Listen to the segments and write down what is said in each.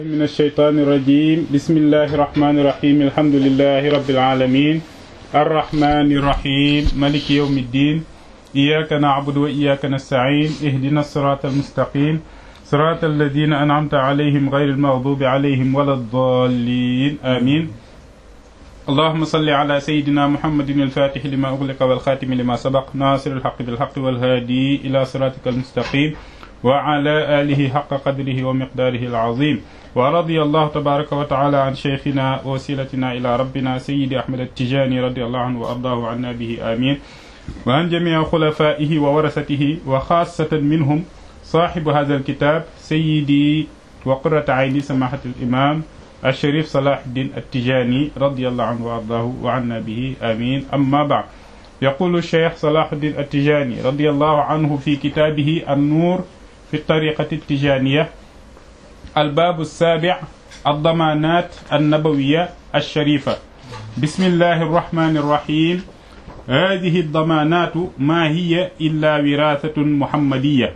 من الشيطان الرجيم بسم الله الرحمن الرحيم الحمد لله رب العالمين الرحمن الرحيم ملك يوم الدين إياك نعبد وإياك نستعين اهدنا الصراط المستقيم صراط الذين أنعمت عليهم غير المغضوب عليهم ولا الضالين آمين اللهم صل على سيدنا محمد الفاتح لما أغلق والخاتم لما سبق ناصر الحق بالحق والهادي إلى صراطك المستقيم وعلى آله حق قدره ومقداره العظيم ورضي الله تبارك وتعالى عن شيخنا ووسيلتنا إلى ربنا سيدي أحمد التجاني رضي الله عنه وأرضاه عنا به آمين وعن جميع خلفائه وورثته وخاصة منهم صاحب هذا الكتاب سيدي وقرة عيني سماحة الإمام الشريف صلاح الدين التجاني رضي الله عنه وأرضاه وعنا به آمين أما بعد يقول الشيخ صلاح الدين التجاني رضي الله عنه في كتابه النور في الطريقة التجانية الباب السابع الضمانات النبوية الشريفة بسم الله الرحمن الرحيم هذه الضمانات ما هي إلا وراثة محمدية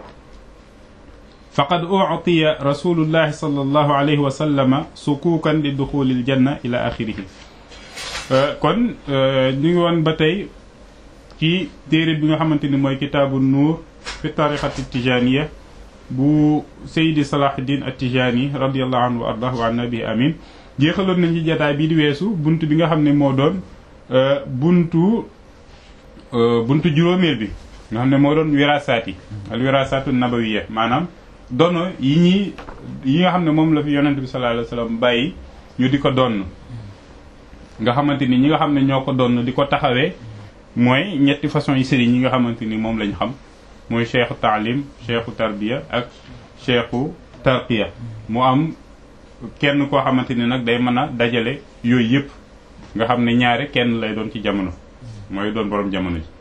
فقد أعطي رسول الله صلى الله عليه وسلم سكوكا لدخول الجنة إلى آخره kon ñu ngi woon ba tey ci téere bi nga xamante ni mooy kitaabu nuur fi tariqati tijaniya bu Seydi Salahuddin at-Tijani radiyallahu anhu wa ardahu wa nabi amin jeexaloon nañ ci jataay bii di weesu bunt bi nga xam ne moo doon buntu buntu juróomeel bi nga xam ne moo doon wirasaat yi al wirasaatu nabawiya maanaam dono yi ñi yi nga xam ne moom la fi yonent bi sallallahu alayhi wa sallam bàyyi ñu di ko donn nga xamante ni ñi nga xam ne ñoo ko donn di ko taxawee mooy ñetti façon yi sëriñ yi nga xamante ni moom lañ xam mooy cheikhu taalim cheikhu tarbiya ak cheikhu tarqiya mu am kenn koo xamante ni nag day mën a dajale yooyu yëpp nga xam ne ñaare kenn lay doon ci jamono mooy doon borom jamono ji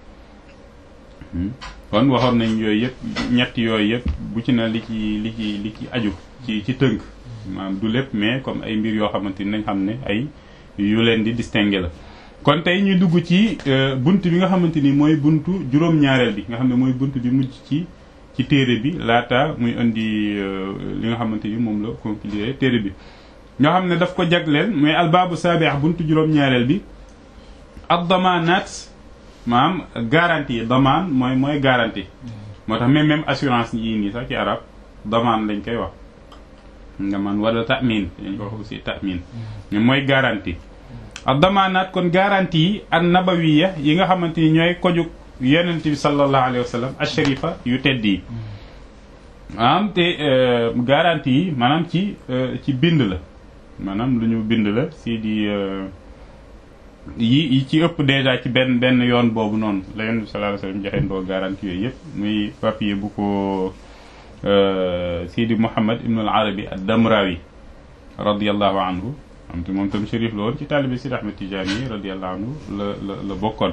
kon waxoon nañ yooyu yëpp ñett yooyu yëpp bu ci na li ci li ci li ci aju ci ci tënk maanaam du lépp mais comme ay mbir yoo xamante ni nañ xam ne ay yu leen di distinguer la kon tey ñu dugg ci bunt bi nga xamante ni mooy buntu juróom-ñaareel bi nga xam ne mooy bunt bi mujj ci ci téere bi laata muy indi li nga xamante ni moom la conclure téere bi ñoo xam ne daf ko jagleel mooy albaabu saabi'a buntu juróom-ñaareel bi ak damaanaat maanaam garantie damaan mooy mooy garantie moo tax même même assurance yii nii sax ci arab damaan lañ koy wax nga man wala tamin dañ ko wax aussi tamin mais mooy garantie ak damaanaat kon garantie yi ak nabawiya yi nga xamante ni ñooy kojug yonent bi sallallahu alayhi wa sallam asharifa yu tedd yi maanaam te garantie yi maanaam ci ci bind la maanaam lu ñu bind la si di yi yi ci ëpp déjà ci benn benn yoon boobu noonu la yonent bi sallallahu alayhi wa sallam joxe ndoo garantie yooyu yëpp muy papier bu ko Sidi Muhammad ibn al Arabi ad-Damrawi radiyallahu anhu am te moom tam shérif la woon ci taalibe Sidi Ahmed Tijani radiyallahu anhu la la la bokkoon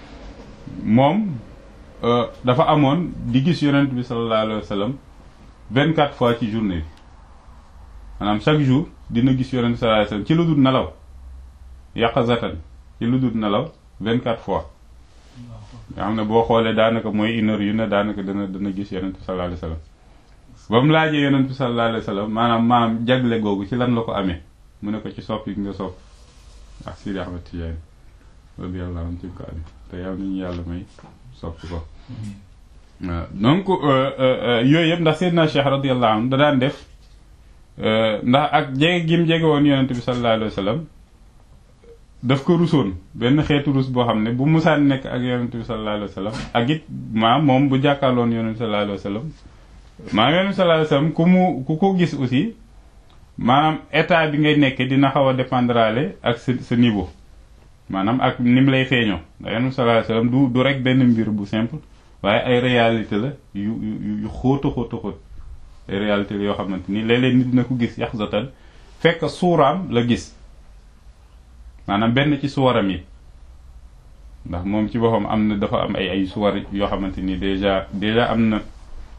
moom dafa amoon di gis yonent bi sallallahu alayhi wa sallam vingt quatre fois ci journée bi maanaam chaque jour dina gis yonent bi sallallahu alayhi wa sallam ci lu dul nelaw yaqazatan ci lu dul nelaw vingt quatre fois nga xam ne boo xoolee daanaka mooy une heure yu ne daanaka dana dana gis yonent bi sallallahu alayhi wa sallam ba mu laajee yonent bi sallallahu alayhi wa sallam maanaam maanaam jagle googu ci lan la ko amee mu ne ko ci sopp yi nga sopp ak Sidi Ahmed Tidiane radiyallahu anhu ci ko amee te yàlla nañu yàlla may sopp ko waaw donc yooyu yëpp ndax Seydina Cheikh radiyallahu anhu da daan def ndax ak jege gim jege woon yonent bi sallallahu alayhi wa sallam daf ko rusoon benn xeetu rus boo xam ne bu musaan nekk ak yonent bi sallallahu alayhi wa sallam ak it maam moom bu jàkkaarloon yonent bi sallallahu alayhi wa sallam maanaam yonent bi sallallahu alayhi wa sallam ku mu ku ko gis aussi maanaam état bi ngay nekkee dina xaw a dépendraale ak sa sa niveau maanaam ak ni mu lay feeñoo ndax yonent bi sallallahu alayhi wa sallam du du rek benn mbir bu simple waaye ay réalité la yu yu yu xóota xóota xóot ay réalité la yoo xamante ni léeg-léeg nit dina ko gis yaxzatan fekk suuraam la gis maanaam benn ci suwaram yi ndax moom ci boppam am na dafa am ay ay suwar yoo xamante ni déjà déjà am na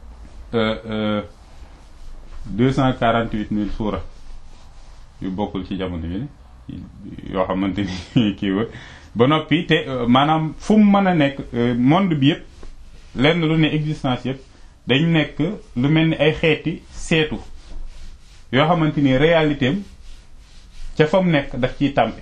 deux cent quarante huit mille suura yu bokkul ci jamono bi yoo xamante ni kii wa ba noppi te maanaam fu mu mën a nekk monde bi yëpp lenn lu ne existence yëpp dañ nekk lu mel ni ay xeeti seetu yoo xamante ni réalité am ca fa mu nekk daf ciy tàmpe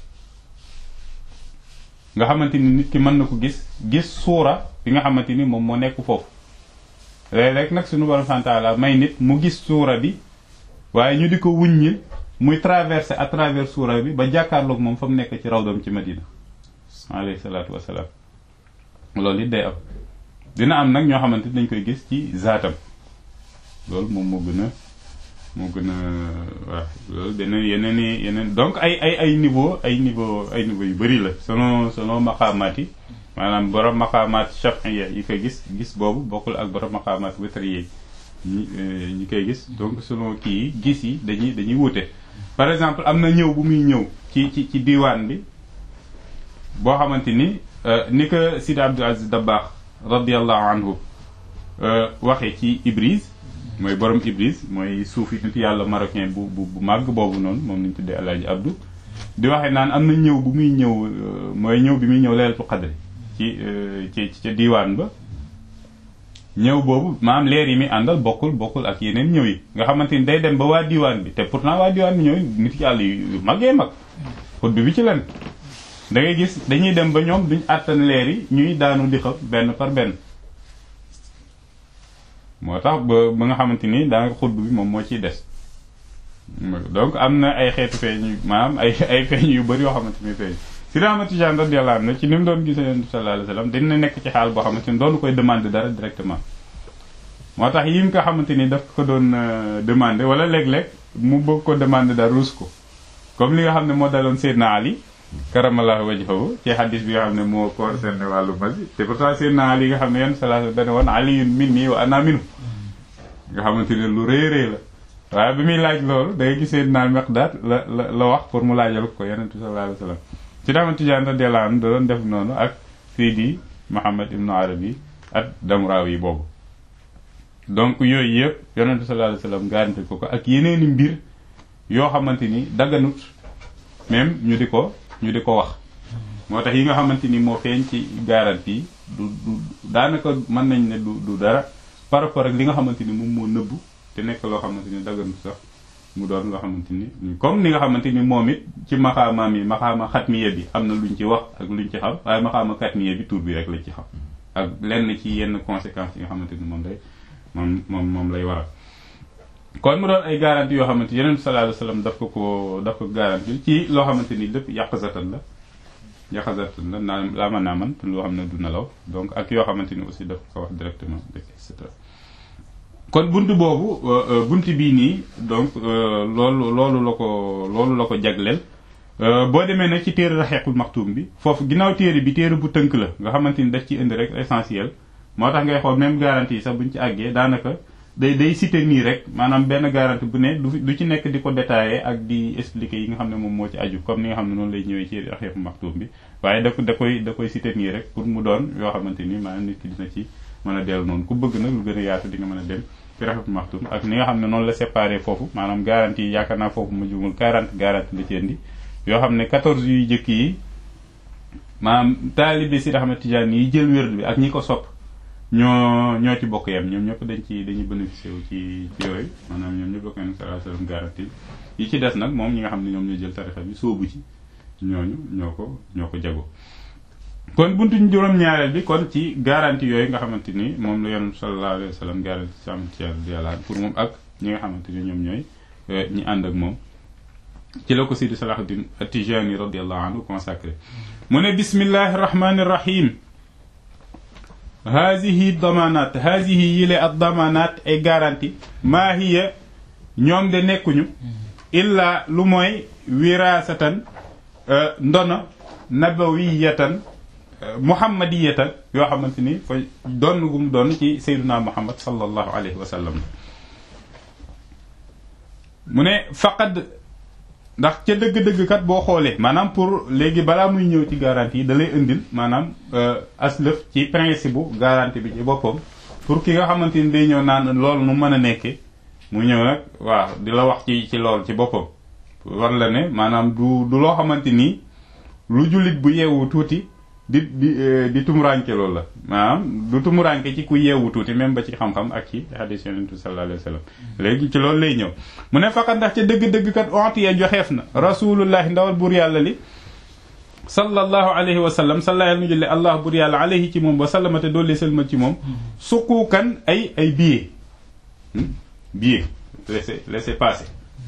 nga xamante ni nit ki mën na ko gis gis suura bi nga xamante ni moom moo nekk foofu léeg-léeg nag suñu borom santaala may nit mu gis suura bi waaye ñu di ko wuññil muy traversé à travers suura bi ba jàkkaarloog moom fa mu nekk ci rawdam ci Madina alayhi salaatu wasalaam loolu it day am dina am nag ñoo xamante ni dañ koy gis ci zaatam loolu moom moo gën a moo gën a waaw loolu beneen yeneen i yeneen donc ay ay ay niveau ay niveau ay niveau yu bëri la selon selon maqaamaat yi maanaam borom maqaamaat shafiya yi koy gis gis boobu bokkul ak borom maqaamaat witriya ñi ñi koy gis donc selon kii yi gis yi dañuy dañuy wute par exemple am na ñëw bu muy ñëw ci ci ci diwaan bi boo xamante ni ni ko Sidi Abdul Aziz Dabakh radiallahu anhu waxee ci Ibris mooy borom Ibris mooy suufi nit yàlla marocain bu bu bu màgg boobu noonu moom lañ tuddee Alaaji Abdou di waxee naan am na ñëw bu muy ñëw mooy ñëw bi muy ñëw leelatu xadri ci ci ca diiwaan ba ñëw boobu maam leer yi muy àndal bokkul bokkul ak yeneen ñëw yi nga xamante ni day dem ba waa diiwaan bi te pourtant waa diiwaan bi ñooy nit yàlla yu màggee mag xut bi bi ci len da ngay gis dañuy dem ba ñoom duñ àttan leer yi ñuy daanu di xam benn par benn moo tax ba ba nga xamante ni daanaka xutb bi moom moo ciy des donc am na ay xeetu feeñ maanaam ay ay feeñ yu bëri yoo xamante ni feeñ si Ahmad Tijaan radiyallahu anhu ci ni mu doon gisee Yonent sallallahu alayhi wasallam dina nekk ci xaal boo xamante ni doonu koy demander dara directement moo tax yi nga xamante ni daf ko doon demander wala léeg-léeg mu bëgg ko demander dara ruus ko comme li nga xam ne moo daloon Seydina Ali karamallahu wajhahu ci hadis bi nga xam ne moo concerné wàllu masi te pourtant Seydina Ali nga xam ne Yonent sallallahu alayhi wasallam dana woon aliyun minni wa ana minhu nga xamante ne lu rëy rëy la waaye bi muy laaj loolu da ngay gis Seydina Miqdaad la la la wax pour mu laajal ko Yonent sallallahu alayhi wasallam ci Ahmad Tijaan radiyallahu anhu da doon def noonu ak Seydi Muhammad ibnu Arabi ak Damraawi boobu donc yooyu yëpp Yonent sallallahu alayhi wasallam garanti ko ko ak yeneeni mbir yoo xamante ni dagganut même ñu di ko ñu di ko wax moo tax yi nga xamante ni moo feeñ ci garanti yi du du daanaka mën nañ ne du du dara par rapport ak li nga xamante ni moom moo nëbbu te nekk loo xamante ni dagganut sax mu doon loo xamante ni comme ni nga xamante ni moom it ci maxaamaam yi maxaama xatmiya bi am na luñ ci wax ak luñ ci xam waaye maxaama xatmiya bi tur bi rek lañ ci xam ak lenn ci yenn conséquences yi nga xamante ni moom lay moom moom moom lay waral kon mu doon ay garantie yoo xamante yeneen sallallahu alayhi wasallam daf ko ko daf ko garantie ci loo xamante ni lépp yàqzatan la yàqzatan la naa laa mën naa man loo xam ne du nelaw donc ak yoo xamante ni aussi daf ko wax directement et cetera kon bunt boobu bunt bii nii donc loolu loolu la ko loolu la ko jagleel boo demee nag ci téere raxeexul maxtuum bi foofu ginnaaw téere bi téere bu tënk la nga xamante ni daf ci indi rek essentiel moo tax ngay xool même garantie yi sax buñ ci àggee daanaka day day cité nii rek maanaam benn garantie bu ne du du ci nekk di ko détaillé ak di expliquer yi nga xam ne moom moo ci aju comme ni nga xam ne noonu lay ñëwee ci raxeexul maxtuum bi waaye da da koy da koy cité nii rek pour mu doon yoo xamante ni maanaam nit ki dina ci mën a dellu noonu ku bëgg nag lu gën a yaatu di nga mën a dem ci raxeexul maxtuum ak ni nga xam ne noonu la séparé foofu maanaam garantie yi yaakaar naa foofu ma jumul 40 garantie la ci indi yoo xam ne 14 yuy jëkk yi maanaam taalibe si Ahmad Tijaan yi jël wérdu bi ak ñi ko sopp ñoo ñoo ci bokk yam ñoom ñëpp dañ ci dañuy bénéficié wu ci ci yooyu maanaam ñoom ñëpp bokk nañ sallallahu alayhi wasallam garantie yi ci des nag moom ñi nga xam ne ñoom ñoo jël tarixa bi sóobu ci ñooñu ñoo ko ñoo ko jago kon buntu juróom-ñaareel bi kon ci garantie yooyu nga xamante ni moom la yonent sallallahu alayhi wasallam garantie si am ci yàlla pour moom ak ñi nga xamante ni ñoom ñooy ñi ànd ak moom ci la ko Sidi Salahuddin At-Tijani radiyallahu anhu consacré mu ne bismillahi rahmani rahim haadihi damanat haadihi yile ak damanat ay garantie maa hiya ñoom de nekkuñu illa lu mooy wirasatan ndono nabawiyatan muhammadiyatan yoo xamante ni fa doon gum doon ci sayyiduna muhammad sallallahu alayhi wa sallam mu ne faqad ndax ca dëgg-dëgg kat boo xoolee maanaam pour léegi balaa muy ñëw ci garantie yi da lay indil maanaam aslëf ci principe bu garantie bi ci boppam pour ki nga xamante ni day ñëw naan loolu nu mën a nekkee mu ñëw nag waaw di la wax ci ci loolu ci boppam war la ne maanaam du du loo xamante ni lu jullit bu yeewu tuuti di di di tumuranke loolu la maanaam du tumuranke ci ku yeewu tuuti même ba ci xam-xam ak ci hadis yonentu sallallahu alayhi wa sallam léegi ci loolu lay ñëw mu ne faqat ndax ca dëgg-dëgg kat ontiye joxeef na rasulullahi ndawal buur yàlla li sallallahu alayhi wa sallam salla yàlla nu jële allah buur yàlla alayhi ci moom wa sallamate doollee sëlmal ci moom suquukan ay ay billet billet laissez laissez passer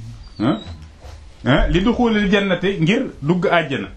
li du xuulil jannate ngir dugg àjjana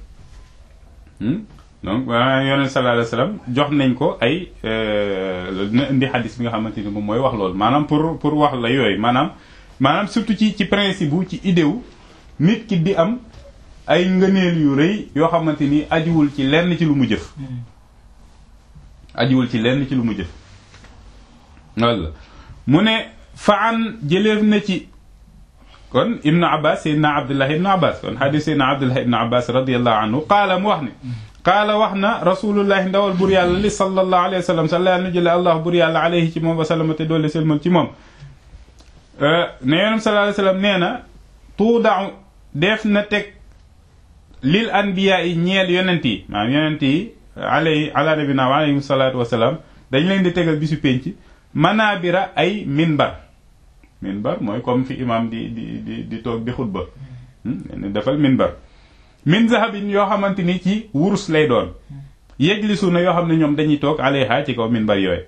donc yonent sallallahu alayhi wa sallam jox nañ ko ay dina indi xadis bi nga xamante ni moom mooy wax loolu maanaam pour pour wax la yooyu maanaam maanaam surtout ci ci principe bu ci idée wu nit ki di am ay ngëneel yu rëy yoo xamante ni ajiwul ci lenn ci lu mu jëf ajiwul ci lenn ci lu mu jëf walla mu ne faan jëleef na ci kon ibnu abbas seydna abdullah ibnu abbas kon xadis seydna abdullah ibnu abbas radiallahu anhu qaala mu wax ne qaala wax na rasulullahi ndawal bur yàlla li sallallahu alayhi wa sallam salla nu jële allah bur yàlla alayhi ci moom wa sallama te doole selmal ci moom ne yonam sallallahu alayhi wa sallam nee na tuudau def na teg lil anbiya yi ñeel yonent yi maanaam yonent yi alay ala nabina wa alayhim salaatu wasalaam dañ leen di tegal bisu pénc manabira ay minbar minbar mooy comme fi imam di di di di toog di xutba defal minbar min zahabin yoo xamante ni ci wurus lay doon yejlisu na yoo xam ne ñoom dañuy toog alayha ci kaw minbar yooyu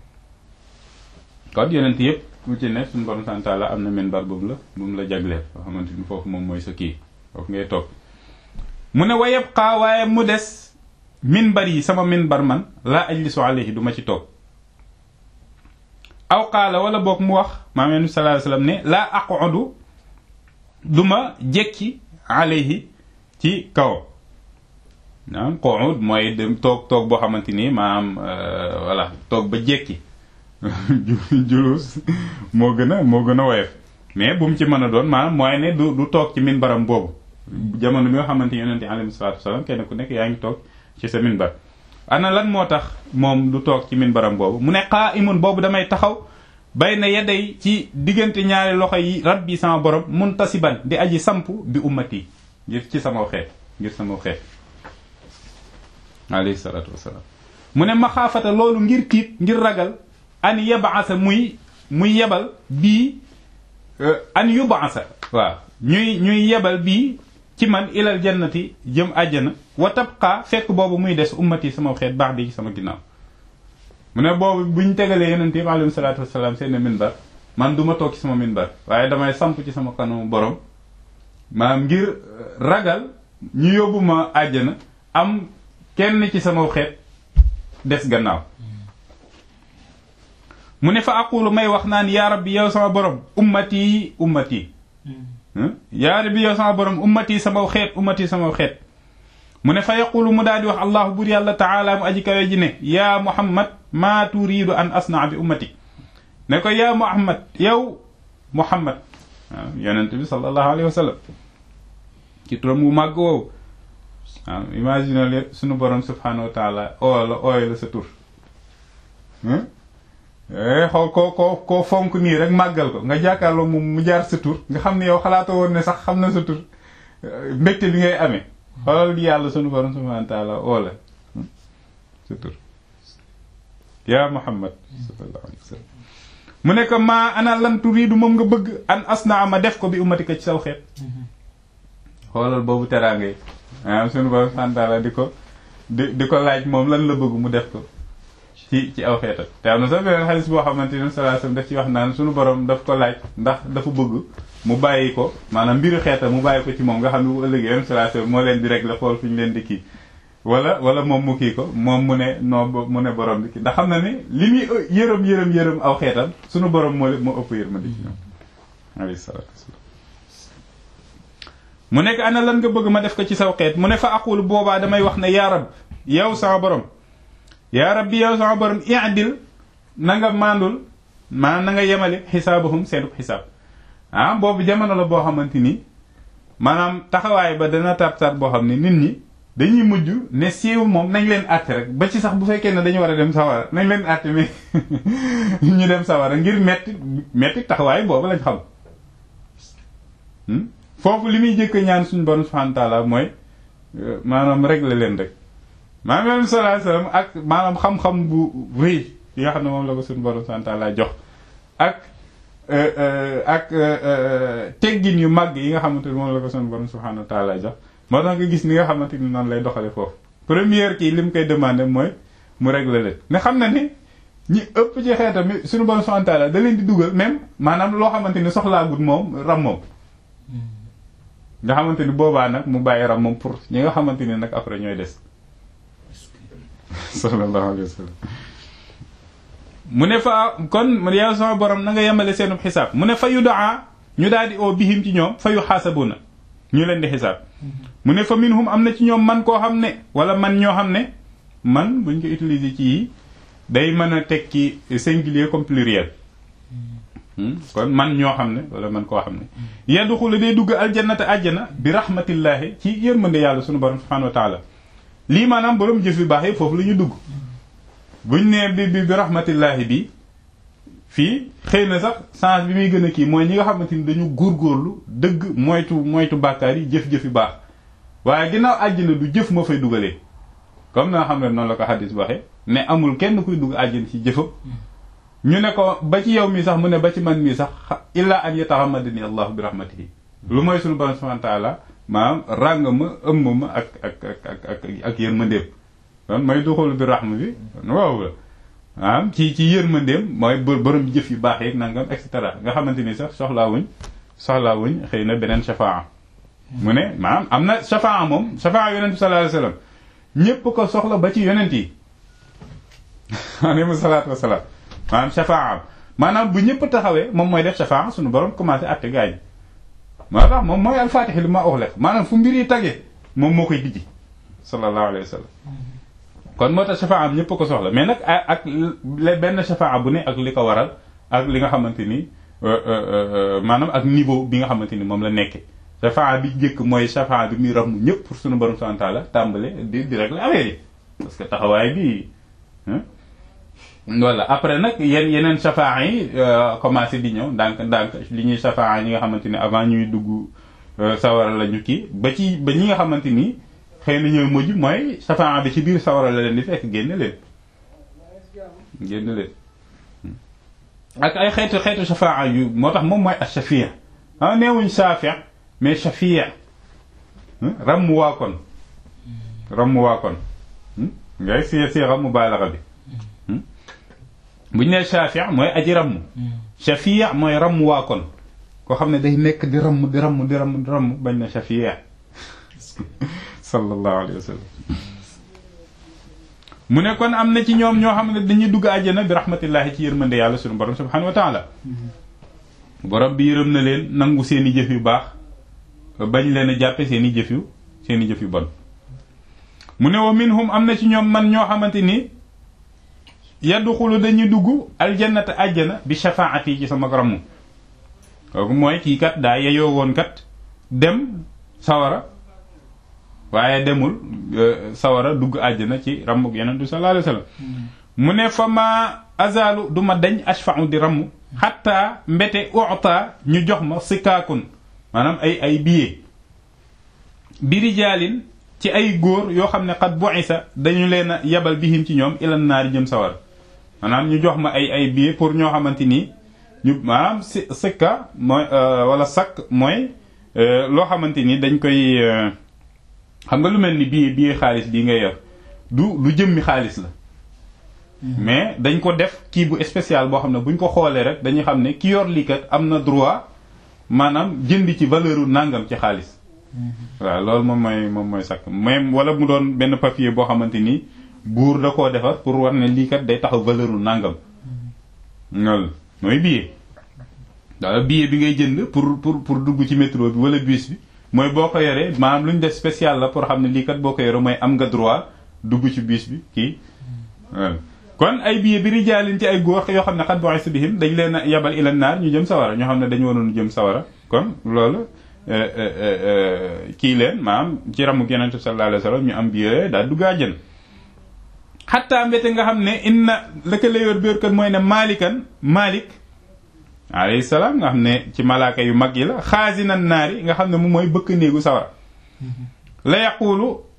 kon yonent yëpp ku ci ne suñu borom santaala am na minbar boobu la bu mu la jagleel yoo xamante ni foofu moom mooy sa kii foofu ngay toog mu ne wa yabqa waaye mu des minbar yi sama minbar man laa ajlisu alayhi du ma ci toog aw qaala wala boog mu wax maam yonent sallallahu alayhi wasallam ne laa aqudu du ma jekki alayhi ci kaw maanaam qu'ud mooy dem toog toog boo xamante ni maanaam voilà toog ba jekki julus moo gën a moo gën a woyof mais bu mu ci mën a doon maanaam mooy ne du du toog ci minbaram boobu jamono bi nga xamante ni yonente alayhi salaatu wasalaam kenn ku nekk yaa ngi toog ci sa minbar ana lan moo tax moom du toog ci minbaram boobu mu ne qaa'imun boobu damay taxaw bay na yedday ci diggante ñaari loxo yi rabbi sama borom muntasiban di aji samp bi ummati ngir ci sama xeet ngir sama xeet alayhi salaatu wasalaam mu ne maxaafata loolu ngir tiit ngir ragal an yabaasa muy muy yebal bii an yubaasa waaw ñuy ñuy yebal bii ci man ilal jannati jëm àjjana wa tabqa fekk boobu muy des ummati sama xeet baax di sama ginnaaw mu ne boobu buñ tegalee yonent yi alayhi salaatu wasalaam seen minbar man du ma toog ci sama minbar waaye damay samp ci sama kanamu borom maanaam ngir ragal ñu yóbbu ma àjjana am kenn ci sama xeet des gannaaw mu ne fa aqulu may wax naan yaa rabbi yow sama borom ummati ummati yaa rabbi yow sama borom ummati sama xeet ummati sama xeet mu ne fa yaqulu mu daal di wax allahu bur yàlla taala mu aji kawe ji ne yaa muhammad maa turiidu an asnaa bi ummati ne ko yaa muhammad yow muhammad waaw yonent bi sallallahu alayhi wa sallam ci turam wu màgg woowu waaw imagine le sunu borom subhanahu wa taala oo la ooy la sa tur xool koo koo koo fonk nii rek màggal ko nga jàkkaarloo moom mu jaar sa tur nga xam ne yow xalaatoo woon ne sax xam na sa tur mbégte bi ngay amee xoolal yàlla sunu borom subhanahu wa taala oo la sa tur yaa muhammad sallallahu alayhi wa sallam mu ne ko maa ana lan turiidu moom nga bëgg an asnaa ma def ko bi ummatika ci saw xeet xoolal boobu teraanga yi maanaam sunu borom subhanahu wa taala di ko di di ko laaj moom lan la bëgg mu def ko ci ci aw xeetam te am na sax beneen xaalis boo xamante ne sallallahu alayhi wasallam daf ci wax naan sunu borom daf ko laaj ndax dafa bëgg mu bàyyi ko maanaam mbiru xeetam mu bàyyi ko ci moom nga xam ne bu ëllëgee yoon sallallahu alayhi wasallam moo leen di régler xool fi ñu leen di kii wala wala moom mu kii ko moom mu ne non mu ne borom bi kii ndax xam na ne li muy yërëm yërëm yërëm aw xeetam sunu borom moo moo ëpp yërmande ci ñoom alayhi salaatu wasallam mu nekk ana lan nga bëgg ma def ko ci saw xeet mu ne fa aqulu boobaa damay wax ne yaa rab yow sama borom yaa rabbi yow sama borom i'dil na nga mandul maanaam na nga yemale xisaabahum seenub xisaab ah boobu jamono la boo xamante ni maanaam taxawaay ba dana tar-tar boo xam ne nit ñi dañuy mujj ne siiw moom nañ leen àtte rek ba ci sax bu fekkee ne dañu war a dem sawara nañ leen àtte mais ñu dem sawara ngir metti metti taxawaay boobu lañ xam foofu li muy jëkk ñaan suñu borom subhanahu wa ta'ala mooy maanaam régler leen rek maanaam yonent sallallahu alayhi wasallam ak maanaam xam-xam bu rëy yi nga xam ne moom la ko suñu borom santa la jox ak ak teggin yu màgg yi nga xamante ni moom la ko suñu borom subhanahu wa ta'ala jox moo tax nga gis ni nga xamante ni noonu lay doxale foofu première kii li mu koy demandé mooy mu régler leen ne xam na ni ñi ëpp ci xeetam mi suñu borom subhanahu wa ta'ala da leen di dugal même maanaam loo xamante ni soxlaagut moom ram moom nga xamante ni boobaa nag mu bàyyi ram moom pour ñi nga xamante ni nag après ñooy des sallallahu alayhi wa sallam mu ne fa kon yow sama borom na nga yemale seenub xisaab mu ne fa yu daa ñu daal di oo bihim ci ñoom fa yu xaasabuna ñu leen di xisaab mu ne fa minhum am na ci ñoom man koo xam ne wala man ñoo xam ne man buñ ko utiliser ci yi day mën a teg ci singulier comme pluriel kon man ñoo xam ne wala man koo xam ne yadxulu day dugg aljannata àjjana bi rahmatillahi ci yërmande yàlla sunu borom subhanahu wa taala lii maanaam borom jëf yu baax yi foofu la ñu dugg buñ nee bi bi bi rahmatillahi bi fii xëy na sax sens bi muy gën a kii mooy ñi nga xamante ni dañu góorgóorlu dëgg moytu moytu bàkkaar yi jëf-jëf yu baax waaye ginnaaw àjjana du jëf moo fay dugalee comme na nga xam ne noonu la ko xadis waxee ne amul kenn kuy dugg àjjana ci jëfam ñu ne ko ba ci yow mi sax mu ne ba ci man mii sax illa an yatahammadani allahu bi rahmatihi lu mooy suñu borom subhanahu wa ta'ala maanaam ràng ma ëmb ma ak ak ak ak ak ak yërmandeem kon mooy duxul bi rahma bi waaw la maanaam ci ci yërmandeem mooy borom jëf yu baax yeeg nangam et cetera nga xamante ni sax soxlaa wuñ soxlaa wuñ xëy na beneen shafaa mu ne maanaam am na shafaa moom shafaa yonent bi sallallahu alayhi wasallam ñépp ko soxla ba ci yonent yi alayhi salaatu wasalaam maanaam shafaa maanaam bu ñëpp taxawee moom mooy def shafaa suñu borom commencé àtte gaañ moo tax moom mooy alfaatixi li ma uxlef maanaam fu mbir yi tagee moom moo koy dijji sallallahu alayhi wa sallam kon moo tax shafaa am ñëpp ko soxla mais nag ak benn shafaa bu ne ak li ko waral ak li nga xamante ni maanaam ak niveau bi nga xamante ni moom la nekke shafaa bi njëkk mooy shafaa bi muy ramu ñëpp pour suñu borom subhanahu wa ta'ala tàmbale di di régler affaire yi parce que taxawaay bi voilà après nag yenn yeneen shafaa yi commencé di ñëw ndànk ndànk li ñuy shafaa ñi nga xamante ni avant ñuy dugg sawara la ñu kii ba ci ba ñi nga xamante ni xëy na ñooy mujj mooy shafaa bi ci biir sawara la leen di fekk génn leen génn leen ak ay xeetu xeetu shafaa yu moo tax moom mooy ash-shafi' ah neewuñ shafi' mais shafi' ram waa kon ram waa kon ngay si si ram mubaalaxa bi bu ñu nee shafi' mooy aji ramm shafi' mooy ramm waa kon koo xam ne day nekk di ramm di ramm di ramm di ramm bañ na shafi' sallallahu alayhi wa sallam mu ne kon am na ci ñoom ñoo xam ne dañuy dugg àjjana bi rahmatillahi ci yërmande yàlla suñu borom subhanahu wa ta'ala borom bi yërëm na leen nangu seeni jëf yu baax bañ leen a jàppe seeni jëf yu seeni jëf yu bon mu ne wa minhum am na ci ñoom man ñoo xamante ni yadxulu dañuy dugg aljannata àjjana bi shafaati ci sama ramm kooku mooy kii kat daa yeyoo woon kat dem sawara waaye demul sawara dugg àjjana ci ramm yonent bi sallallahu alayhi wasallam mu ne fa ma azalu du ma dañ ashfa'u di ramm xatta mbete uta ñu jox ma sikaakun maanaam ay ay billet bi rijaalin ci ay góor yoo xam ne xat bu'isa dañu leen a yebal bihim ci ñoom ilan naari jëm sawar maanaam ñu jox ma ay ay billet pour ñoo xamante ni ñu maanaam si sikka mooy wala sakk mooy loo xamante ni dañ koy xam nga lu mel ni billet billet xaalis bii ngay yor du lu jëmmi xaalis la mais dañ ko def kii bu spécial boo xam ne buñ ko xoolee rek dañuy xam ne ki yor lii kat am na droit maanaam jënd ci valeur u nàngam ci xaalis waaw loolu moom mooy moom mooy sakk même wala mu doon benn papier boo xamante ni buur da koo defar pour war ne lii kat day taxaw valeur u nàngam loolu mooy billet daal billet bi ngay jënd pour pour pour dugg ci métro bi wala bus bi mooy boo ko yoree maanaam lu ñu def spécial la pour xam ne lii kat boo ko yoree mooy am nga droit dugg ci bus bi kii waaw kon ay billet bi rijaalin ci ay góor yoo xam ne xat bu'isa bihim dañ leen a yabal ila naar ñu jëm sawara ñoo xam ne dañu waroon jëm sawara kon loolu kii leen maanaam ci ramu yonent bi sallallahu alayhi wasallam ñu am billet daal dugg àjjana xattaa mbete nga xam ne inna la ko la yor biir kan mooy ne maalikan maalik alayhi salaam nga xam ne ci malaaka yu mag yi la xaasinan naari nga xam ne moom mooy bëkk néegu sawara la yaqulu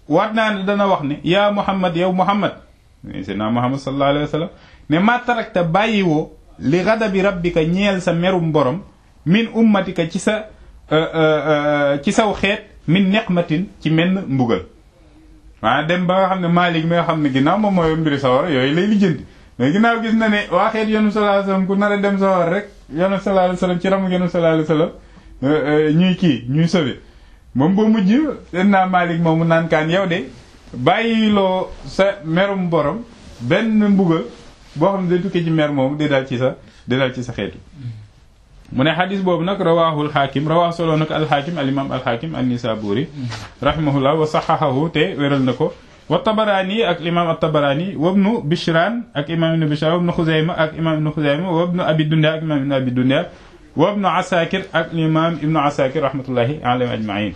waat naa ne dana wax ne yaa muhammad yow muhammad seydina muhammad sallallahu alayhi wa sallam ne ma tarakta bàyyiwoo li ghadabi rabbika ñeel sa merum borom min ummatika ci sa ci saw xeet min neqmatin ci menn mbugal waa dem ba nga xam ne Maalik mi nga xam ne ginnaaw moom mooy mbiri sawara yooyu lay lijjanti mais ginnaaw gis na ne waa xeet yonu sallallahu alayhi wasallam ku nar a dem sawara rek yonu sallallahu alayhi wasallam ci ramu yonu sallallahu alayhi wasallam ñuy kii ñuy sauvé moom ba mujj den naa Maalik moomu naan kaan yow de bàyyiloo sa merum borom benn mbugal boo xam ne day tukkee ci mer moomu di dal ci sa di dal ci sa xeetu mu ne xadis boobu nag rawaahul xaakim rawaahu solo nag alxaakim al imam alxaakim an nisaburi rahimahullah wa saxaxahu te wéral na ko wa tabaraani ak imam at-tabaraani wabnu bishran ak imam ibnu bishran wabnu xuzayma ak imam ibnu xuzayma wabnu abi dunya ak imam ibnu abi dunya wabnu asakir ak imam ibnu asakir rahmatullahi alayhim ajmain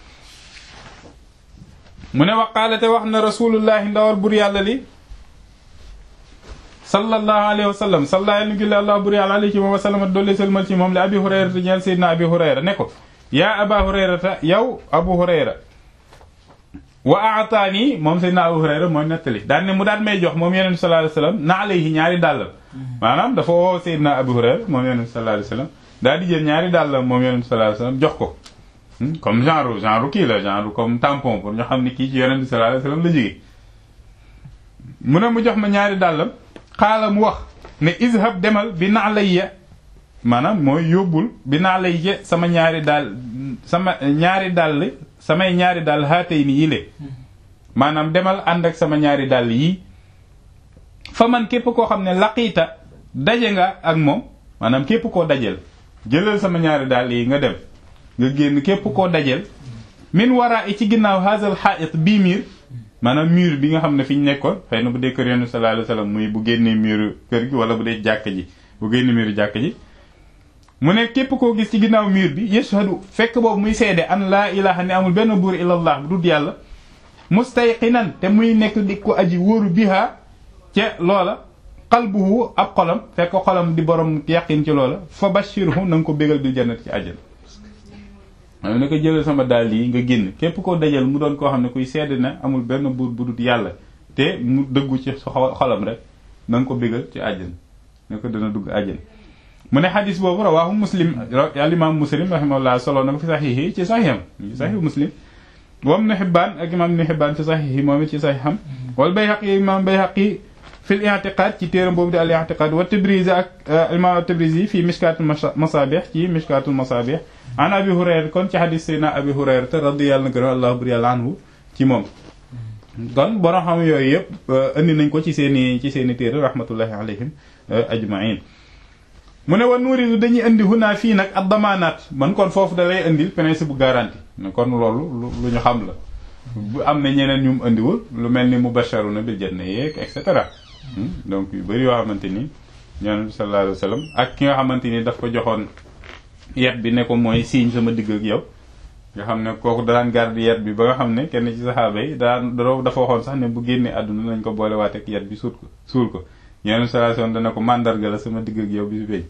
mu ne waqaalate wax na rasulullahi ndawal bur yàlla li sallallahu alayhi wa sallam salla nu gilli allah buri àla alayhi wa sallam dolli sëlmal ci moom li abi hurayrata ñeel seydina abi hurayra ne ko yaa aba hurayrata yow abu hurayra wa aataani moom seydina abu hurayra mooy nettali daan ne mu daan may jox moom yonent sallallahu alayhi wa sallam na alayhi ñaari dàllam maanaam dafa woo seydina abu hurayra moom yonent sallallahu alayhi wa sallam daa di jël ñaari dàllam moom yonent sallallahu alayhi wa sallam jox ko comme genre genre kii la genre comme tampon pour ñu xam ne kii ci yonent sallallahu alayhi wa sallam la jóge mu ne mu jox ma ñaari dàllam xaala mu wax ne izhab demal bi na'layya maanaam mooy yóbbul bi na'layya sama ñaari daal sama ñaari dàll samay ñaari dàll haatay ni yile maanaam demal ànd ak sama ñaari dàll yii fa man képp koo xam ne laqiita daje nga ak moom maanaam képp koo dajel jëlal sama ñaari dàll yi nga dem nga génn képp koo dajel min waraa i ci ginnaaw hazal ha'it bii miir maanaam mur bi nga xam ne fi ñu nekkoon xëy na bu dee kër yonent sallallahu alayhi wasallam muy bu génnee mur kër gi wala bu dee jàkk ji bu génnee mur jàkk ji mu ne képp koo gis ci ginnaaw mur bi yashhadu fekk boobu muy seede an laa ilaha ne amul benn buur illallah bu dul yàlla mustayqinan te muy nekk di ko aji wóoru biha ca loola qalbuhu ab xolam fekk xolam di borom yaqin ci loola fa bashirhu na nga ko bégal bil jannat ci àjjana xam ne ko jëlal sama daal yi nga génn képp koo dajal mu doon koo xam ne kuy sedd na amul benn buur bu dul yàlla te mu dëggu ci xolam rek na nga ko bégal ci àjjan ne ko dana dugg àjjan mu ne xadis boobu rawaahu muslim al imam muslim rahimahullah solo na ko fi saxiix ci saxiixam ci saxiix muslim wam nu xibbaan ak imam nu xibbaan ci saxiix yi moom it ci saxiixam wal bayhaqi imam bayhaqi fi l i'tiqad ci téeram boobu di al i'tiqad wa tabrizi ak imam tabrizi fii mishkatul masabih ci mishkatul masabih an abi hurayra kon ci xadis sayna abi hurayra te radiyallahu gërëm allah bur yàlla anhu ci moom kon borom xam yooyu yëpp indi nañ ko ci seeni ci seeni téere rahmatullahi alayhim ajmain mu ne wa nuuridu dañuy indi hunaa fii nag ad damaanaat man kon foofu da lay indil principe bu garantie kon loolu lu ñu xam la bu am na ñeneen ñu mu indiwul lu mel ni mubasharuna bil janna yeeg et cetera donc yu bëri yoo xamante ni ñoom sallallahu alayhi wa sallam ak ki nga xamante ni daf ko joxoon yet bi ne ko mooy siiñ sama digg ak yow nga xam ne kooku daan garde yet bi ba nga xam ne kenn ci saxaaba yi daan dafa waxoon sax ne bu génnee àdduna nañ ko boole waate ak yet bi suul ko suul ko ñeneen salation dana ko mandarga la sama digg ak yow bi su béy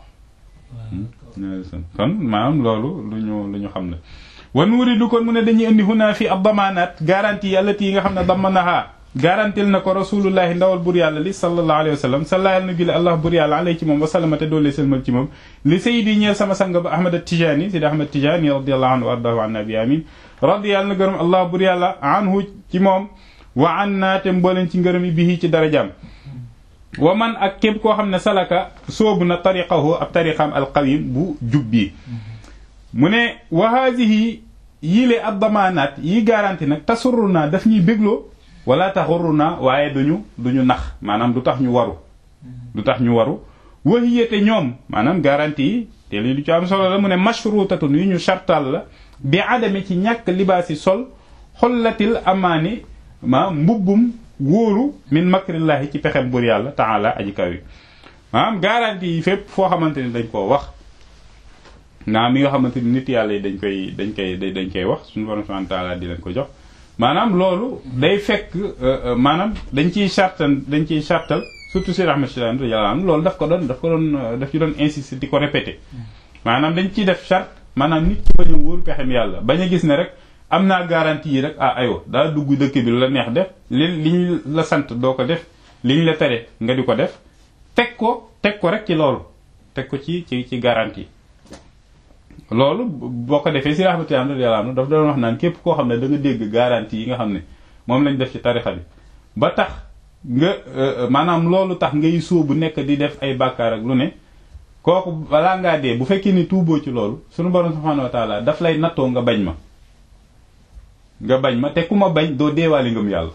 kon maanaam loolu lu ñu lu ñu xam ne wan wuri du kon mu ne dañuy indi hunaa fi ab damaanaat garantie yàlla tii nga xam ne damanaha garantil na ko rasulullahi ndawal bur yàlla li sallallahu alayhi wa sallam sallayal na gile allah bur yàlla alay ci moom wasalama te doole sëlmal ci moom li sayidi ñeel sama sang ba ahmad tijani sidi ahmad tijani radiallahu anhu wa ardahu an nabi amin radiyàlla na gërëm allah bur yàlla anhu ci moom wa an naa te mbooleen ci ngërëm yi bii ci darajaam wa man ak képp koo xam ne salaka soobu na tariqahu ab tariqaam alqawim bu jub bii mu ne wa haadihi yile ab damaanaat yi garanti nag tasurru naa daf ñuy bégloo wala taxurru naa waaye duñu duñu nax maanaam du tax ñu waru du tax ñu waru waxiyate ñoom maanaam garantie yi te li du ci am solo la mu ne mashrutatun yu ñu chartal la bi adame ci ñàkk libaasi sol xollatil amaani ma mbubbum wóoru min makrillahi ci pexem bur yàlla taala aji kaw yi maanaam garantie yi fépp foo xamante ni dañ koo wax naa mi nga xamante ni nit yàlla yi dañ koy dañ koy dañ koy wax suñu borom subhanahu wa ta'ala di leen ko jox maanaam loolu day fekk maanaam dañ ciy chartal dañ ciy chartal surtout si Ahmad Shiraani radiyallahu anhu loolu daf ko doon daf ko doon daf ci doon insister di ko répéter maanaam dañ ciy def charte maanaam nit ki bañ a wóor pexem yàlla bañ a gis ne rek am naa garantie yi rek ah aywa daa dugg dëkk bi lu la neex def li li ñu la sant doo ko def li ñu la tere nga di ko def teg ko teg ko rek ci loolu teg ko ci ci ci garantie loolu boo ko defee si rahmatullahi radiyallahu anhu daf doon wax naan képp koo xam ne da nga dégg garantie yi nga xam ne moom lañ def ci tarixa bi ba tax nga maanaam loolu tax ngay sóobu nekk di def ay bàkkaar ak lu ne kooku balaa ngaa dee bu fekkee ni tuuboo ci loolu sunu borom subhanahu wa taala daf lay nattoo nga bañ ma nga bañ ma te ku ma bañ doo deewaali ngëm yàlla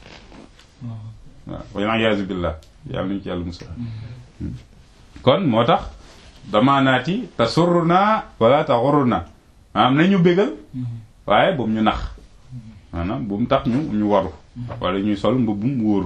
waaw wal iyaazu billah yàlla nañu ci yàlla musal kon moo tax damaanaati tasurruna wala taxurruna maanaam nañu bégal waaye bu mu ñu nax maanaam bu mu tax ñu ñu waru wala ñuy sol mbubbum wóoru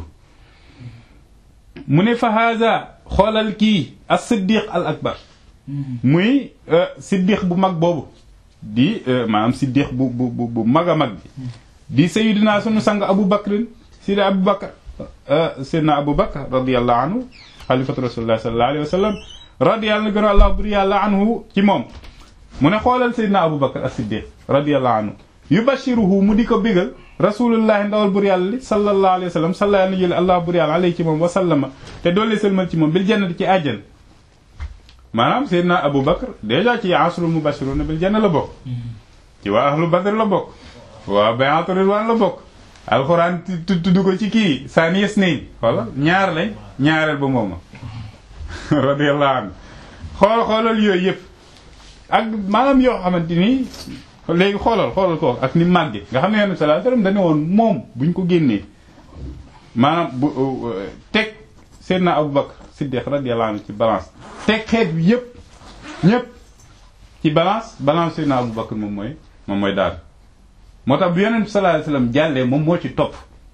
mu ne fa haza xoolal kii as siddiq al akbar muy siddiq bu mag boobu di maanaam siddiq bu bu bu bu mag a mag bi di sayidina sunu sang abu bakrin sidi abu bakar seydina abu bakar radiallahu anhu xalifatu rasulillah sallallahu alayhi wa sallam radiyallahu gën allah buri yàlla anhu ci moom mu ne xoolal seydina abu bakar as siddiq radiallahu anhu yubashiruhu mu di ko bégal rasulullahi ndawal bur yàlla li sallallahu alayhi wa sallam salla na jële allah bur yàlla alayhi ci moom wa sallama te doole sëlmal ci moom bil jannati ci àjjan maanaam seydina abu bakar dèjà ci asrul mubashiruna bil janna la bokk ci waa ahlu badr la bokk waa bay'atu ridwan la bokk alxuraan tudd ko ci kii saani yes nañ xoola ñaar lañ ñaareel ba mooma radiyallahu anhu xool xoolal yooyu yëpp ak maanaam yoo xamante ni léegi xoolal xoolal ko ak ni màgge nga xam ne yonent sallallahu alayhi wasallam dañu woon moom buñ ko génnee maanaam bu teg Seydina Abu Bakr Siddiq radiyallahu anhu ci balance teg xeet bi yëpp ñëpp ci balance balance Seydina Abu Bakr moom mooy moom mooy daal moo tax bu yonent sallallahu alayhi wasallam jàllee moom moo ci topp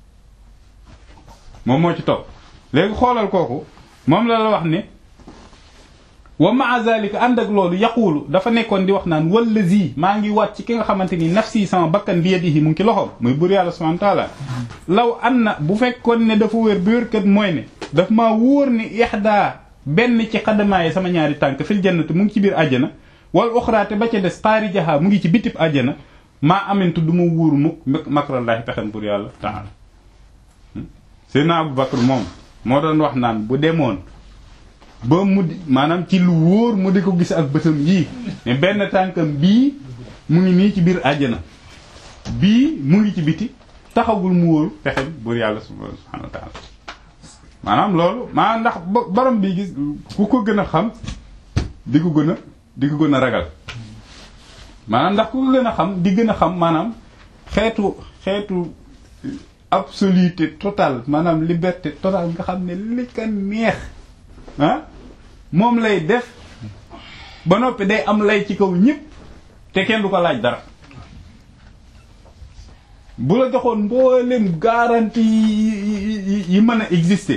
moom moo ci topp léegi xoolal kooku moom la la wax ne wa maa zalika ànd ak loolu yaquulu dafa nekkoon di wax naan wallazi maa ngi waat ci ki nga xamante ni nafsi sama bakkan bi yadihi mu ngi ci loxoom muy bur yàlla subhanahu wa taala law an na bu fekkoon ne dafa wér bi wérkat mooy ne daf maa wóor ni ixdaa benn ci xadamaaye sama ñaari tànk fil jannati mu ngi ci biir àjjana wal uxraate ba ca des xaarijaha mu ngi ci bitib àjjana maa amintu du ma wóoru mukk makrallaahi pexem bur yàlla taala Seydina Abu Bakr moom moo doon wax naan bu demoon ba mu di maanaam ci lu wóor mu di ko gis ak bëtam yii mais benn tànkam bii mu ngi nii ci biir àjjana bii mu ngi ci biti taxawul mu wóor pexem bur yàlla subhanahu wa taala maanaam loolu maanaam ndax borom bi gis ku ko gën a xam di ko gën a di ko gën a ragal maanaam ndax ku ko gën a xam di gën a xam maanaam xeetu xeetu absoluté totale maanaam liberté totale nga xam ne li ka neex ah moom lay def ba noppi day am lay ci kaw ñëpp te kenn du ko laaj dara bu la joxoon mboolem garantie yi yi mën a exister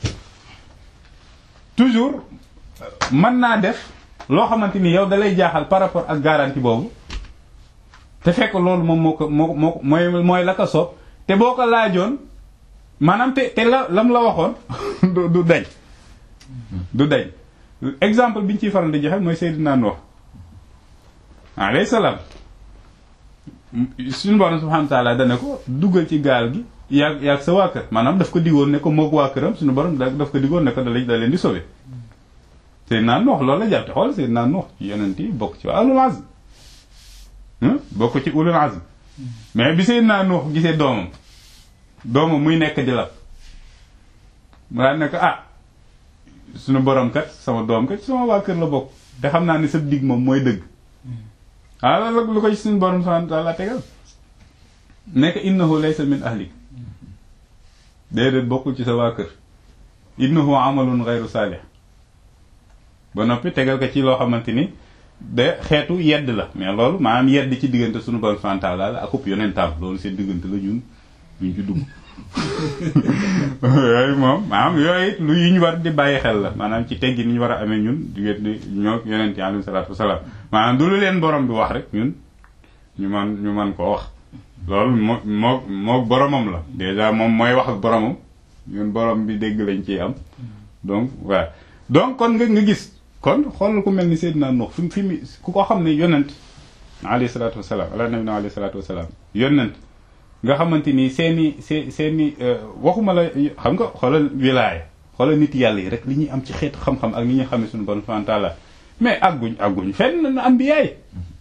toujours mën naa def loo xamante ni yow dalay jaaxal par rapport ak garantie boobu te fekk loolu moom moo ko moo moo mooy mooy la ko soob te boo ko laajoon maanaam te te la lam la waxoon du du dañ du dañ exemple bi ñu ciy faral di joxe mooy Seydina Nuux alayhi salaam suñu borom subhanahu wa ta'ala dana ko duggal ci gaal gi yaag yaag sa waa kër maanaam daf ko digoon ne ko moog waa këram suñu borom daf ko digoon ne ko da da leen di sauver Seydina Nuux loolu la jàpp te xool Seydina Nuux ci yonent yi bokk ci ulul azm bokk ci ulul azm mais bi Seydina Nuux gisee doomam doomam muy nekk di lab mu daan ne ko ah suñu borom kat sama doom kat sama waa kër la bokk te xam naa ne sa dig moom mooy dëgg ah loolu lu ko ci suñu borom subhanahu wa ta'ala tegal nekk innahu laysa min ahlik déedéet bokkul ci sa waa kër innahu amalun ghayru salih ba noppi tegal ko ci loo xamante ni de xeetu yedd la mais loolu maanaam yedd ci diggante suñu borom subhanahu wa ta'ala la akub yonentam loolu seen diggante la ñun duñ ci dugg yooyu moom maanaam yooyu lu yu ñu war di bàyyi xel la maanaam ci teggi ni ñu war a amee ñun diggante ñoo yonent yi alayhi salaatu wasalaam maanaam du lu leen borom bi wax rek ñun ñu man ñu man koo wax loolu moo moo moo boromam la déjà moom mooy wax ak boromam ñun borom bi dégg lañ ciy am donc waaw donc kon nga nga gis kon xoolal ku mel ni Seydina Nuux fi fi mu ku ko xam ne yonent alayhi salaatu wasalaam ala nabi na alayhi salaatu wasalaam yonent nga xamante ni seeni see seeni waxuma la xam nga xoolal wilaaya xoolal nit yàlla yi rek li ñuy am ci xeetu xam-xam ak li ñuy xamee suñu borom subhanahu wa ta'ala mais àgguñ àgguñ fenn anbiyaay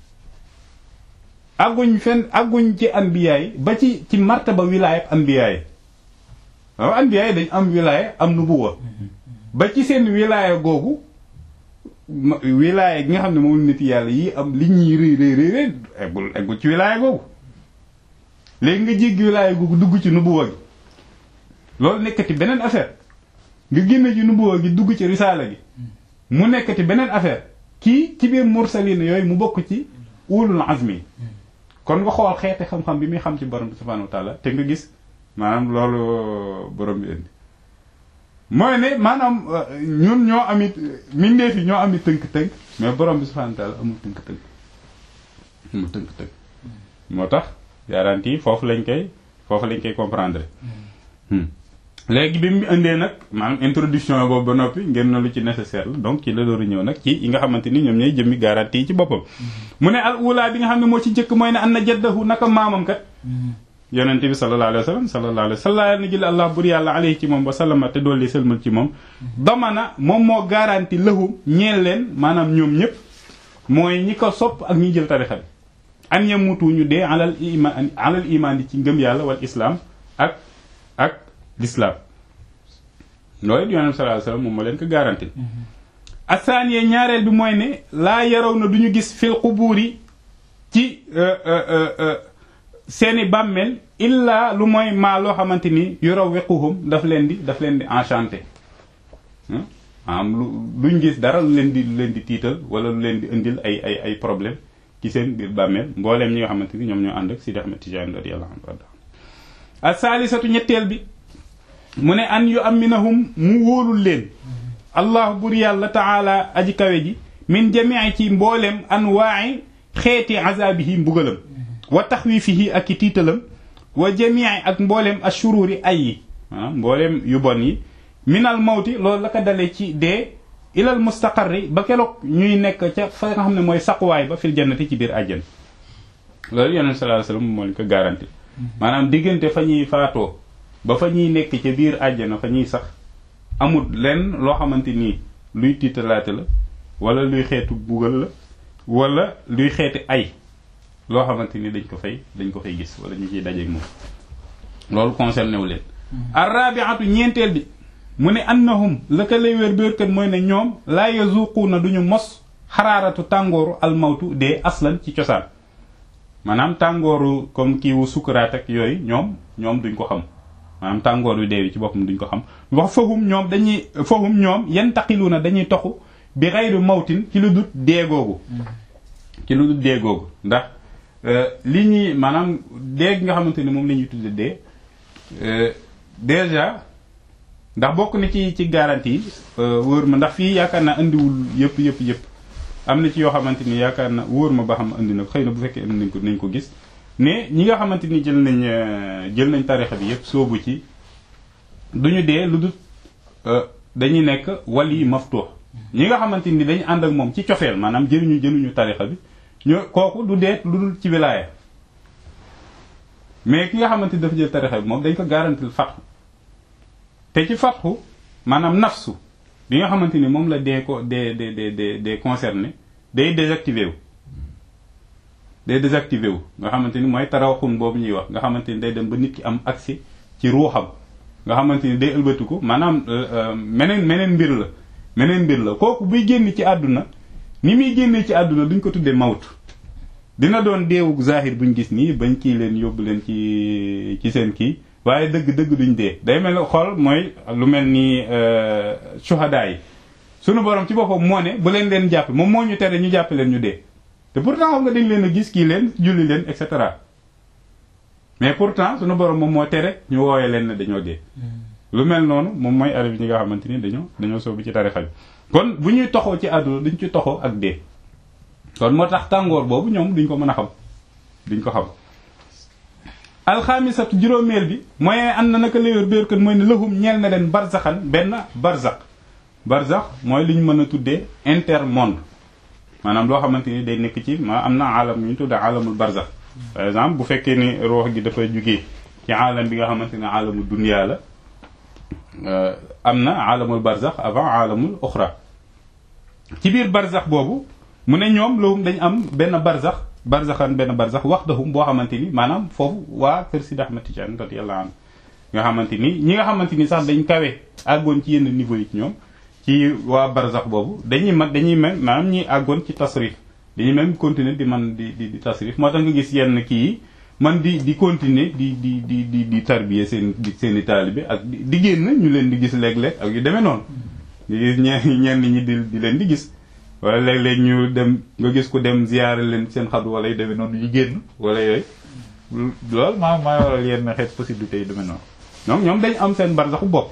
àgguñ fenn àgguñ ci anbiyaay ba ci ci martaba wilaaya ak anbiyaay waaw anbiyaay dañ am wilaaya am nubuwa ba ci seen wilaaya googu wilaaya gi nga xam ne moom nit yàlla yi am li ñuy rëy rëy rëy rëy eggul eggul ci wilaaya googu léegi nga jéggi wilaaya googu dugg ci nubuwa gi loolu nekkati beneen affaire nga génne ci nubuwa gi dugg ci risaala gi mu nekkati beneen affaire kii ci biir mursalin yooyu mu bokk ci ulul azmi kon nga xool xeeti xam-xam bi muy xam ci borom bi subhanahu wa taala te nga gis maanaam loolu borom bi indi mooy ne maanaam ñun ñoo amit mbindeef yi ñoo amit tënk-tënk mais borom bi subhanahu wa taala amul tënk-tënk amul tënk-tënk moo tax garantie foofu lañ koy foofu lañ koy comprendre léegi bi mu indee nag maanaam introduction boobu ba noppi ngeen na lu ci nécessaire la donc ci la dooru ñëw nag ci yi nga xamante ni ñoom ñooy jëmmi garantie yi ci boppam mu ne al ula bi nga xam ne moo ci njëkk mooy ne an na jaddahu naka maamam kat yonente bi sallallahu alayhi wa sallam sallallahu alayhi wa sallam na jël allah bur yàlla alayhi ci moom wa sallama te doolli sëlmal ci moom damana moom moo garanti lahu ñeel leen maanaam ñoom ñëpp mooy ñi ko sopp ak ñi jël tarixa bi an yamutu ñu dee alal iman alal iman di ci ngëm yàlla wal islam ak ak l'islam loolu yonente bi sallallahu alayhi wa sallam moom moo leen ko garanti asaaniye ñaareel bi mooy ne laa yaraw na du ñu gis fil qubuuri ci seeni bàmmeel illaa lu mooy maa loo xamante ni yurawwiquhum daf leen di daf leen di enchanté am lu duñ gis dara lu leen di lu leen di tiital wala lu leen di indil ay ay ay problème ci seen biir bàmmeel mbooleem ñi nga xamante ni ñoom ñoo ànd ak Sidi Ahmed Tidiane radiyallahu anhu as saalisatu ñetteel bi mu ne an yu aminahum mu wóolul leen allah bur yàlla taala aji kawe ji min jamii ci mbooleem anwaai xeeti azabihi mbugalam wa taxwifihi ak i tiitalam wa jamii ak mbooleem ashururi ay yi maanaam mbooleem yu bon yi minal mawti loolu la ko dalee ci dee ilal mustaqarri ba keroog ñuy nekk ca fa nga xam ne mooy saquwaay ba fil jannati ci biir àjjan loolu yonent sallallahu alayhi wasallam moo ñu ko garanti maanaam diggante fa ñuy faatoo ba fa ñuy nekk ca biir àjjana fa ñuy sax amul lenn loo xamante nii luy tiitalaate la wala luy xeetu bugal la wala luy xeeti ay loo xamante ni dañ ko fay dañ ko fay gis wala ñu ciy dajeeg moom loolu concerné wu leen arrabiatu ñeenteel bi mu ne annahum la ka lay wér béerkat mooy ne ñoom laa yazuquuna duñu mos xaraaratu tàngooru almawtu dee aslan ci cosaan maanaam tàngooru comme kiiwu sukuraat ak yooyu ñoom ñoom duñ ko xam maanaam tàngoor yu dee ci boppam duñ ko xam wax fahum ñoom dañuy fahum ñoom yantaqiluuna dañuy toxu bi xayru mawtin ci lu dut dee googu ci lu dut dee googu ndax li ñuy maanaam dee gi nga xamante ni moom la ñuy tudde dee déjà ndax bokk na ci ci garantie yi wóor ma ndax fii yaakaar naa indiwul yëpp yëpp yëpp am na ci yoo xamante ni yaakaar na wóor ma ba xam indi na ko xëy na bu fekkee indi nañ ko nañ ko gis mais ñi nga xamante ni jël nañ jël nañ tarixa bi yëpp soobu ci duñu dee lu dul dañuy nekk wali maftuux ñi nga xamante ni dañu ànd ak moom ci cofeel maanaam jëluñu jëluñu tarixa bi ñu kooku du dee lu dul ci wilaaya mais ki nga xamante ni dafa jël tarixa bi moom dañ ko garantil fatxu te ci fatxu maanaam nafsu bi nga xamante ni moom la dee ko dee dee dee dee dee concerné day désactivé wu day désactivé wu nga xamante ni mooy tarawxun boobu ñuy wax nga xamante ni day dem ba nit ki am accès ci ruuxam nga xamante ni day ëlbatiku maanaam meneen meneen mbir la meneen mbir la kooku buy génn ci àdduna ni muy génnee ci àdduna duñ ko tuddee mawt dina doon deewu zahir buñ gis nii bañ kii leen yóbbu leen ci ci seen kii waaye dëgg dëgg duñ dee day mel ne xool mooy lu mel ni shuhada yi sunu borom ci boppam moo ne bu leen leen jàpp moom moo ñu tere ñu jàpp leen ñu dee te pourtant xam nga dañ leen a gis kii leen julli leen et cetera mais pourtant sunu borom moom moo tere ñu wooye leen ne dañoo dee. lu mel noonu moom mooy arab yi ñi nga xamante ni dañoo dañoo soobu ci tarixa bi kon bu ñuy toxoo ci àdduna duñ ci toxoo ak dee kon moo tax tàngoor boobu ñoom duñ ko mën a xam duñ ko xam. alxaamisatu juróomeel bi mooy am na naka léwér béerkat mooy ne lahum ñeel na leen barzaxan benn barzax barzax mooy li ñu mën a tuddee intermonde maanaam loo xamante ni day nekk ci ma am na aalam yu ñu tudde aalamul barzax par exemple bu fekkee ni ruux gi dafa jugee ci aalam bi nga xamante ne aalamul dunya la am na aalamul barzax avant aalamul uxra ci biir barzax boobu mu ne ñoom loolu dañ am benn barzax barzaxan benn barzax waxdahum boo xamante ni maanaam foofu waa kër Sidi Ahmad Tijaan radiyallahu anhu nga xamante ni ñi nga xamante ni sax dañ kawe àggoon ci yenn niveau yi ñoom ci waa barzax boobu dañuy mag dañuy même maanaam ñi àggoon ci tasrif dañuy même continuer di man di di di tasrif moo tax nga gis yenn kii yi man di di continuer di di di di di tarbier seen seen i taalibe ak di génn ñu leen di gis léeg-léeg ak yu demee noonu di gis ñeen ñenn ñi di di leen di gis wala léeg-léeg ñu dem nga gis ku dem ziyaare leen seen xadu wala yu demee noonu ñu génn wala yooyu loolu maa maa waral yenn xeet possibilité yi demee noonu donc ñoom dañ am seen barzaxu bopp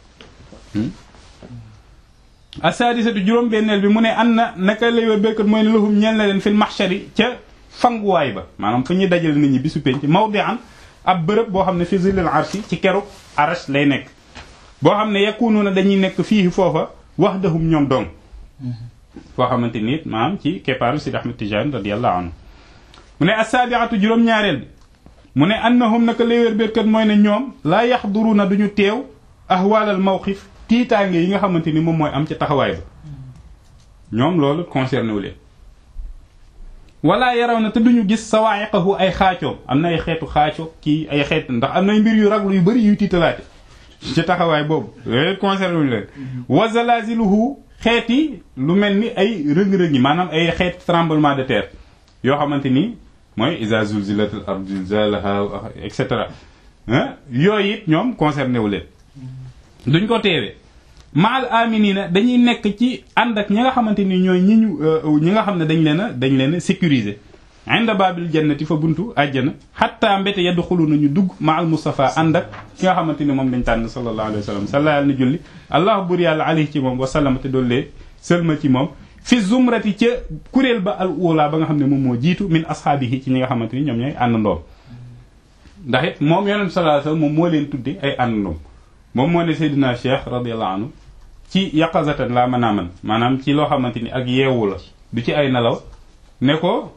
asadisatu juróom benneel bi mu ne an na naka lay wa béykat mooy ne lahum ñeel na leen fil mahshari ca fanguwaay ba maanaam fu ñuy dajale nit ñi bisu penc mawdi'an ab bërëb boo xam ne fi zillil arshi ci keru arash lay nekk boo xam ne yakununa dañuy nekk fii foofa wahdahum ñoom dong foo xamante ni it maanaam ci keppaaru Sidi Ahmad Tijaan radiyallahu anhu mu ne asaabiatu juróom-ñaareel bi mu ne annahum naka lay wér béykat mooy ne ñoom laa yaxduruna duñu teew ahwaalal mawqif tiitaange yi nga xamante ni moom mooy am ca taxawaay ba ñoom loolu concerné wu leen wala yaraw na te duñu gis sawaayiqahu ay xaacoom am na ay xeetu xaaco kii ay xeet ndax am nay mbir yu raglu yu bëri yuy tiitalaate ci taxawaay boobu yooyu concerné wu leen wa zalaziluhu xeet yi lu mel ni ay rëng-rëng yi maanaam ay xeet tremblement de terre yoo xamante ni mooy iza zulzilatil ardu zilzalaha et cetera yooyu it ñoom concerné wu leen duñ ko teewee maal aminina dañuy nekk ci ànd ak ñi nga xamante ni ñooy ñi ñu ñi nga xam ne dañ leen a dañ leen a sécuriser inda babil jannati fa buntu àjjana xatta mbéte yaddu xulu nañu dugg maal Mustafa ànd ak ki nga xamante ni moom dañ tànn sallallahu alayhi wa sallam salla yàlla na julli allahu bur yàlla alayhi ci moom wasallama te doollee sëlma ci moom fi zumrati ca kuréel ba al ula ba nga xam ne moom moo jiitu min ashaabihi ci ñi nga xamante ni ñoom ñooy àndandoom ndax it moom yonent sallallahu alayhi wa sallam moom moo leen tudde ay àndandoom moom moo ne Seydina Cheikh radiyallahu anhu ci yaqazatan laa mën a man maanaam ci loo xamante ni ak yeewu la du ci ay nelaw ne ko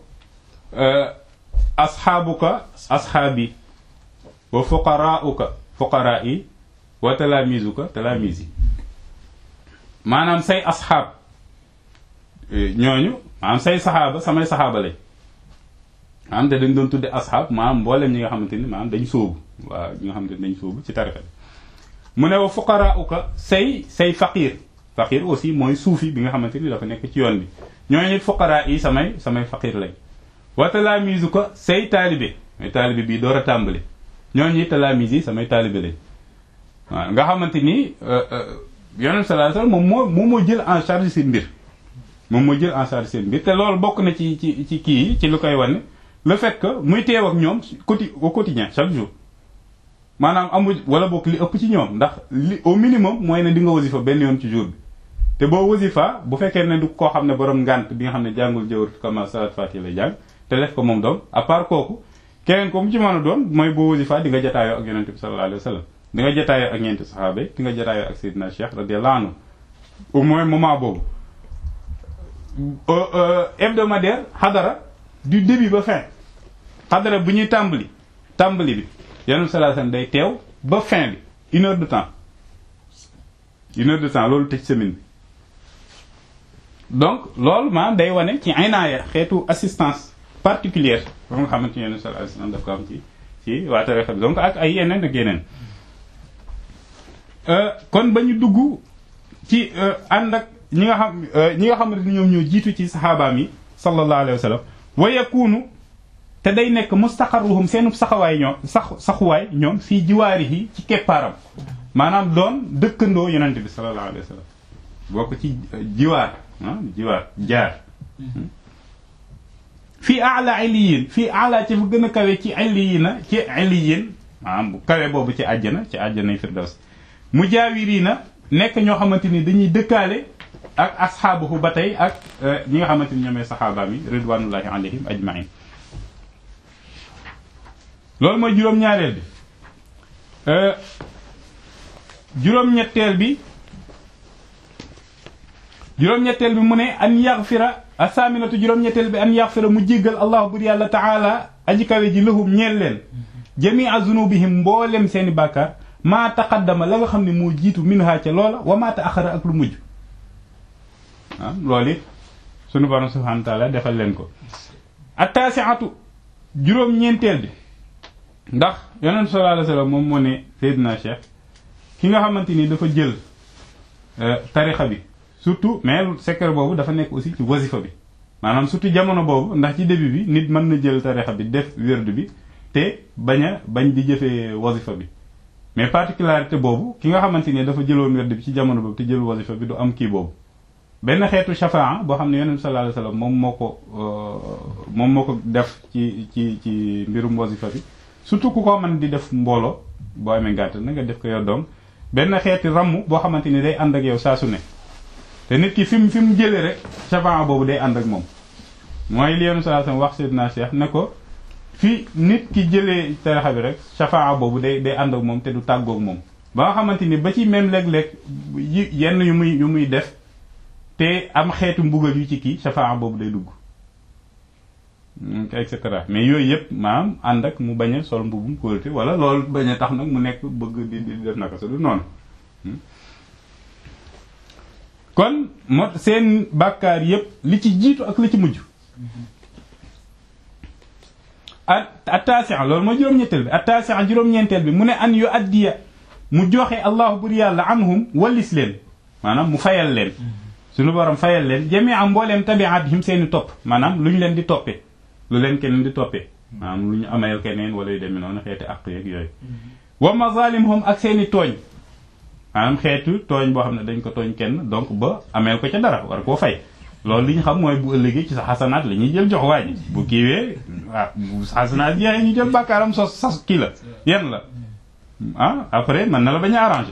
asxaabuka asxaabi wa fuqaraauka fuqaraai wa talaamizuka talaamizi maanaam say asxaab ñooñu maanaam say saxaaba samay saxaaba lañ maanaam te dañ doon tudde asxaab maanaam mboolem ñi nga xamante ni maanaam dañ sóobu waaw ñi nga xamante ni dañ sóobu ci tarixa bi mu ne wa fuqaraauka say say faqir faqir aussi mooy suufi bi nga xamante ni dafa nekk ci yoon bi ñooñu it fuqaraa yi samay samay faqir lañ wa talaamizu ko say taalibe may taalibe bii door a tàmbali ñooñu it talaamis yi samay taalibe lañ waaw nga xamante ni yonent sallallahu alayhi wasallam moom moo moom moo jël en charge seen mbir moom moo jël en charge seen mbir te loolu bokk na ci ci ci kii yi ci lu koy wane le fait que muy teew ak ñoom quoti au quotidien chaque jour maanaam amul wala bokk li ëpp ci ñoom ndax li au minimum mooy ne di nga wasifa benn yoon ci jour bi te boo wasifa bu fekkee ne du koo xam ne borom ngànt bi nga xam ne jàngul jawar kama salat fati lay jàng te def ko moom doom à part kooku keneen ko mu ci mën a doon mooy boo wasifa di nga jataayoo ak yonente bi sallallahu alayhi wa sallam di nga jataayoo ak ñeenti saxaaba yi di nga jataayoo ak Seydina Cheikh radiyallahu anhu au moins moment boobu hebdomadaire xadara du début ba fin xadara bu ñuy tàmbali tàmbali bi yonent sallallahu alayhi wasallam day teew ba fin bi une heure de temps une heure de temps loolu tëj semaine bi donc loolu maanaam day wane ci aynaaya xeetu assistance particulière ba nga xamante ni yonent sallallahu alayhi wasallam daf ko am ci ci waa tarixa bi donc ak ay yeneen ak yeneen kon ba ñu dugg ci ànd ak ñi nga xam ñi nga xamante ni ñoom ñoo jiitu ci saxaabaam yi sallallahu alayhi wasallam wa yakunu te day nekk mustaqarruhum seenu saxawaay ñoom sax saxuwaay ñoom fii jiwaarihi ci keppaaram maanaam doon dëkkandoo yonente bi sallallahu alayhi wa sallam bokk ci jiwaar ah jiwaar jaar fii ala illiyin fii ala ci fu gën a kawe ci illiyina ci illiyin maanaam bu kawe boobu ci àjjana ci àjjanay firdaws mujaawiriina nekk ñoo xamante ni dañuy dëkkaale ak asxaabuhu ba tey ak ñi nga xamante ni ñoomee saxaabaam yi ridwanullahi alayhim ajmain loolu mooy juróom-ñaareel bi juróom-ñetteel bi juróom-ñetteel bi mu ne an yaxfira asaaminatu juróom-ñetteel bi an yaxfira mu jéggal allahu bur yàlla taala aji kawe ji lahum ñeel leen jamia zunubihim mboolem seeni bàkkaar maa taqaddama la nga xam ne moo jiitu minha ca loola wa maa taaxara ak lu mujj ah loolu it sunu borom subhanahu wa taala defal leen ko attaasiatu juróom-ñeenteel bi ndax yonent sallallahu alayhi wasallam moom moo ne Seydina Cheikh ki nga xamante ni dafa jël tarixa bi surtout mais secret boobu dafa nekk aussi ci wasifa bi maanaam surtout jamono boobu ndax ci début bi nit mën na jël tarixa bi def wérdu bi te bañ a bañ di jëfee wasifa bi mais particularité boobu ki nga xamante ni dafa jëloon wérdu bi ci jamono boobu te jël wasifa bi du am kii boobu benn xeetu shafaa boo xam ne yonent sallallahu alayhi wasallam moom moo ko moom moo ko def ci ci ci mbirum wasifa bi surtout ku ko mën di def mbooloo boo amee gàtt na nga def ko yow doom benn xeeti ramm boo xamante ni day ànd ak yow saa su ne te nit ki fi mu fi mu jëlee rek shafaa boobu day ànd ak moom mooy li yonent sallallahu alayhi wasallam wax Seydina Cheikh ne ko fi nit ki jëlee tarixa bi rek shafaa boobu day day ànd ak moom te du tàggoog moom ba nga xamante ni ba ci même léeg-léeg yi yenn yu muy yu muy def te am xeetu mbugal yu ci kii shafaa boobu day dugg et cetera mais yooyu yëpp maanaam ànd ak mu bañ a sol mbubum kóolute wala loolu bañ a tax nag mu nekk bëgg di di def naka sa du noonu kon moo seen bàkkaar yëpp li ci jiitu ak li ci mujj a attasia loolu mooy juróom-ñetteel bi attasia juróom-ñeenteel bi mu ne an yu addiya mu joxe allahu bur yàlla anhum wallis leen maanaam mu fayal leen suñu borom fayal leen jamia mbooleem tabiatihim seeni topp maanaam lu ñu leen di toppee lu leen keneen di toppee maanaam lu ñu ameel keneen wala yu demee noonu xeeti àq yeeg yooyu wa mazalimhum ak seeni tooñ maanaam xeetu tooñ boo xam ne dañ ko tooñ kenn donc ba ameel ko ca dara war koo fay loolu li ñu xam mooy bu ëllëgee ci sa xasanaat la ñuy jël jox waa ji bu kiiwee ah bu xasanaat jeexee ñu jël bàkkaaram sos sas kii la yenn la ah après mën na la bañ a arrangé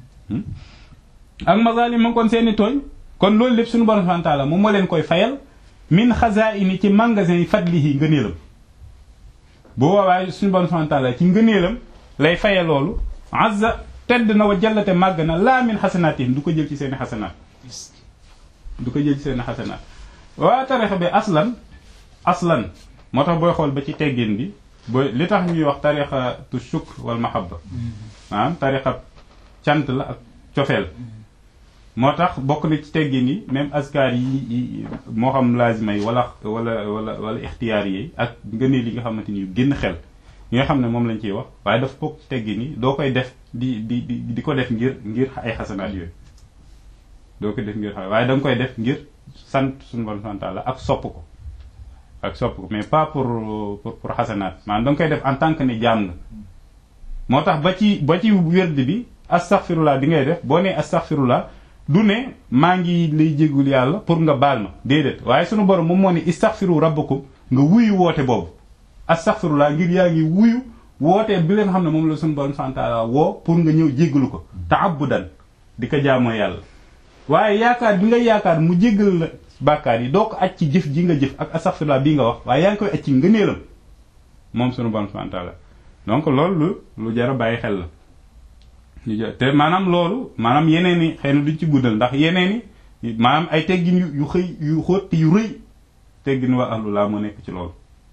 ak mazalimhum kon seeni tooñ kon loolu lépp suñu borom subhanahu wa ta'ala moom moo leen koy fayal min xazaini ci magasin yi fadlihi ngëneelam bu boobaa suñu borom subhanahu wa ta'ala ci ngëneelam lay faye loolu azza tedd na wa jallate màgg na laa min xasanaatihim du ko jël ci seeni xasanaat du ko jël ci seeni xasanaat waa tarixa bi aslan aslan moo tax booy xool ba ci teggin bi booy li tax ñuy wax tarixatu shukr wal mahabba maanaam tarixa cant la ak cofeel moo tax bokk na ci teggin yi même askar yi moo xam laazima yi wala wala wala wala ixtiyaar yi ak ngëneel yi nga xamante ni yu génn xel yi nga xam ne moom lañ ciy wax waaye dafa bokk ci teggin yi doo koy def di di di di ko def ngir ngir ay xasanaat yooyu doo koy def ngir xa waaye da nga koy def ngir sant suñu borom subhanahu wa ta'ala ak sopp ko ak sopp ko mais pas pour pour pour xasanaat maanaam da nga koy def en tant que ne jaam nga moo tax ba ci ba ci wérd bi astaghfirullah bi ngay def boo nee astaghfirullah du ne maa ngi lay jégul yàlla pour nga baal ma déedéet waaye sunu borom moom moo ne istaghfiru rabbakum nga wuyu woote boobu astaghfirullah ngir yaa ngi wuyu woote bi leen xam ne moom la sunu borom subhanahu wa ta'ala woo pour nga ñëw jéggalu ko ta'abbudan di ko jaamoo yàlla waaye yaakaar bi nga yaakaar mu jéggal la bàkkaar yi doo ko aj ci jëf ji nga jëf ak astaghfirullah bii nga wax waaye yaa ngi koy aj ci ngëneelam moom sunu borom subhanahu wa ta'ala donc loolu lu lu jar a bàyyi xel la te maanaam loolu maanaam yeneen i xëy na duñ ci guddal ndax yeneen i maanaam ay teggin yu yu xëy yu xóot yu rëy teggin waa ahlu laa moo nekk ci loolu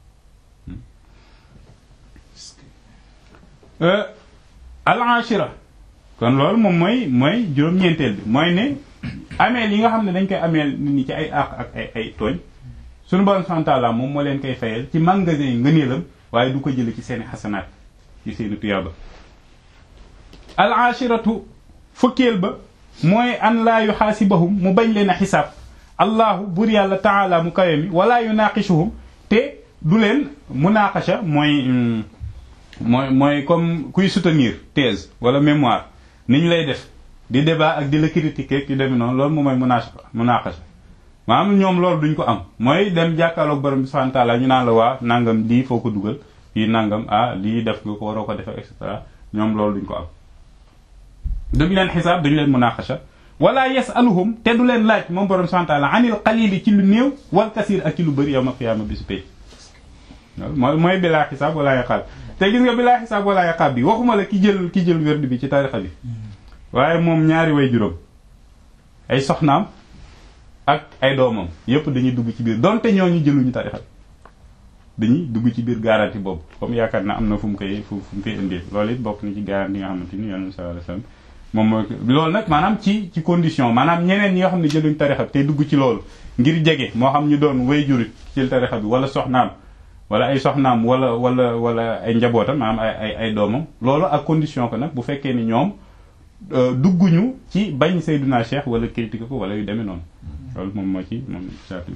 al ashira kon loolu moom mooy mooy juróom-ñeenteel bi mooy ne ameel yi nga xam ne dañ koy ameel nit ñi ci ay àq ak ay ay tooñ suñu borom subhanahu wa ta'ala moom moo leen koy fayal ci magasin yi ngëneelam waaye du ko jële ci seeni xasanaat ci seeni tuyaaba al ashiratu fukkeel ba mooy an laa yuxaasibahum mu bañ leen a xisaab allahu bur yàlla taala mu kawe mi wala yunaqishuhum te du leen munaqasha mooy mooy mooy comme kuy soutenir thèse wala mémoire ni ñu lay def di débat ak di la critiquer ki demi noonu loolu moom mooy munaqasha munaqasha maanaam ñoom loolu duñ ko am mooy dem jàkkaarloog borom bi subhanahu wa ta'ala ñu naan la waa nangam lii foo ko dugal fii nangam ah lii def nga ko waroo ko def et cetera ñoom loolu duñ ko am duñ leen xisaab duñ leen munaqasha wala yasaluhum te du leen laaj moom borom subhanahu wa ta'ala anil qalili ci lu néew wal kasir ak ci lu bëri yawmal qiyaama bisu pay mooy mooy bilaa xisaab wala yaqaab te gis nga bilaa xisaab wala yaqaab bi waxuma la ki jël ki jël wérdu bi ci tarixa bi waaye moom ñaari way juróom ay soxnaam ak ay doomam yépp dañuy dugg ci biir donte ñooñu jëluñu tarixa dañuy dugg ci biir garantie boobu comme yaakaar na am na fu mu koy fu mu koy indee loolu it bokk na ci garantie nga xamante ni yonent sallallahu alayhi wasallam moom mooy loolu nag maanaam ci ci condition maanaam ñeneen ñi nga xam ne jëluñ tarixa bi te dugg ci loolu ngir jege moo xam ñu doon way jurit ci tarixa bi wala soxnaam wala ay soxnaam wala wala wala ay njabootam maanaam ay ay ay doomam loolu ak condition ko nag bu fekkee ni ñoom dugguñu ci bañ Seydina Cheikh wala critique ko wala yu demee noonu loolu moom moo ci moom saati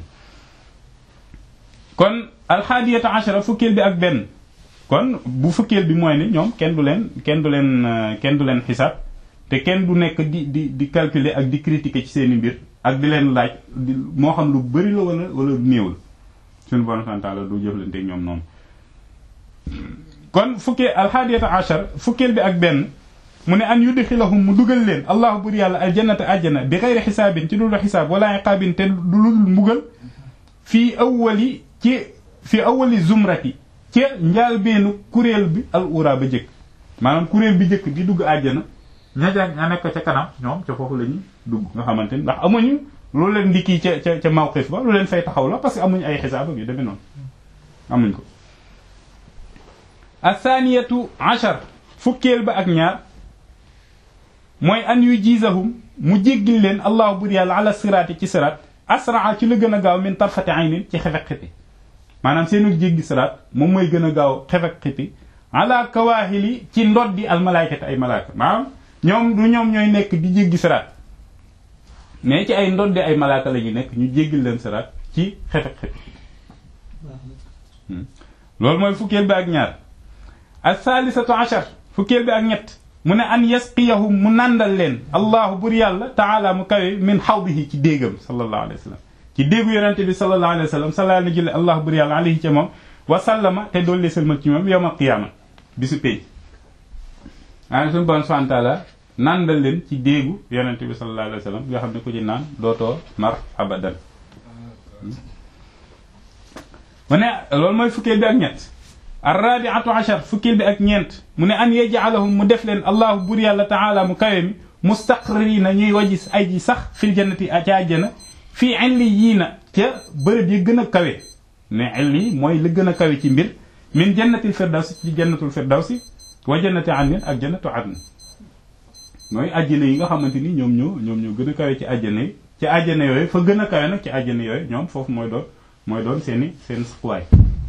kon alxaadiyata ashara fukkeel bi ak benn kon bu fukkeel bi mooy ne ñoom kenn du leen kenn du leen kenn du leen xisaab te kenn du nekk di di di calculer ak di critiquer ci seeni mbir ak di leen laaj di moo xam lu bari la wala wala néew la suñu bon santaa la du jëflante ñoom noonu kon fukkee alxaadiyata ashar fukkeel bi ak benn mu ne an yudxilahum mu dugal leen allahu bur yàlla aljannata àjjana bi xeyri xisaabin ci dul xisaab wala iqaabin te du lul mbugal fii awwali ci fii awwali zumrati ci njaalbeenu kuréel bi al ura ba jëkk maanaam kuréel bi jëkk di dugg àjjana ña ja ña nekk ca kanam ñoom ca foofu la ñuy dugg nga xamante ni ndax amuñu loolu leen di kii ca ca ca mawqif ba lu leen fay taxaw la parce que amuñu ay xisaab ak yu demee noonu amuñ ko athaniyatu ashar fukkeel ba ak ñaar mooy an yu jiisahum mu jéggil leen allahu bur yàlla ala siraati ci siraat asraa ci la gën a gaaw min tarfati aynin ci xefek xiti maanaam seenu jéggi siraat moom mooy gën a gaaw xefek xiti ala kawaahili ci ndoddi al malaykati ay malaaka maanaam ñoom du ñoom ñooy nekk di jéggi siraat mais ci ay ndoddi ay malaaka la ñu nekk ñu jéggil leen siraat ci xefek xiti loolu mooy fukkeel bi ak ñaar al thalithatu ashar fukkeel bi ak ñett mu ne an yasqiyahum mu nàndal leen allahu bur yàlla taala mu kawe min xawdihi ci déegam sallallahu alayhi wa sallam ci déegu yonente bi sallallahu alayhi wa sallam salaa na jële allahu bur yàlla alayhi ca moom wa sallama te doollee sëlmal ci moom yawmal qiyaama bisu pay maanaam suñu bon subhanahu taala nàndal leen ci déegu yonente bi sallallahu alayhi wa sallam yoo xam ne ku ci naan dootoo mar abadan mu ne loolu mooy fukkeel bi ak ñett arrabiatu achar fukkil bi ak ñeent mu ne an yaj'alahum mu def leen allahu bur yàlla taala mu kawe mi mustaqrina ñuy wajis ay ji sax fil jannati ca àjjana fii illiyiina ca bërëb yi gën a kawe ne illi mooy li gën a kawe ci mbir min jannatil firdawsi ci jannatul firdawsi wa jannati adnin ak jannatu adn mooy àjjana yi nga xamante ni ñoom ñoo ñoom ñoo gën a kawe ci àjjana yi ci àjjana yooyu fa gën a kawe nag ci àjjana yooyu ñoom foofu mooy doon mooy doon seeni seen saxuwaay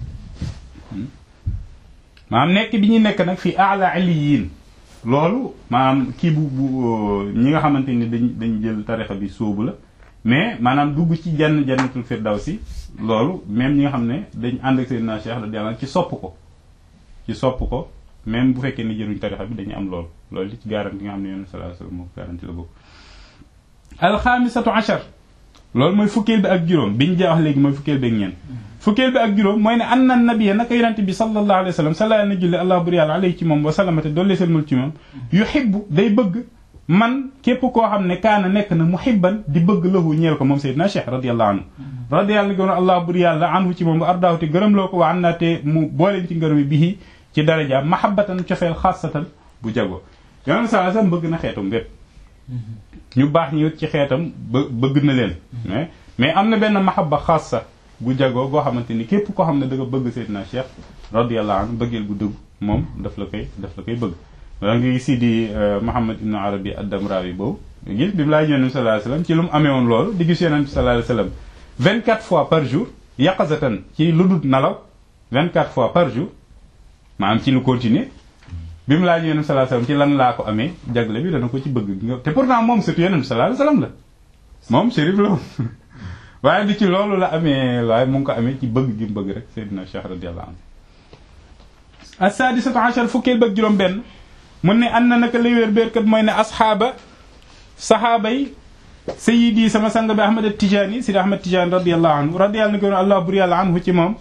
maanaam nekk bi ñu nekk nag fii ala aliyin loolu maanaam kii bu bu ñi nga xamante ni dañ dañ jël tarixa bi sóobu la mais maanaam dugg ci jann jannatul firdawsi loolu même ñi nga xam ne dañ ànd ak Seydina Cheikh radiyallahu anhu ci sopp ko ci sopp ko même bu fekkee ni jëruñ tarixa bi dañu am loolu loolu li ci garanti nga xam ne yoon sallallahu alayhi wasallam moo garanti la bokk alxaamisatu achar loolu mooy fukkeel bi ak juróom biñ ja wax léegi mooy fukkeel bi ak ñeent fukkeel bi ak juróom mooy ne anna nabiyya naka yonente bi sallallahu alayhi wa sallam sala na julli allah bur yàlla alayhi ci moom wa salamate doollee selmal ci moom yuhibbu day bëgg man képp koo xam ne kaana nekk na muhibban di bëgg lahu ñeel ko moom Seydina Cheikh radiyallahu anhu radiyallahu gën allah bur yàlla anhu ci moom ba ardaahu te gërëm loo ko wa an naa te mu booleen ci ngërëmi bihi ci daraja mahabbatan cofeel xaasatan bu jago yonente sallallahu alayhi wa sallam bëgg na xeetum bépp ñu baax ñi ci xeetam ba bëgg na leen mais mais am na benn mahabba xaasa gu jagoo goo xamante ni képp koo xam ne da nga bëgg Seydina Cheikh radiyallahu anhu bëggeel gu dëgg moom daf la koy daf la koy bëgg wala nga gis di Muhammad ibn Arabi ad-Damrawi boobu gis bi mu laay yonent bi sallallahu alayhi wasallam ci lu mu amee woon loolu di gis yonent bi sallallahu alayhi wasallam vingt quatre fois par jour yaqazatan ci lu dul nalaw vingt quatre fois par jour maanaam ci lu continuer bi mu laaj yonent bi sallallahu alayhi wasallam ci lan laa ko amee jagle bi dana ko ci bëgg te pourtant moom surtout yonent bi sallallahu alayhi wasallam la moom shérif la waaye li ci loolu la amee waaye mu ngi ko amee ci bëgg gi mu bëgg rek Seydina Cheikh radiyallahu anhu as-sadisatu ashar fukkeel bëgg juróom benn mun ne an na naka lay wér béerkat mooy ne asxaaba saxaaba yi sayidi sama sang bi Ahmad Tijaani Sidi Ahmad Tijaani radiyallahu anhu radiyallahu anhu allah bur yàlla anhu ci moom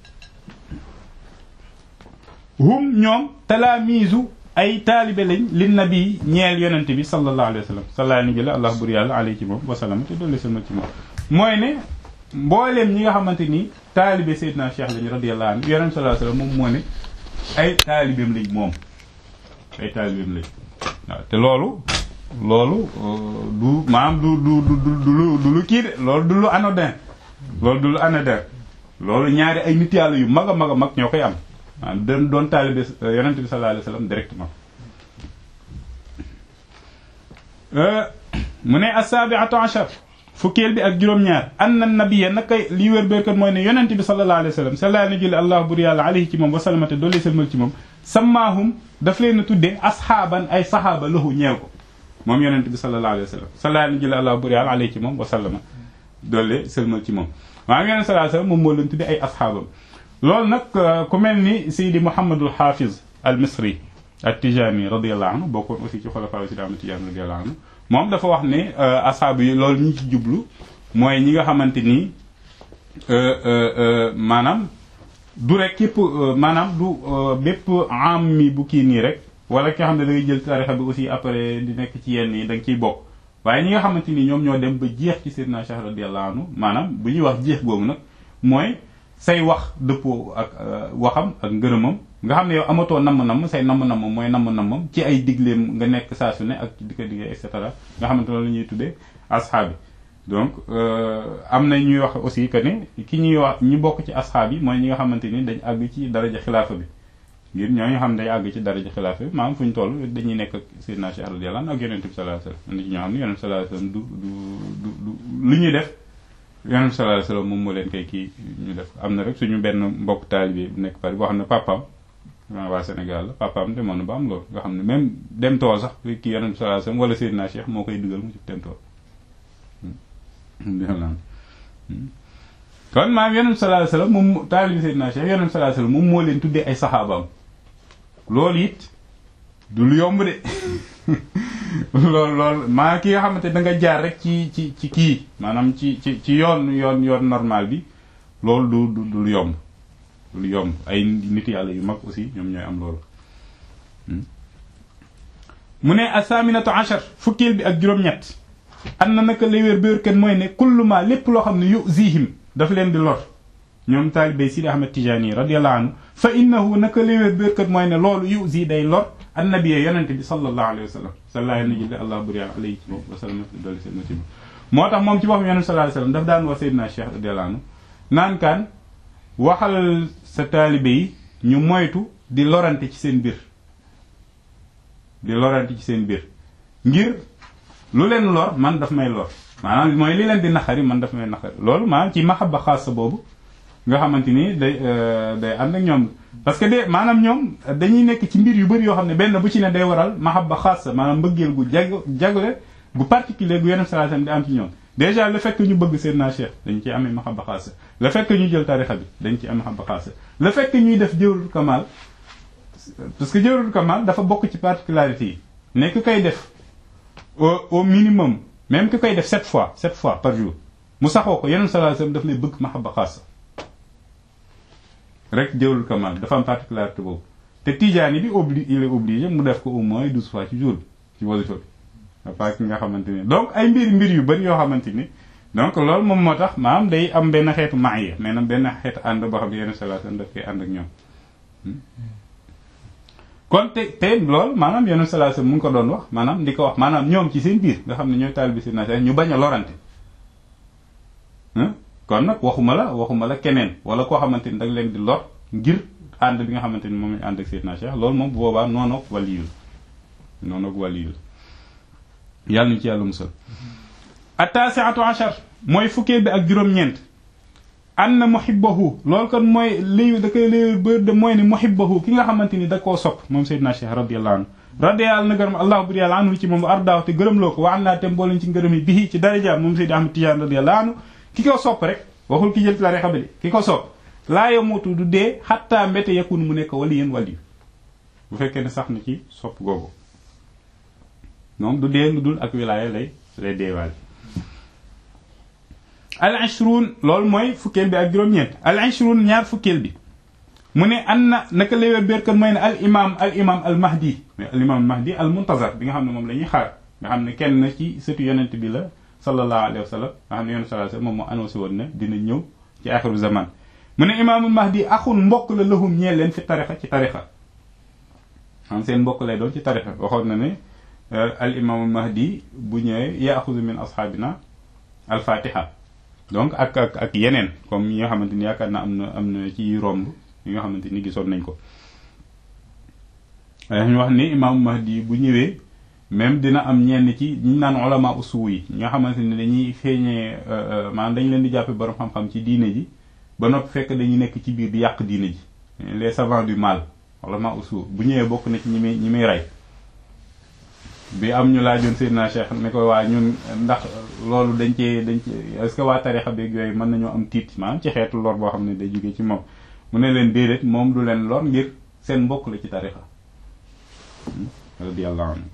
hum ñoom talaamiisu ay taalibe lañ li nabi ñeel yonente bi sallallahu alayhi wa sallam sallallahu alayhi wa allah bur yàlla alayhi ci moom wasallam te doole sama ci moom mooy ne mbooleem ñi nga xamante ni taalibe Seydina Cheikh lañu radiyallahu anhu yonente sallallahu alayhi wa sallam moom moo ne ay taalibeem lañ moom ay taalibeem lañ waaw te loolu loolu du maanaam du du du du du lu kii de loolu du lu anodin loolu du lu anodin loolu ñaari ay nit yàlla yu mag a mag a mag ñoo koy am maanaam doon doon taalibe yonent bi sallallahu alayhi wasallam directement mu ne as-sabi'atu ashar fukkeel bi ak juróom-ñaar anna nabiyya naka li wér béerkat mooy ne yonent bi sallallahu alayhi wasallam sallallahu alayhi allah bur yàlla alayhi ci moom wa salamate doole selmal ci moom sammaahum daf leen a tuddee asxaaban ay saxaaba lahu ñeel ko moom yonent bi sallallahu alayhi wasallam sallallahu alayhi allah bur yàlla alayhi ci moom wa salama doole selmal ci moom maa ngi yonent sallallahu alayhi wasallam moom moo leen tuddee ay asxaabam loolu nag ku mel ni Seydi Mouhamadul Hafiz al Misri at-Tijani radiyallahu anhu bokkoon aussi ci xulafaa Seydi Ahmad Tijani radiyallahu anhu moom dafa wax ne asxaab yi loolu ñu ci jublu mooy ñi nga xamante ni maanaam du rek képp maanaam du bépp am mi bu kii nii rek wala ki nga xam ne da ngay jël tarixa bi aussi après di nekk ci yenn yi da nga ciy bokk waaye ñi nga xamante ni ñoom ñoo dem ba jeex ci Seydina Cheikh radiyallahu anhu maanaam bu ñuy wax jeex boobu nag mooy say wax dëppoo ak waxam ak ngërëmam nga xam ne yow amatoo namm-namm say namm-namm mooy namm-nammam ci ay digleem nga nekk saa su ne ak di ko diggee et cetera nga xamante loolu la ñuy tuddee asxaab yi donc am na ñuy wax aussi que ne ki ñuy wax ñi bokk ci asxaab yi mooy ñi nga xamante ni dañ àgg ci daraja xilaafa bi ngir ñoo nga xam ne day àgg ci daraja xilaafa bi maanaam fu ñu toll dañuy nekk ak Seydina Cheikh radiyallahu anhu ak yonent bi sallallahu alayhi wasallam am na ci ñoo xam ne yonent bi sallallahu alayhi wasallam du du du du lu ñuy def yonent bi sallallahu alayhi wasallam moom moo leen koy kii ñu def am na rek suñu benn mbokk taalibe bu nekk Paris boo xam ne papaam waa Sénégal la papaam demoon na ba am loolu nga xam ne même dem tool sax kii yonent bi sallallahu alayhi wasallam wala Seydina Cheikh moo koy dugal mu ci dem tool kon maam yonent bi sallallahu alayhi wasallam moom taalibe Seydina Cheikh yonent bi sallallahu alayhi wasallam moom moo leen tuddee ay saxaabaam loolu it du lu yomb de loolu loolu maa ki nga xamante da nga jaar rek ci ci ci kii maanaam ci ci ci yoon yoon yoon normal bi loolu du du du lu yomb du lu yomb ay nit yàlla yu mag aussi ñoom ñooy am loolu mu ne asaminatu ashar fukkeel bi ak juróom-ñett am na naka lay wér béer kenn mooy ne kulluma lépp loo xam ne yu zihim daf leen di lor ñoom taalibé Sidi Ahmed Tijani radiyallahu anhu fa innahu naka lay wér béer kenn mooy ne loolu yu zi day lor annabiye yonente bi sallallahu alayhi wa sallam sallallahu alayhi allah buri alayhi ci moom wa sallam dolli seen ci moo tax moom ci boppam yonente sallallahu alayhi wa sallam daf daan wax Seydina Cheikh radiyallahu anhu naan kaan waxal sa taalibe yi ñu moytu di lorante ci seen biir di lorante ci seen biir ngir lu leen lor man daf may lor maanaam mooy li leen di naxari man daf may naxari loolu maanaam ci mahabba xaasa boobu nga xamante ni day day ànd ak ñoom parce que de maanaam ñoom dañuy nekk ci mbir yu bëri yoo xam ne benn bu ci ne day waral mahabba xaasa maanaam mbëggeel gu jag jagle gu particulier gu yeneen salaatam di am ci ñoom déjà le fait que ñu bëgg Seydina Cheikh dañ ci amee mahabba xaasa le fait que ñu jël tarixa bi dañ ci am mahabba xaasa le fait que ñuy def jawrul kamal parce que jawrul kamal dafa bokk ci particularité yi nekk koy def au au minimum même ki koy def sept fois sept fois par jour mu saxoo ko yeneen salaatam daf lay bëgg mahabba xaasa rek jawrul kamal dafa am particularité boobu te tijaani bi obli il est obligé mu def ko au moins douze fois ci jour bi ci wasifa bi à part ki nga xamante ni donc ay mbir mbir yu bari yoo xamante ni donc loolu moom moo tax maanaam day am benn xeetu maaya maanaam benn xeetu ànd boo xam ne yenn salaatam daf koy ànd ak ñoom kon te te loolu maanaam yenn salaatam mu ngi ko doon wax maanaam di ko wax maanaam ñoom ci seen biir nga xam ne ñooy taal bi si na ñu bañ a lorante kon nag waxuma la waxuma la keneen wala koo xamante ni da nga leen di lor ngir ànd bi nga xamante ni moom lañ ànd ak Seydina Cheikh loolu moom bu boobaa noonu ak waliyul noonu ak waliyul yàlla ñu ci yàlla musal at-tasi'atu ashar mooy fukkee bi ak juróom-ñeent anna muhibbahu loolu kon mooy liy da koy liy bër de mooy ne muhibbahu ki nga xamante ni da koo sopp moom Seydina Cheikh radiyallahu anhu radiyallahu na gërëm allah bur yàlla anhu ci moom ardaaw te gërëm loo ko wa an naa tem boolañ ci ngërëm yi bii ci daraja moom Seydi Ahmad Tijaan radiyallahu anhu ki ko sopp rek waxul ki jël ci la rexa bi de ki ko sopp laa yamutu du dee xattaa mbete yakun mu nekk wali yéen wali bu fekkee ne sax na ci sopp googu moom du dee lu dul ak wilaaya lay lay deewaale al ishruun loolu mooy fukkeel bi ak juróom-ñeent al ishruun ñaar fukkeel bi mu ne an na naka léwér béerkat mooy ne al imam al imam al mahdi mais al imam al mahdi al muntazar bi nga xam ne moom la ñuy xaar nga xam ne kenn na ci sëtu yonent bi la sallallahu alayhi wa sallam nga xam ne yonent sallallahu alayhi wa sallam moom moo annoncé woon ne dina ñëw ci axiru zaman mu ne imaamul mahdi axun mbokk la lahum ñeel leen fi tarixa ci tarixa xam seen mbokk lay doon ci tarixa waxoon na ne al imaamu mahdi bu ñëwee yaaxudu min asxaabina al fatiha donc ak ak ak yeneen comme yi nga xamante ni yaakaar na am na am na ci romb yi nga xamante ni gisoon nañ ko ñu wax ni imaamu mahdi bu ñëwee même dina am ñenn ci ñu naan ulama usuw yi ñi nga xamante ni dañuy feeñee maanaam dañ leen di jàppe borom xam-xam ci diine ji ba noppi fekk dañuy nekk ci biir di yàq diine ji les savants du mal ulama usuw bu ñëwee bokk na ci ñi muy ñi muy rey bi am ñu laajoon Seydina Cheikh ne ko waa ñun ndax loolu dañ cee dañ ci est-ce que waa tarixa beeg yooyu mën nañoo am tiit maanaam ci xeetu lor boo xam ne day jógee ci moom mu ne leen déedéet moom du leen lor ngir seen mbokk la ci tarixa radiyallahu anhu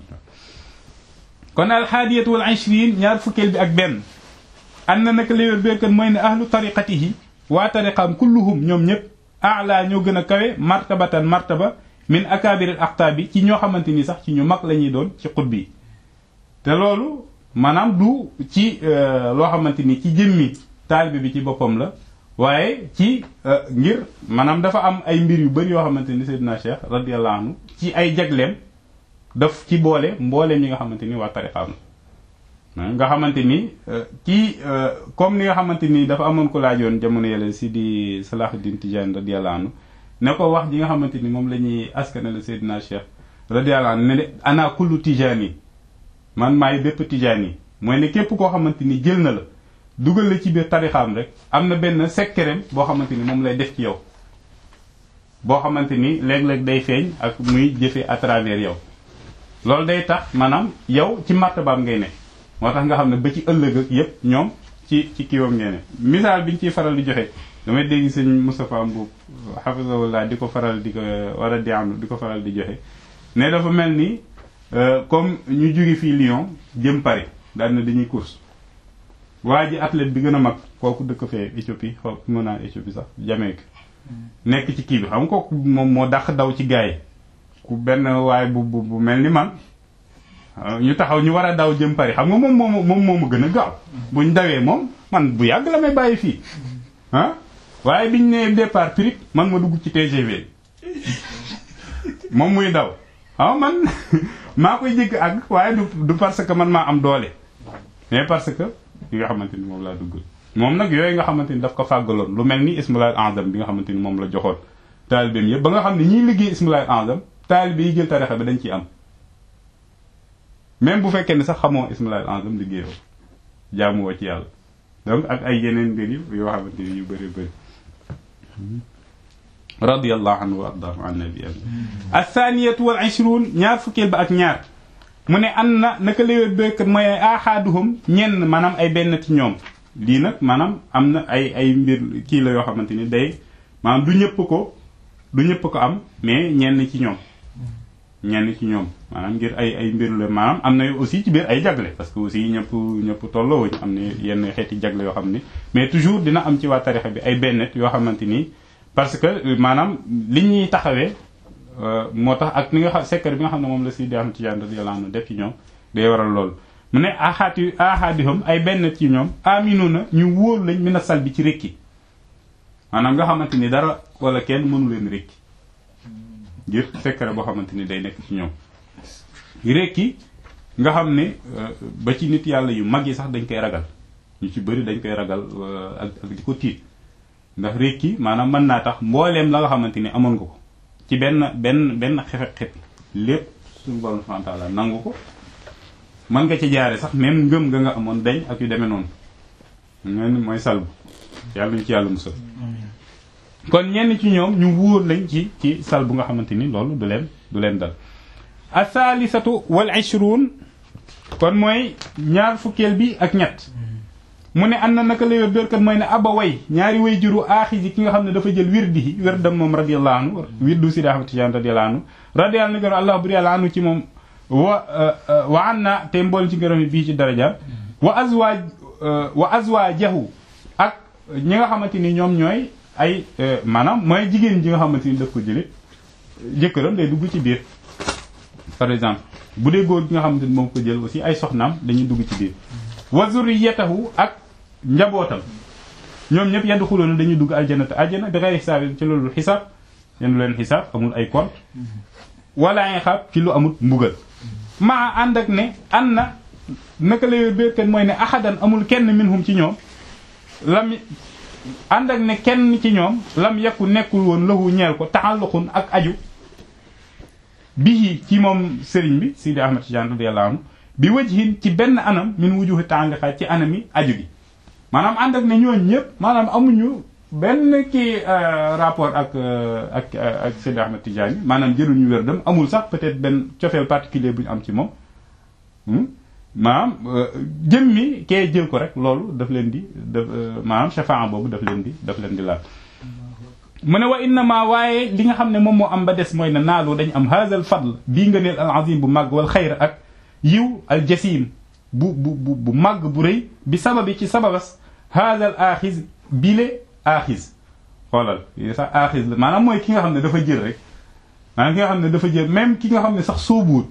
kon alxaadiyatu wal ishrin ñaar fukkeel bi ak benn an na naka léwér béykat mooy ne ahlu tariqatihi waa tariqaam kulluhum ñoom ñëpp ala ñoo gën a kawe martabatan martaba min akabiril aqtaabi ci ñoo xamante ni sax ci ñu mag la ñuy doon ci xut bi te loolu maanaam du ci loo xamante ni ci jëmmi taalibe bi ci boppam la waaye ci ngir maanaam dafa am ay mbir yu bëri yoo xamante ni Seydina Cheikh radiyallahu anhu ci ay jagleem daf ci boole mbooleem ñi nga xamante ni waa tariqaam la nga xamante ni ci comme ni nga xamante ni dafa amoon ko laajoon jamono yële si di Salahuddin Tijani radiyallahu anhu ne ko wax ji nga xamante ni moom la ñuy askanale Seydina Cheikh radiyallahu anhu ne ana kullu Tijani man maay bépp Tijani mooy ne képp koo xamante ni jël na la dugal la ci biir tarixaam rek am na benn sekkereem boo xamante ni moom lay def ci yow boo xamante ni léeg-léeg day feeñ ak muy jëfe à travers yow loolu day tax maanaam yow ci martabaam ngay ne moo tax nga xam ne ba ci ëllëg ak yépp ñoom ci ci kiiwam ngay ne misaal bi ñu ciy faral di joxe damay dégg sëñ Moustapha Mbuub hafizahullah di ko faral di ko wala di am di ko faral di joxe ne dafa mel ni comme ñu jóge fii Lyon jëm Paris daal na dañuy course waa ji athlète bi gën a mag kooku dëkk fee Éthiopie xaw mën naa Éthiopie sax Jamaïque nekk ci kii bi xam nga kooku moom moo dàq daw ci gaay yi ku benn waaye bu bu bu mel ni man ñu taxaw ñu war a daw jëm Paris xam nga moom moom moom moo ma gën a gaaw buñ dawee moom man bu yàgg la may bàyyi fii ah waaye biñ ne départ prix man ma dugg ci TGV moom muy daw waaw man maa koy jëkk ak waaye du du parce que man maa am doole mais parce que yi nga xamante ni moom laa dugg moom nag yooyu nga xamante ni daf ko fàggaloon lu mel ni ismulaay azam bi nga xamante ni moom la joxoon taalibeem yëpp ba nga xam ne ñiy liggéey ismulaay azam taalibe yi jël tarixa bi dañ ciy am même bu fekkee ne sax xamoo ismulaay azam liggéeyoo jaamuwoo ci yàlla donc ak ay yeneen mbir yi yoo xamante ni yu bëri bëri radiyallahu anhu wa ardaahu an nabi athaniyatu wal ishrun ñaar fukkeel ba ak ñaar mu ne an na naka léwét béykat mooy ay ahaaduhum ñenn maanaam ay benn ci ñoom lii nag maanaam am na ay ay mbir kii la yoo xamante ni day maanaam du ñëpp ko du ñëpp ko am mais ñenn ci ñoom ñenn ci ñoom maanaam ngir ay ay mbir la maanaam am na aussi ci biir ay jagle parce que aussi ñëpp ñëpp tolloowuñ am na yenn xeeti jagle yoo xam ne mais toujours dina am ci waa tarixa bi ay bennet yoo xamante ni parce que maanaam li ñuy taxawee moo tax ak ni nga xam secret bi nga xam ne moom la si di am Tijaan radiyallahu anhu def ci ñoom day waral loolu mu ne axaati ahadihum ay benn ci ñoom aminu na ñu wóor lañ mina sal bi ci rékki maanaam nga xamante ni dara wala kenn mënu leen rékki ngir secret boo xamante ni day nekk ci ñoom rékki nga xam ne ba ci nit yàlla yu mag yi sax dañ koy ragal ñu ci bëri dañ koy ragal ak ak di ko tiit ndax rékki maanaam mën naa tax mbooleem la nga xamante ni amoon nga ko ci benn benn benn xefet xet lépp suñu borom subhanahu wa ta'ala nangu ko mën nga ci jaare sax même ngëm nga nga amoon dañ ak yu demee noonu ngeen mooy salbu yàlla ñu ci yàlla musal kon ñenn ci ñoom ñu wóor lañ ci ci salbu nga xamante ni loolu du leen du leen dal athalisatu wal ishrun kon mooy ñaar fukkeel bi ak ñett mu ne an na naka la bérkat mooy ne aba way ñaari way juru aaxisi ki nga xam ne dafa jël wirdi yi wirdam moom radiyallahu anhu wirdu Sidi Ahmad Tijaan radiyallahu anhu radiyallahu anhu allah buri yàlla anu ci moom wa wa an na te mbool ci ngërëm bii ci daraja wa azwaaj wa azwaajahu ak ñi nga xamante ni ñoom ñooy ay maanaam mooy jigéen ji nga xamante ni daf ko jële jëkkëram day dugg ci biir par exemple bu dee góor gi nga xamante ni moom ko jël aussi ay soxnaam dañuy dugg ci biir wa zurriyatahu ak njabootam ñoom ñëpp yaddu xuloona dañuy dugg aljanata aljana bi xeyri xisaab ci loolu xisaab yenn leen xisaab amul ay compte wala ay xaab ci lu amul mbugal maa ànd ak ne an na naka la yor béykat mooy ne ahadan amul kenn minhum ci ñoom lam ànd ak ne kenn ci ñoom lam yakku nekkul woon lahu ñeel ko taxalluqun ak aju bihi ci moom sëriñ bi Sidi Ahmad Tijaan radiyallahu anhu bi wajhin ci benn anam min wujuhi tàngaxaay ci anami aju gi maanaam ànd ak ne ñooñ ñëpp maanaam amuñu benn kii rapport ak ak ak Sidi Ahmad Tijaan maanaam jëluñu wér dem amul sax peut-être benn cofeel particulier bu ñu am ci moom maanaam jëmmi kee jël ko rek loolu daf leen di daf maanaam shafaa boobu daf leen di daf leen di laal mu ne wa innama waaye li nga xam ne moom moo am ba des mooy ne naalu dañ am haazal fadl bii nga neel al azim bu màgg wal xayr ak yiw al jasim bu bu bu bu màgg bu rëy bi sababi ci sababas haazal aaxiz bile aaxiz xoolal sax aaxiz la maanaam mooy ki nga xam ne dafa jël rek maanaam ki nga xam ne dafa jël même ki nga xam ne sax soobuwut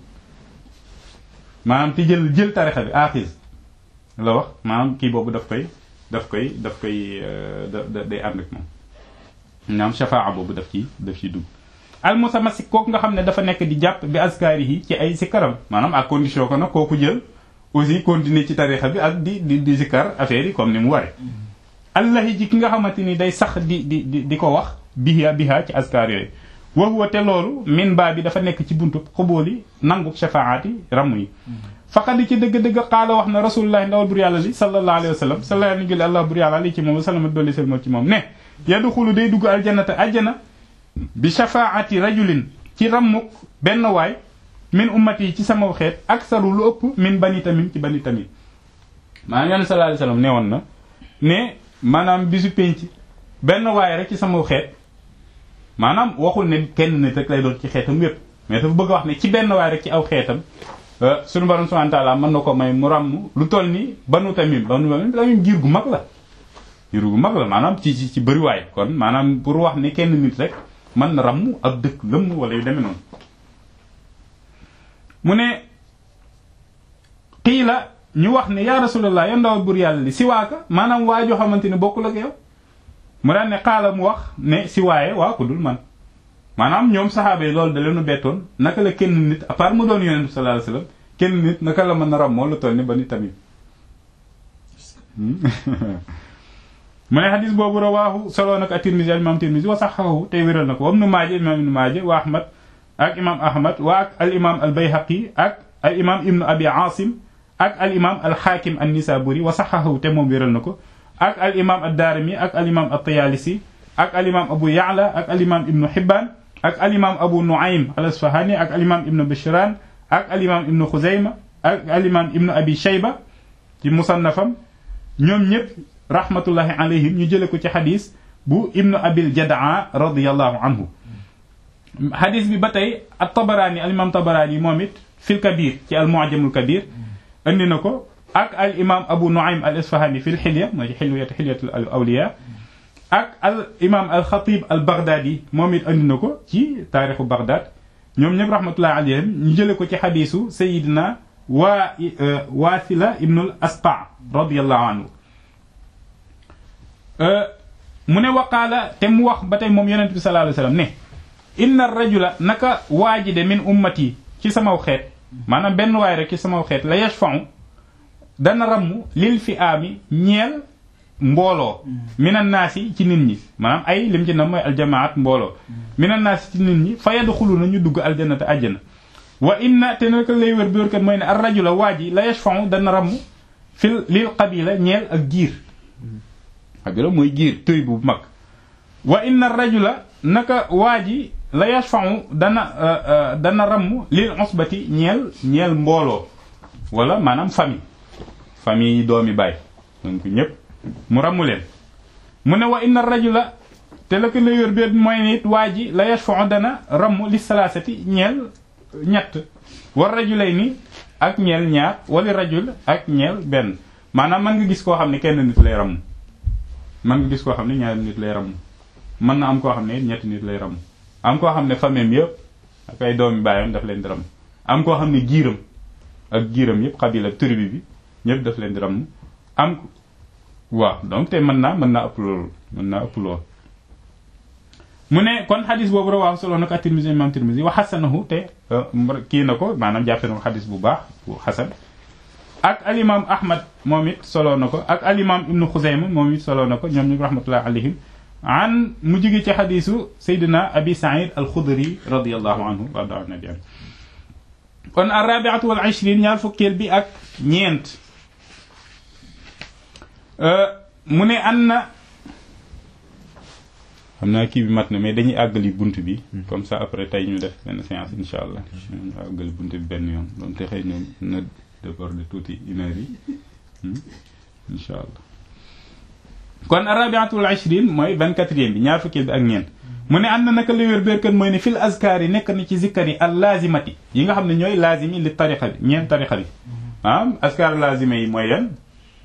maanaam te jël jël tarixa bi aaxiz la wax maanaam kii boobu daf koy daf koy daf koy da day ànd ak moom naam shafaa boobu daf ci daf ci dugg al mutamasik kooku nga xam ne dafa nekk di jàpp bi askari yi ci ay zikaram maanaam à condition que nag kooku jël aussi continuer ci tarixa bi ak di di di zikar affaire yi comme ni mu ware allahi ji ki nga xamante ni day sax di di di di ko wax biha biha ci askar yooyu wa huwa te loolu min baa bi dafa nekk ci buntu xubóoli nangu shafaati ramm yi faqad ci dëgg-dëgg xaala wax na rasulullahi ndawal bur yàlla li sallallahu alayhi wa sallam sallallahu alayhi wa sallam bur yàlla li ci moom salama dolli seen ci moom ne yadxulu day dugg aljannata ajjana bi shafaati rajulin ci rammuk benn waay min ummati yi ci sama xeet aksaru lu ëpp min bani tamim ci bani tamim maanaam yonent sallallahu alayhi wa sallam ne woon na ne maanaam bisu penc benn waay rek ci sama xeet maanaam waxul ne kenn nit rek lay doon ci xeetam yépp mais dafa bëgg a wax ne ci benn waay rek ci aw xeetam suñu borom subhanahu wa ta'ala mën na ko may mu ràmm lu toll ni banu tamim banu tamim tamim giir gu mag la giir gu mag la maanaam ci ci ci bëriwaay kon maanaam pour wax ne kenn nit rek mën na ràmm ak dëkk lëmm wala yu demee noonu mu ne xii la ñu wax ne ya rasulullah ya ndawal bur yàlla li si waaka maanaam waa joo xamante ne bokkul ak yow mu daan ne xaala mu wax ne si waaye waa ko dul man maanaam ñoom saxaaba yi loolu da leenu bettoon naka la kenn nit à part mu doon yonent bi sallallahu alayhi wasallam kenn nit naka la mën a ram moo la toll ni ba ni tamit mu ne xadis boobu rawaahu soloo nag a tirmisi al imam tirmisi wa saxahu tey wéral na ko wam nu maaje imam ibnu maaje wa ahmad ak imam ahmad wa ak al imam al bayhaqi ak al imam ibnu abi asim ak al imam al xaakim an nisaburi wa saxahu te moom wéral na ko ak al imam ad daarimi ak al imam at tayalisi ak al imam abu yaala ak al imam ibnu hibban ak al imam abu nuaym al asfahani ak al imam ibnu bishran ak al imam ibnu xuzayma ak al imam ibnu abi shayba ci musannafam ñoom ñëpp rahmatullahi alayhim ñu jële ko ci xadis bu ibnu abil jadaa radiallahu anhu xadis bi ba tey at tabaraani al imam tabaraani moom it fil kabir ci al mu'jamul kabir andi na ko ak al imam abu nuaym al asfahani fil xilya mooy ci xilwiyat xilyatul awliya ak al imam al xatib al baghdadi moom it andi na ko ci taarixu Baghdad ñoom ñëpp rahmatullahi alayhim ñu jële ko ci xadisu sayidina waa waasila ibnul asqa radiallahu anhu mu ne waqaala te mu wax ba tey moom yonent bi sallallahu alayhi wasallam ne inna rajula naka waaji de min ummati ci samaw xeet maanaam benn waay rek ci samaw xeet la yashfa'u dana ramm lil fi aami ñeel mbooloo minan naasi ci nit ñi maanaam ay lim ci na mooy aljamaat mbooloo minan naasi ci nit ñi fa yadxulu na ñu dugg aljannata àjjana wa inna te naka lay wér bi wér kat mooy ne ar rajula waa ji la yashfa'u dana ramm fil lil qabila ñeel ak giir qabila mooy giir tëy bu mag wa inna rajula naka waa ji la yashfa'u dana dana ramm lil usbati ñeel ñeel mbooloo wala maanaam famille famille doomi baay donc ñëpp mu ramu leen mu ne wa inna rajula te la ko lay wér bi mooy nit waa ji la yashfa'u dana ramm li salaasati ñeel ñett war rajulay ni ak ñeel ñaar wala rajul ak ñeel benn maanaam mën nga gis koo xam ne kenn nit lay ramm mën nga gis koo xam ne ñaari nit lay ramm mën na am koo xam ne ñetti nit lay ramm am koo xam ne famille yëpp ak ay doomi baayam daf leen di ramm am koo xam ne giiram ak giiram yëpp xabila tribu bi ñëpp daf leen di ramm am waaw donc te mën naa mën naa ëpp loolu mën naa ëpp loolu mu ne kon xadis boobu rawaahu solo na ko at-Tirmidhi imam Tirmidhi wa xasanahu te kii na ko maanaam jàppe na ko xadis bu baax bu xasan ak alimam ahmad moom it solo na ko ak alimam ibnu xuzayma moom it solo na ko ñoom ñu rahmatullahi alayhim an mu jóge ci xadisu saydina abi said alxudri radiallahu anhu warda an nabi kon arrabiatu wal ishrin ñaar fukkeel bi ak ñeent mu ne an na xam naa kii bi mat na mais dañuy àggali bunt bi comme ça après tey ñu def benn séance insha allah ñu àggali bunt bi benn yoon doon te xëy na na déborder tuuti une heure yi insha allah kon arabiatul ashrin mooy vingt-quatrième bi ñaar fukkeel bi ak ñeent mu ne ànd na naka la wér béerkat mooy ne fil azkar yi nekk na ci zikkar yi al lazimati yi nga xam ne ñooy lazimi li tariqa bi ñeent tariqa bi ah azkar lazima yi mooy yan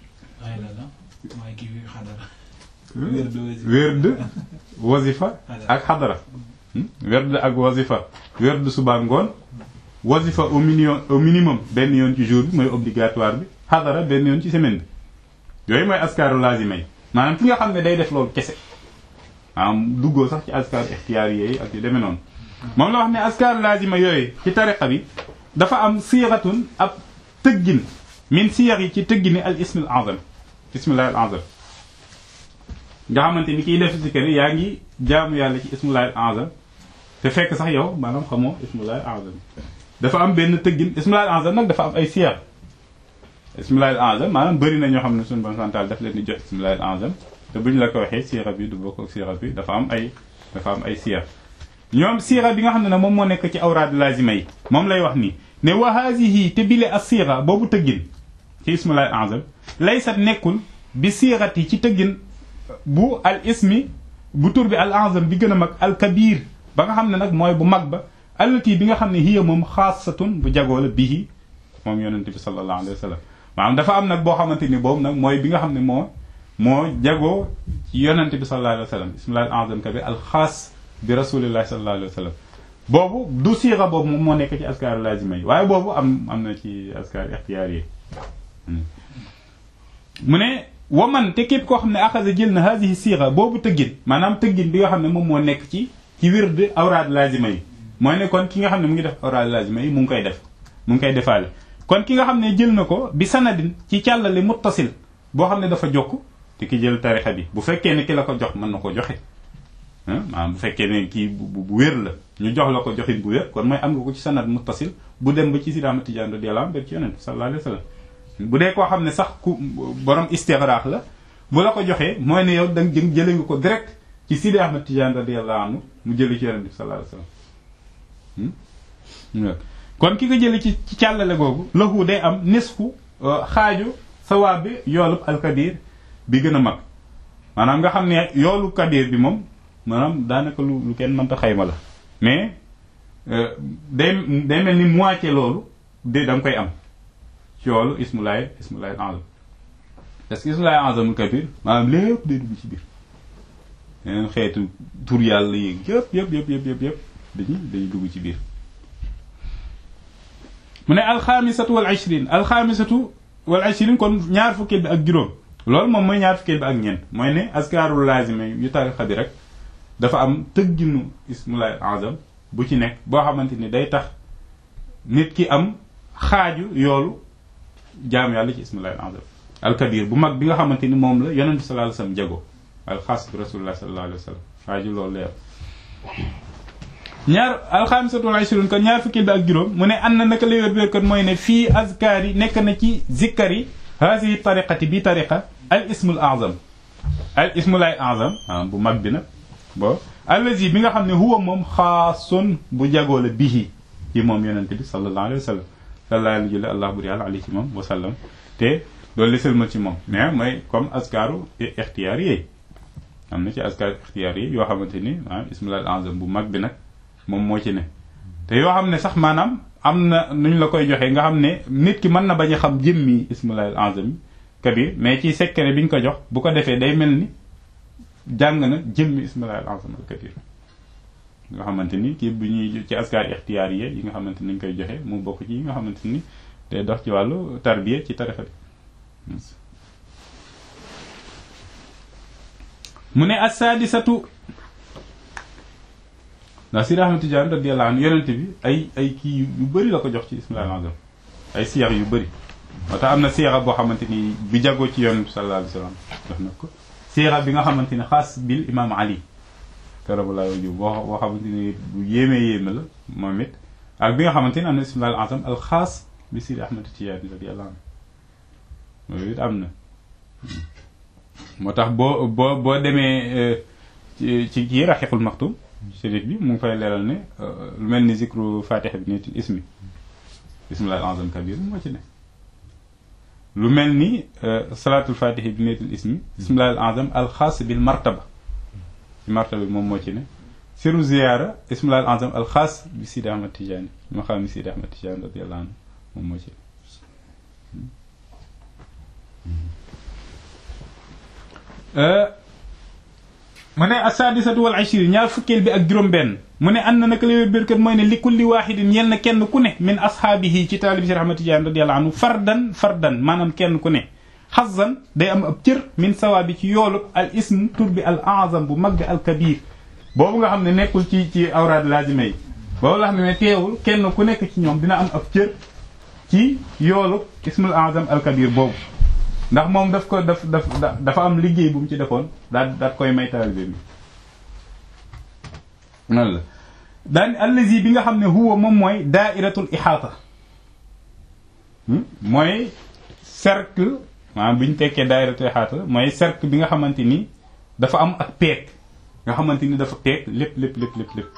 wérd wazifa ak xadara wérd ak wazifa wérd suba ngoon wazifa au minimum au minimum benn yoon ci jour bi mooy obligatoire bi xadara benn yoon ci semaine bi yooyu mooy askaru lazima yi maanaam ki nga xam ne day def loolu kese maanaam duggoo sax ci askar ixtiyaar yi ak yu demee noonu moom la wax ne askar lazima yooyu ci tariqa bi dafa am siratun ab tëggin min siyar yi ci tëggini al ismil azam ismillahi al azam nga xamante ni kiy def si kër yaa ngi jaamu yàlla ci ismullahi al azam te fekk sax yow maanaam xamoo ismullahi al azam dafa am benn tëggin ismullahi al azam nag dafa am ay siyar ismullahi al azam maanaam bëri na ñoo xam ne suñu bon santal daf leen di jox ismullahi al azam te bu ñu la ko waxee siira bi du bokk ak siira bi dafa am ay dafa am ay siyar ñoom siira bi nga xam ne nag moom moo nekk ci awraad lazima yi moom lay wax nii ne wa haadihi te bile as siira boobu tëggin ci ismullahi al azam laysat nekkul bi siirati ci tëggin bu al ismi bu tur bi al azam bi gën a mag al kabir ba nga xam ne nag mooy bu mag ba allati bi nga xam ne hiya moom xaasatun bu jagoo la bihi moom yonente bi sallallahu alayhi wa sallam maanaam dafa am nag boo xamante ni boobu nag mooy bi nga xam ne moo moo jagoo ci yonente bi sallallahu alayhi wa sallam bismillahi al azam kabir al xaas bi rasulillahi sallallahu alayhi wa sallam boobu du siira boobu moom moo nekk ci askar lazima yi waaye boobu am am na ci askar ixtiyaar yi mu ne waman te képp koo xam ne axasa jël na hadihi siira boobu tëggin maanaam tëggin bi nga xam ne moom moo nekk ci ci wird awraad lazima yi mooy ne kon ki nga xam ne mu ngi def awraad lazima yi mu ngi koy def mu ngi koy defaale kon ki nga xam ne jël na ko bi sanadin ci càllale muttasil boo xam ne dafa jokk te ki jël tarixa bi bu fekkee ne ki la ko jox mën na ko joxe maanaam bu fekkee ne kii bu wér la ñu jox la ko joxin bu wér kon mooy am nga ko ci sanad muttasil bu dem ba ci Sidi Ahmad Tijaan radiyallahu anhu ci yonent sallallahu alayhi wa sallam bu dee koo xam ne sax ku borom istigraax la bu la ko joxee mooy ne yow da nga jëlee nga ko direct ci Sidi Ahmad Tijaan radiyallahu anhu mu jëlee ci yonent bi sallallahu alayhi wasallam kon ki ko jëlee ci ci càllale googu lahu day am nisfu xaaju sawaab bi yoolub alkabir bi gën a mag maanaam nga xam ne yoolu kabir bi moom maanaam daanaka lu lu kenn mënta xayma la mais day day mel ni moitié loolu de da nga koy am ci yoolu ismulaay ismulaay azam parce que ismulaay azamul kabir maanaam lépp day dugg ci biir yeneen xeetu tur yàlla yi yëpp yëpp yëpp yëpp yëpp yëpp dañuy dañuy dugg ci biir mu ne alxaamisatu wal ishrin alxaamisatu wal ishrin kon ñaar fukkeel bi ak juróom loolu moom mooy ñaar fukkeel bi ak ñeent mooy ne askaarul laazima yu tarixa bi rek dafa am tëgginu ismulaay azam bu ci nekk boo xamante ni day tax nit ki am xaaju yoolu jaam yàlla ci ismulaay azam alkabir bu mag bi nga xamante ni moom la yonent bi sallallahu alayhi wasallam jago alxaas bi rasulullah sallallahu alayhi wasallam xaaju loolu lay am ñaar alxaamisatu wal ishrun kon ñaar fukki bi ak juróom mu ne an na naka la wér wér kon mooy ne fii azkaar yi nekk na ci zikkar yi haasihi tariqati bi tariqa al ismul azam al ismul ay azam bu mag bi nag bo allazi bi nga xam ne huwa moom xaasun bu jagoo la bihi ci moom yonente bi sallallahu alayhi wa sallam sallallahu alayhi allah buri yàlla alayhi ci moom wa sallam te loolu li sëlmal ci moom mais mooy comme askaaru ixtiyaar yi am na ci askaaru ixtiyaar yi yoo xamante ni ah ismul al azam bu mag bi nag moom moo ci ne te yoo xam ne sax maanaam am na nuñ la koy joxee nga xam ne nit ki mën na bañ a xam jëmmi ismullahi azam kabir mais ci secret bi ñu ko jox bu ko defee day mel ni jàng na jëmmi ismullahi azam al kabir nga xamante ni kii bu ñuy ci askar ixtiyaar yi yi nga xamante ni ñu koy joxe mu bokk ci yi nga xamante ni day dox ci wàllu tarbiya ci tarixa bi mu ne assaadisatu ndax Sidi Ahmad Tidiane radiyallahu anhu yonent bi ay ay kii yu bëri la ko jox ci ismilal azam ay siyax yu bëri moo tax am na siyaxa boo xamante ni bi jagoo ci yonent bi sallallahu alayhi wasallam jox na ko siyaxa bi nga xamante ni xaas bil imam ali karamallahu wajhu boo boo xamante ni bu yéemee yéeme la moom it ak bi nga xamante ni am na ismilal azam al xaas bi Sidi Ahmad Tidiane radiyallahu anhu loolu it am na moo tax boo boo boo demee ci ci kii raxiqul maxtum shérif bi mu ngi fay leeral ne lu mel ni zikru fatiha bi netil ismi bismillah al azam kabir moo ci ne lu mel ni salaatul fatiha bi netil ismi bismillah al azam al xaas bil martaba ci martaba bi moom moo ci ne siru ziyaara bismillah al azam al xaas bi Sidi Ahmad Tidiane ma xam ni Sidi Ahmad Tidiane radiyallahu anhu moom moo ci mu ne asadisatu wal ashir ñaar fukkeel bi ak juróom-benn mu ne ànd na naka la bérkat mooy ne li kulli waaxidin ñel na kenn ku ne min ashaabihi ci taalibi si Ahmad Tijaan radiyallahu anhu fardan fardan maanaam kenn ku ne xazan day am ab cër min sawaabi ci yoolub al ism tur bi al azam bu mag al kabir boobu nga xam ne nekkul ci ci awraad lazima yi boobu la xam ne teewul kenn ku nekk ci ñoom dina am ab cër ci yoolub ismul azam al kabir boobu ndax moom daf ko daf daf dafa am liggéey bu mu ci defoon daal daal koy may taalibe bi noonu la daan allazi bi nga xam ne huwa moom mooy daairatul ixaata mooy cercle maanaam bi ñu tekkee daairatul ixaata mooy cercle bi nga xamante ni dafa am ak peeg nga xamante ni dafa peeg lépp lépp lépp lépp lépp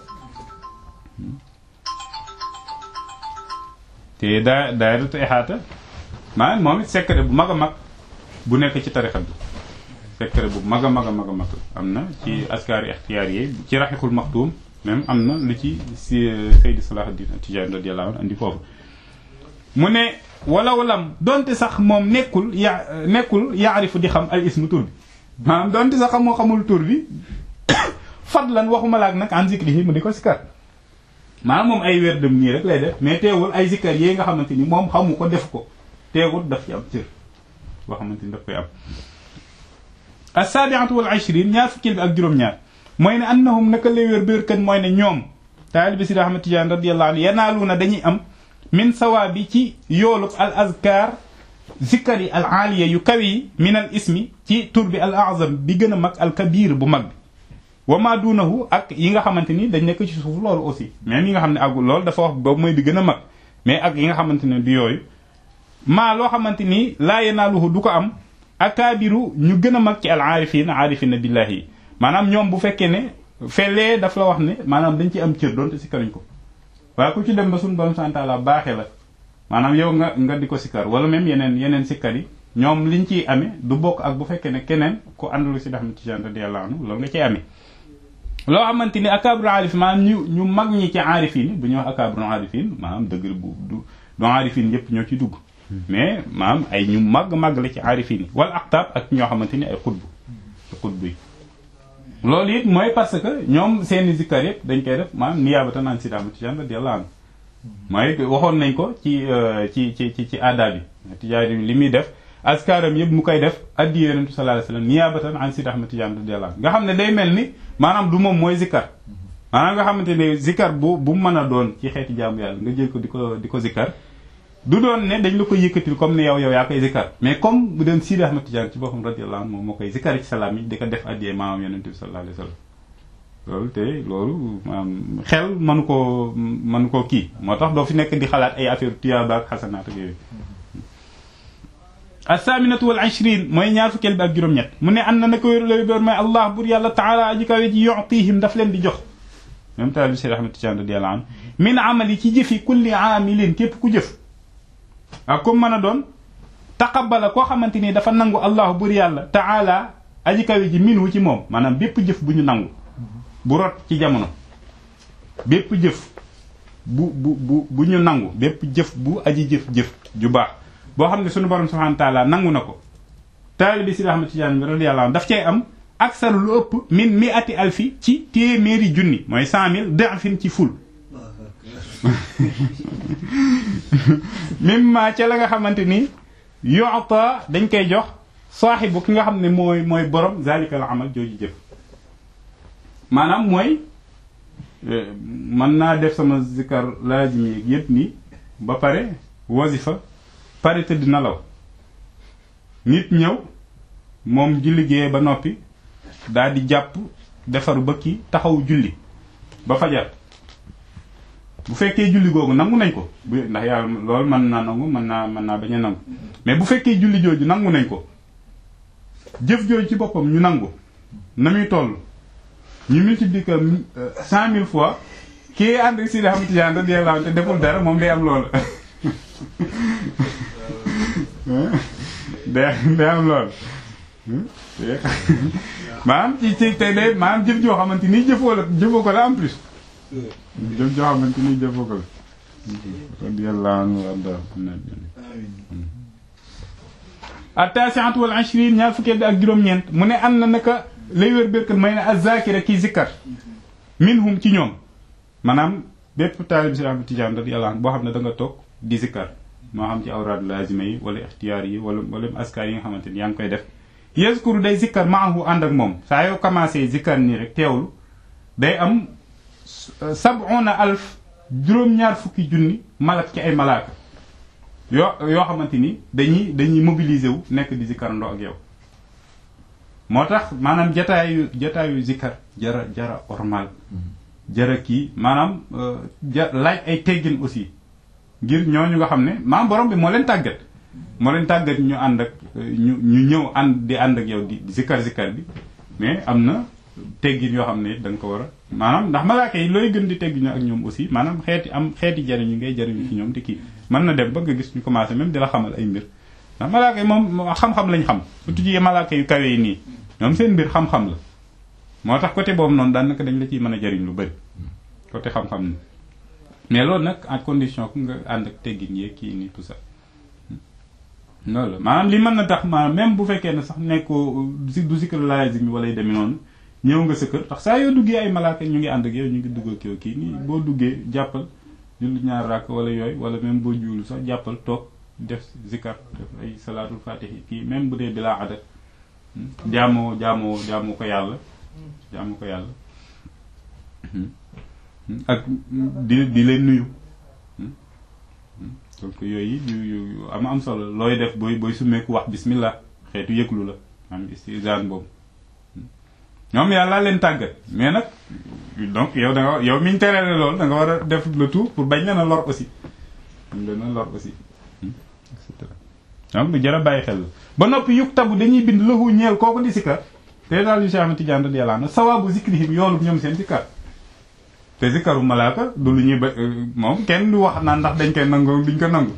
te daa daairatul ixaata maanaam moom it secret bu mag a mag bu nekk ci tarixa bi secret bu mag a mag a mag a mag am na ci askari ixtiyaar yi ci raxiqul maxtuum même am na lu ci si Seydi Salahuddin Tijaan radiyallahu anhu andi foofu mu ne wala walam donte sax moom nekkul ya nekkul yaarifu di xam al ismu tur bi maanaam donte sax moo xamul tur bi fadlan waxuma laak nag an zikrihi mu di ko sikar maanaam moom ay wér dem nii rek lay def mais teewul ay zikkar yi nga xamante ni moom xamu ko def ko teewul daf ci am cër boo xamante ni daf koy am as-sabi'atu wal ishrin ñaar fukkil bi ak juróom-ñaar mooy ne annahum naka lay wér bér kan mooy ne ñoom taalibi Sidi Ahmad Tijaan radiyallahu anhu yanaaluuna dañuy am min sawaabi ci yoolub al azkar zikkar yi al aaliya yu kawe yi min al ismi ci tur bi al azam bi gën a mag al kabir bu mag bi wa ma duunahu ak yi nga xamante ni dañ nekk ci suuf loolu aussi même yi nga xam ne agul loolu dafa wax boobu mooy bi gën a mag mais ak yi nga xamante ne du yooyu maa loo xamante ni laa yanaaluhu du ko am akaabiru ñu gën a mag ci al aarifin aarifina billahi yi maanaam ñoom bu fekkee ne fellee daf la wax ne maanaam dañ ci am cër doonte si karuñ ko waaye ku ci dem ba suñu borom santaala baaxee la maanaam yow nga nga di ko sikkar wala même yeneen yeneen sikkar yi ñoom liñ ciy amee du bokk ak bu fekkee ne keneen ku àndalu si Ahmad Tijaan radiyallahu anhu loolu nga ciy amee loo xamante ni akaabiru aarif maanaam ñu ñu mag ñi ci aarifin bu ñuy wax akaabiru aarifin maanaam dëgg bu du du aarifin yëpp ñoo ci dugg mais maanaam ay ñu màgg màgg la ci aarifin yi wala aktaab ak ñoo xamante ni ay xutbu ci xutbu yi loolu it mooy parce que ñoom seeni zikkar yëpp dañ koy def maanaam niyaabatan an Sidi Ahmad Tijaan radiyallahu anhu mooy waxoon nañ ko ci ci ci ci ci aada bi Tijaan li muy def askaram yëpp mu koy def addi yonentu sallallahu alayhi wasallam niyaabatan an Sidi Ahmad Tijaan radiyallahu anhu nga xam ne day mel ni maanaam du moom mooy zikkar maanaam nga xamante ne zikkar bu bu mën a doon ci xeeti jaamu yàlla nga jël ko di ko di ko zikkar du doon ne dañ la ko yëkkatil comme ne yow yow yaa koy zikkar mais comme bu doon Sidi Ahmad Tijaan ci boppam radiyallahu anhu moom moo koy zikkar ci salaam yi di ko def addiyee maamam yonent bi sallallahu alayhi wasallam loolu te loolu maanaam xel mënu koo mënu koo kii moo tax doo fi nekk di xalaat ay affaire tuyaaba ak xasanaat ak yooyu as-saminatu wal ishrin mooy ñaar fukkeel bi ak juróom-ñett mu ne an na na ko wéru la boor mooy allah bur yàlla taala aji kawe ji yu'tihim daf leen di jox même taal bi Sidi Ahmad Tijaan radiyallahu anhu min amali ci jëfi kulli aamilin képp ku jëf waaw comme mën a doon taqabbala koo xamante ni dafa nangu allahu bur yàlla taala aji kawe ji minhu ci moom maanaam bépp jëf bu ñu nangu bu rot ci jamono bépp jëf bu bu bu bu ñu nangu bépp jëf bu aji jëf-jëf ju baax boo xam ne suñu borom subhanahu wa ta'ala nangu na ko taalibi Sidi Ahmad Tijaan bi radiyallahu anhu daf cay am aksar lu ëpp min mi ati alfi ci téeméeri junni mooy cent mille da'fin ci ful mimma ca la nga xamante ni yu'ta dañ koy jox saaxibu ki nga xam ne mooy mooy borom zalikal amal jooju jëf maanaam mooy mën naa def sama zikar laazim yi yépp nii ba pare wasifa pare tëdd nelaw nit ñëw moom ji liggéey ba noppi daal di jàpp defaru ba kii taxaw julli ba fajar bu fekkee julli googu nangu nañ ko bu ndax yàlla loolu mën naa nangu mën naa mën naa bañ a nangu mais bu fekkee julli jooju nangu nañ ko jëf jooju ci boppam ñu nangu na muy toll ñu multiplier ko cent mille fois kii ànd si da xam tijaan da dee te deful dara moom day am loolu day day am loolu maanaam ci ci te de maanaam jëf joo xamante ni jëfoo la jëfoo ko la en plus jëf joo xamante ni jëfoo ko la radiyallahu anhu warda at-tasi'atu wal 'ishrin ñaar fukkeel bi ak juróom-ñeent mu ne am na naka lay wér bérkat may ne az-zakira kii zikkar minhum ci ñoom maanaam bépp taalib si Ahmad Tijaan radiyallahu anhu boo xam ne da nga toog di zikkar moo xam ci awraad lazima yi wala ixtiyaar yi wala wala askar yi nga xamante ni yaa ngi koy def yazkuru day zikkar maahu ànd ak moom saa yoo commencé zikkar nii rek teewlu day am sab'una alf juróom-ñaar fukki junni malak ci ay malaaka yoo yoo xamante ni dañuy dañuy mobiliser wu nekk di zikkar ndoo ak yow moo tax maanaam jataayu jataayu zikkar jara jara ormal jara kii maanaam ja laaj ay teggin aussi ngir ñooñu nga xam ne maam borom bi moo leen tàggat moo leen tàggat ñu ànd ak ñu ñu ñëw ànd di ànd ak yow di zikkar zikkar bi mais am na teggin yoo xam ne da nga ko war a maanaam ndax malaaka yi looy gën di teggin ak ñoom aussi maanaam xeeti am xeeti jariñu ngay jariñu ci ñoom te kii mën na dem ba nga gis ñu commencé même di la xamal ay mbir ndax malaaka yi moom xam-xam lañ xam surtout ci malaaka yu kawe yi nii ñoom seen mbir xam-xam la moo tax côté boobu noonu daanaka dañ la ciy mën a jariñ lu bëri côté xam-xam ni mais loolu nag en condition ku nga ànd ak teggin yeeg kii nii tout ça loolu la maanaam li mën na tax maanaam même bu fekkee ne sax nekkoo si du sikar laazim bi wala yu demee noonu ñëw nga sa kër tax saa yoo duggee ay malaaka ñu ngi ànd ak yow ñu ngi dugg ak yow kii nii boo duggee jàppal julli ñaar rakk wala yooyu wala même boo juulu sax jàppal toog def zikar def ay salaatul fatihi kii même bu dee bilaa adat jaamoo jaamoo jaamoo ko yàlla jaamoo ko yàlla ak di di leen nuyu donc yooyu yu yu am am solo looy def booy booy summeeku wax bismillah xeetu yëglu la am istizaan boobu ñoom yàlla leen tàggat mais nag donc yow da nga yow miñ teree loolu da nga war a def le tout pour bañ leen a lor aussi bañ leen a lor aussi et cetera donc lu jar a bàyyi xel la ba noppi yuk tabu dañuy bind lahu ñeel kooku di sikkar te daal yu Cheikh Ahmad Tidiane radiyallahu anhu sawabu zikrihim yoolu ñoom seen sikkar te zikkaru malaaka du lu ñuy ba moom kenn du wax naan ndax dañ koy nangu duñ ko nangu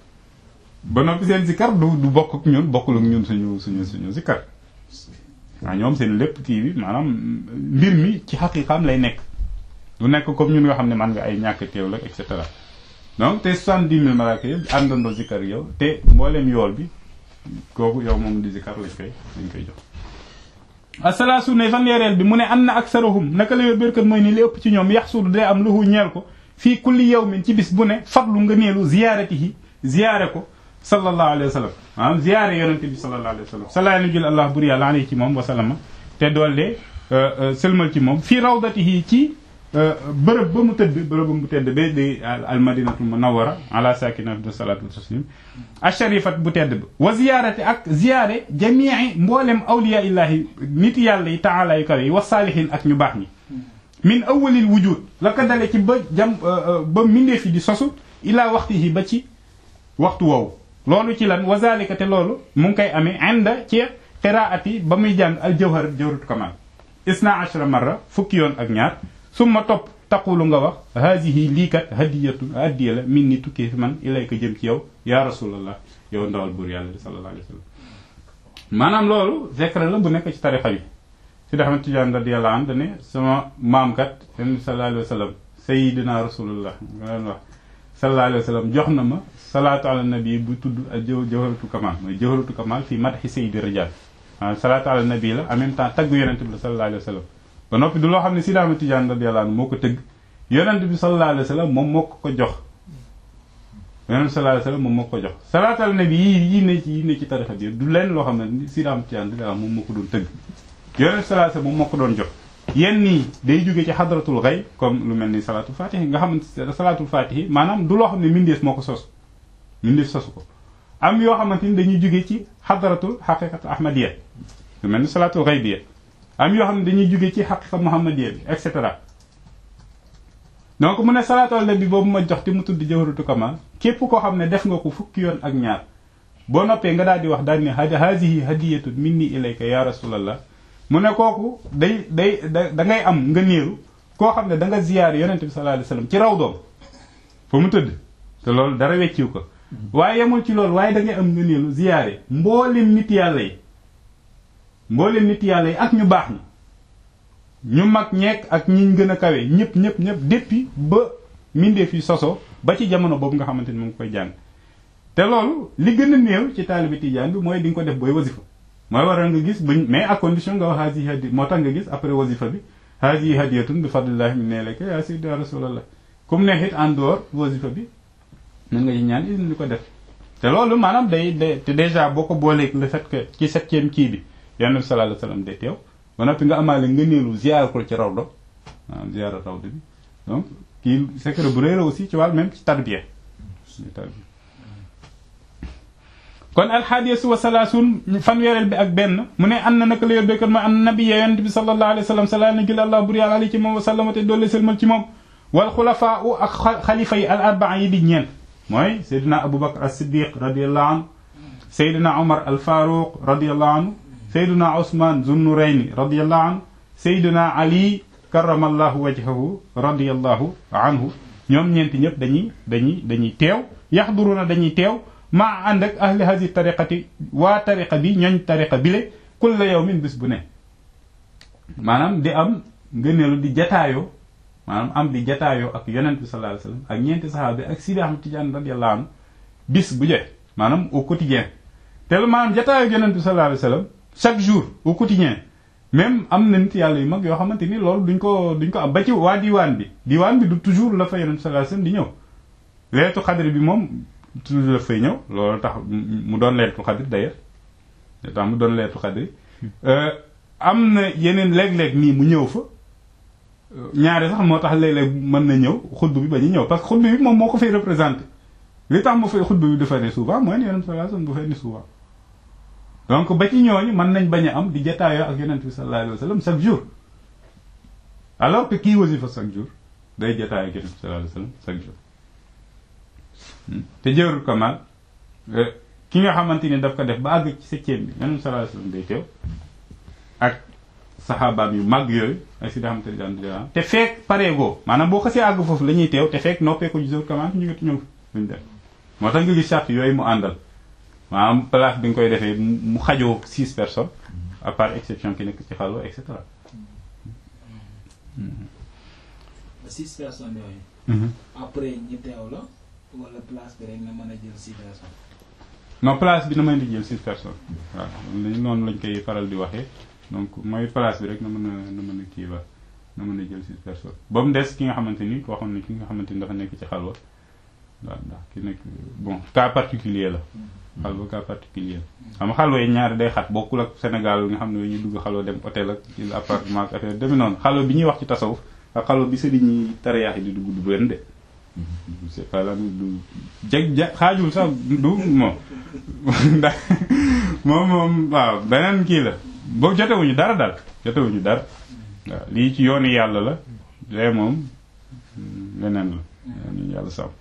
ba noppi seen sikkar du du bokk ak ñun bokkul ak ñun suñu suñu suñu sikkar waaw ñoom seen lépp kii bi maanaam mbir mi ci xaqiqaam lay nekk du nekk comme ñun nga xam ne man nga ay ñàkk teew la et cetera donc te soixante-dix mille malaaka yëpp àndandoo zikkar yow te mbooleem yool bi kooku yow moom di zikkar lañ koy lañ koy jox asalaasu ne fanweereel bi mu ne am na aksarahum naka la yor bérkat mooy ni li ëpp ci ñoom yaxsudu day am luhu ñeel ko fii kulli yawmin ci bis bu ne fadlu nga neelu ziyaaratihi ziyaare ko sallallahu alayhi wa sallam maanaam ziyaare yonente bi sallallahu alayhi wa sallam salaa nu jul allah bur yàlla alayhi ci moom wasalama te doole sëlmal ci moom fii rawdatihi ci bërëb ba mu tëdd bërëb ba mu tëdd ba di al madinatul munawwara ala sakinatu salatu wa taslim asharifat bu tedd ba wa ziyaarati ak ziyaare jamii mboolem awliya illahi nit yàlla yi taala yu kawe yi wa saalihin ak ñu baax ñi min awalil wujud la ko dale ci ba jam ba mindee fi di sosu ilaa waxtihi ba ci waxtu woowu loolu ci lan wa zalika te loolu mu ngi koy amee inda ci qiraati ba muy jàng al jawhar jawharatu kamal isna ashra marra fukki yoon ak ñaar summa topp taqulu nga wax haadihi lii kat hadiyatu hadiya la min ni tukkee fi man ilayka jëm ci yow ya rasulallah yow ndawal buur yàlla sallallahu alayhi wa sallam maanaam loolu zikr la bu nekk ci tarixa bi si da xamante Tijaan radiyallahu anhu ne sama maam kat sallallahu alayhi wa sallam sayyidina rasulullah nga leen wax sallallahu alayhi wa sallam jox na ma salaatu ala nabi bu tudd ak jëw jawharatu kamal mooy jawharatu kamal fii madhi sayyidi rijal waaw salaatu ala nabi la en même temps tagg yonente bi la sallallahu alayhi wa sallam ba noppi du loo xam ne Sidi Ahmad Tijaan radiyallahu anhu moo ko tëgg yonente bi sallallahu alayhi wa sallam moom moo ko ko jox yonente bi sallallahu alayhi wa sallam moom moo ko ko jox salaatu ala nabi yi yi ne ci yi ne ci tarixa bi du leen loo xam ne Sidi Ahmad Tijaan radiyallahu anhu moom moo ko doon tëgg yonente bi sallallahu alayhi wa sallam moom moo ko doon jox yenn nii day jóge ci xadratul xay comme lu mel ni salaatul fatihi nga xam ne salaatul fatihi maanaam du loo xam ne mindeef moo ko sos mindeef sosu ko am yoo xamante ni dañuy jóge ci xadratul xaqiqatu ahmadiya lu mel ni salaatul xaybiya am yoo xam ne dañuy jóge ci xaqiqa muhammadiya bi et cetera donc mu ne salaatu ala nabi boobu ma jox te mu tudd jawharatu kamal képp koo xam ne def nga ko fukki yoon ak ñaar boo noppee nga daal di wax daal ne haadihi hadiyatun minni ilayka ya rasulallah mu ne kooku day day da ngay am nga néeru koo xam ne da nga ziyaar yonente bi sallallahu alayhi wasallam ci raw doom fa mu tëdd te loolu dara wecciw ko waaye yemul ci loolu waaye da ngay am nga néeru ziyaare mboolem nit yàlla yi mboolem nit yàlla yi ak ñu baax ñi ñu mag ñeek ak ñiñ gën a kawe ñëpp ñëpp ñëpp depuis ba mindeef yi soso ba ci jamono boobu nga xamante ni mu ngi koy jàng te loolu li gën a néew ci taalibi tijaan bi mooy di nga ko def booy wasifa mooy waral nga gis bañ mais à condition nga wax haasi hadi moo tax nga gis après wasifa bi haasi hadiyatun bi fadlillahi min ilayka ya sayyidi rasulallah comme neexit en dehors wasifa bi mën nga ci ñaan is ni ko def te loolu maanaam day day te déjà boo ko booleeg le fait que ci septième kii bi yonent bi sallallahu alayhi wasallam day teew ba noppi nga amaale nga neelu ziar ko ci rawdo maanaam ziar rawdo bi donc kii secret bu rëy la aussi ci wàll même ci tarbiya kon alxaadiyatu wa salaasun fanweereel bi ak benn mu ne an na naka la yor béykat mooy an nabiya yonent bi sallallahu alayhi wa sallam sala na gil allah bur yàlla ali ci moom wa sallama te doole sëlmal ci moom wal xulafaa u ak xalifa yi al arbaa yi di ñeent mooy seydina abou bakar as siddiq radiallahu anhu seydina omar al faruq radiallahu anhu seydina osman zunnurayni radiallahu anhu seydina ali karamallahu wajhahu radiallahu anhu ñoom ñeenti ñëpp dañuy dañuy dañuy teew yaxduruna dañuy teew maa ànd ak ahli hadi tariqati waa tariqa bi ñooñ tariqa bile kulla yawmin bis bu ne maanaam di am ngëneelu di jataayoo maanaam am di jataayoo ak yonent bi sallallahu alayhi wasallam ak ñeenti saxaabi ak Sidi Ahmad Tidiane radiyallahu anhu bis bu jot maanaam au quotidien te maanaam jataayoo yonent bi sallallahu alayhi wasallam chaque jour au quotidien même am na nit yàlla yu mag yoo xamante ni loolu duñ ko duñ ko am ba ci waa diwaan bi diwaan bi du toujours la fa yonent bi sallallahu alayhi wasallam di ñëw leetu xadri bi moom toujours la fay ñëw loolu tax mu doon leetu xadri d'ailleurs tax mu doon leetu xadri am na yeneen léeg-léeg nii mu ñëw fa ñaari sax moo tax léeg-léeg mën na ñëw xutba bi ba ñu ñëw parce que xutba bi moom moo ko fay représenté li tax mu fay xutba bi dafa ne souvent mooy ne yonent sallallahu alayhi wasallam du fay ne souvent donc ba ci ñooñu mën nañ bañ a am di jataayoo ak yonent bi sallallahu alayhi wasallam chaque jour alors que kii wasifa chaque jour day jataayoo ak yonent bi sallallahu alayhi wasallam chaque jour te jërul kamal ki nga xamante ni daf ko def ba àgg ci septième bi yonent bi sallallahu alayhi wasallam day teew ak saxaabaam yu mag yooyu ay si daxamante daan te fekk pareegoo maanaam boo xasee àgg foofu la ñuy teew te fekk noppee ko jërul kamal ñu ngi ñëw luñ def moo tax nga gis charte yooyu mu àndal maanaam place bi nga koy defee mu xajoo six personnes à part exception ki nekk ci xalwa et cetera six personnes yooyu après ñi teew la wala place bi rek nga mën a jël six personnes non place bi na mën di jël six personnes waaw noonu lañ koy faral di waxee donc mooy place bi rek na mën a na mën a kii ba na mën a jël six personnes ba mu des ki nga xamante ni koo xam ne ki nga xamante ni dafa nekk ci xalwa waaw ndax ki nekk bon cas particulier la xalwa cas particulier la xam nga xalwa yi ñaari day xat bokkul ak Sénégal nga xam ne ñu dugg xalwa dem hôtel ak ci appartement ak affaire demi noonu xalwa bi ñuy wax ci tasawuf ak xalwa bi sëriñ ñi tariyaax yi di dugg du benn de c'est pas la du jeg ja xaajul sax du moom ndax moom moom waaw beneen kii la boo jotewuñu dara daal jotewuñu dara waaw lii ci yoonu yàlla la lee moom leneen la ñu yàlla sàmm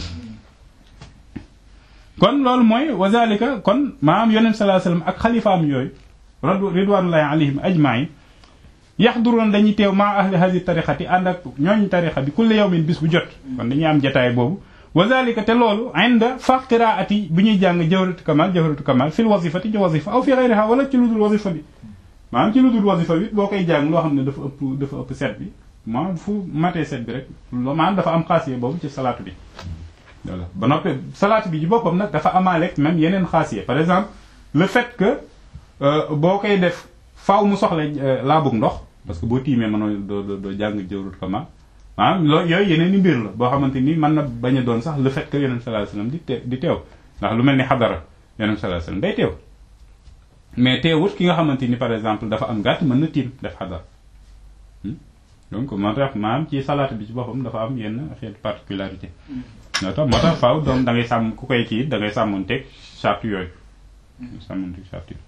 kon loolu mooy wazalika kon maam yonent sallallahu alayhi wasallam ak xalifaam yooyu radu ridwanullahi alayhim ajmain yaxduroon dañuy teew maa ahli hadi tariqati ànd ak ñooñ tariqa bi kulli yawmin bis bu jot kon dañuy am jataay boobu wazalika te loolu inda fa qiraati bu ñuy jàng jawharatu kamal jawharatu kamal fil wazifati ci wazifa aw fi ghayriha wala ci ludul wazifa bi maanaam ci ludul wazifa bi boo koy jàng loo xam ne dafa ëpp dafa ëpp set bi maanaam fu matee set bi rek maanaam dafa am xaasiye boobu ci salaatu bi voilà ba noppi salaatu bi ci boppam nag dafa amaaleeg même yeneen xaasiye par exemple le fait que boo koy def faaw mu soxla laabug ndox parce que boo tiimee mënoo doo doo jàng jawrut kama maanaam loolu yooyu yeneen i mbir la boo xamante ni mën na bañ a doon sax le fait que yonent sallallahu alayhi wasallam di te di teew ndax lu mel ni xadara yonent sallallahu alayhi wasallam day teew mais teewut ki nga xamante ni par exemple dafa am gàtt mën na tiim def xadara donc moo tax maanaam ci salaat bi ci boppam dafa am yenn xeetu particularité moo tax moo tax faaw doom da ngay sàmm ku koy kii da ngay sàmmonteeg charte yooyu sàmmonteeg charte yooyu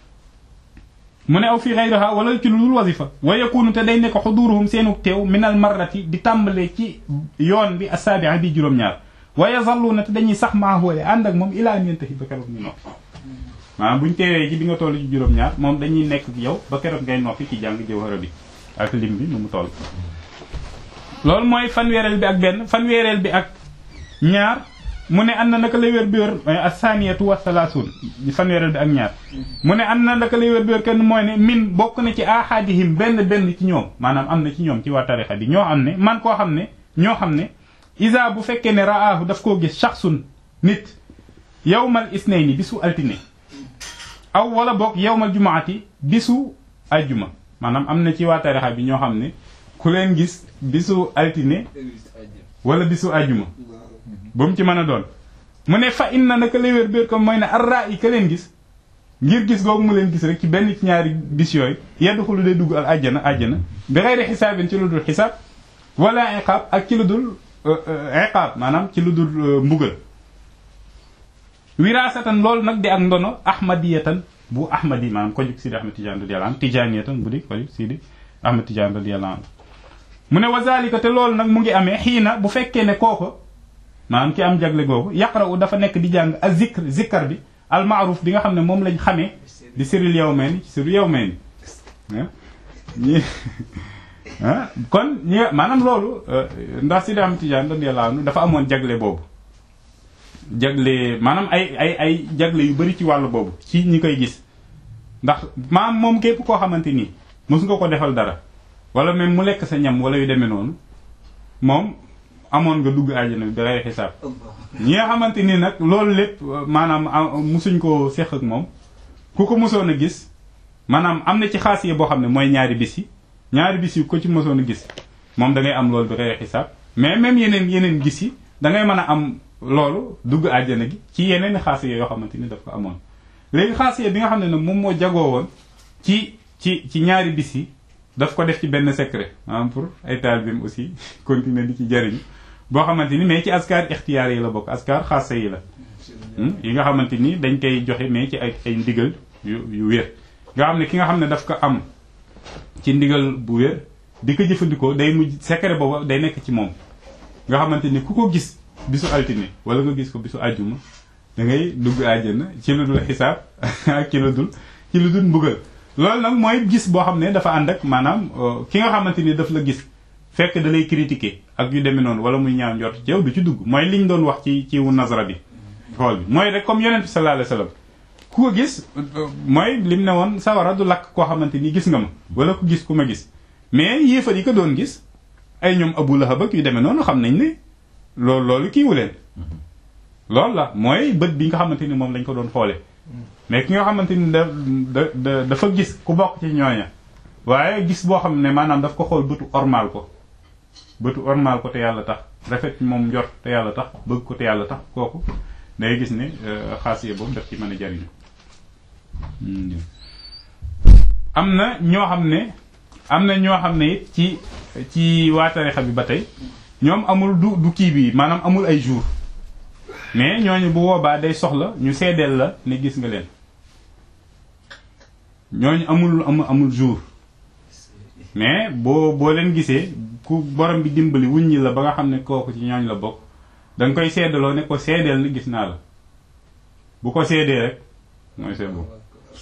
mu ne aw fi xayriha wala ci lu dul wasifa wa yakunu te day nekk xuduruhum seenu teew minal marrati di tàmbalee ci yoon bi asaabi'a bi juróom-ñaar wa yazalluna te dañuy sax maa wala ànd ak moom ilaa an yantahi ba keroog ñu noppi maanaam buñ teewee ci bi nga toll ci juróom-ñaar moom dañuy nekk yow ba keroog ngay noppi ci jàng jawhara bi ak lim bi nu mu toll loolu mooy fanweereel bi ak benn fanweereel bi ak ñaar mu ne an na naka lay wér bi wér asaniyatu wa salaasun fanweereel bi ak ñaar mu ne an na naka lay wér bi wér kenn mooy ne min bokk na ci ahadihim benn benn ci ñoom maanaam am na ci ñoom ci waa tarixa bi ñoo am ne man koo xam ne ñoo xam ne isa bu fekkee ne raahu daf koo gis shaxsun nit yawmal isnayni bisu altine aw wala boog yawmal jumaati bisu ajjuma maanaam am na ci waa tarixa bi ñoo xam ne ku leen gis bisu altine wala bisu ajjuma ba mu ci mën a doon mu ne fa inna naka lay wér béer ko mooy ne arra yi ka leen gis ngir gis googu mu leen gis rek ci benn ci ñaari bis yooyu yeddu xulu day dugg al àjjana àjjana bi xeyri xisaabin ci lu dul xisaab wala iqaab ak ci lu dul iqaab maanaam ci lu dul mbugal wiraasatan loolu nag di ak ndono ahmadiyatan bu ahmadi maanaam ko jug sidi ahmad tijaan radiyallahu anhu tijaaniyatan bu di ko jug sidi ahmad tijaan radiyallahu anhu mu ne wa zalika te loolu nag mu ngi amee xiina bu fekkee ne kooko maanaam ki am jagle googu yaqra'u dafa nekk di jàng a zikr zikkar bi al ma'ruf bi nga xam ne moom lañ xamee di siril yawmayni ci siril yawmayni ñi kon ñi maanaam loolu ndax Sidi Ahmad Tijaan radiyallahu anhu dafa amoon jagle boobu jagle maanaam ay ay ay jagle yu bari ci wàllu boobu ci ñi koy gis ndax maanaam moom képp koo xamante nii mos nga ko defal dara wala même mu lekk sa ñam wala yu demee noonu moom amoon nga dugg àjjana bi day xisaab ñi nga xamante ni nag loolu lépp maanaam musuñ ko seq ak moom ku ko mosoon a gis maanaam am na ci xaas yi boo xam ne mooy ñaari bis yi ñaari bis yi ko ci mosoon a gis moom da ngay am loolu bi day xisaab mais même yeneen yeneen gis yi da ngay mën a am loolu dugg àjjana gi ci yeneen xaas yoo xamante ni daf ko amoon léegi xaas bi nga xam ne nag moom moo jagoo woon ci ci ci ñaari bis yi daf ko def ci benn secret maanaam pour ay taalibeem aussi continuer di ci jëriñu boo xamante ni mais ci askar ixtiyaar yi la bokk askar xaasa yi la yi nga xamante ni dañ koy joxe mais ci ay ay ndigal yu yu wér nga xam ne ki nga xam ne daf ko am ci ndigal bu wér di ko jëfandikoo day mujj secret boobu day nekk ci moom nga xamante ni ku ko gis bisu altine wala nga gis ko bisu àjjuma da ngay dugg àjjana ci lu dul xisaab ak ci lu dul ci lu dul mbugal loolu nag mooy gis boo xam ne dafa ànd ak maanaam ki nga xamante ni daf la gis fekk da lay critiquer ak yu demee noonu wala muy ñaaw njort ci yow du ci dugg mooy liñ doon wax ci ci wu nazara bi xool bi mooy rek comme yonent bi sallallahu alayhi wasallam ku ko gis mooy lim ne woon sawara du lakk koo xamante ni gis nga ma wala ku gis ku ma gis mais yéefar yi ko doon gis ay ñoom Abu Lahab ak yu demee noonu xam nañ ne loolu loolu kiiwu leen loolu la mooy bët bi nga xamante ni moom lañ ko doon xoole mais ki nga xamante ni da da dafa gis ku bokk ci ñooña waaye gis boo xam ne maanaam daf ko xool bëtu ormal ko bëtu ormal ko te yàlla tax rafet moom njort te yàlla tax bëgg ko te yàlla tax kooku day gis ne xaasiye boobu daf ci mën a jariñu am na ñoo xam ne am na ñoo xam ne it ci ci waa tarixa bi ba tey ñoom amul du du kii bi maanaam amul ay jour mais ñooñu bu boobaa day soxla ñu seedeel la ne gis nga leen ñooñu amul amul amul jour mais boo boo leen gisee ku borom bi dimbali wuññi la ba nga xam ne kooku ci ñooñ la bokk danga koy seedaloo ne ko seedeel ni gis naa la bu ko seedee rek mooy c'est bon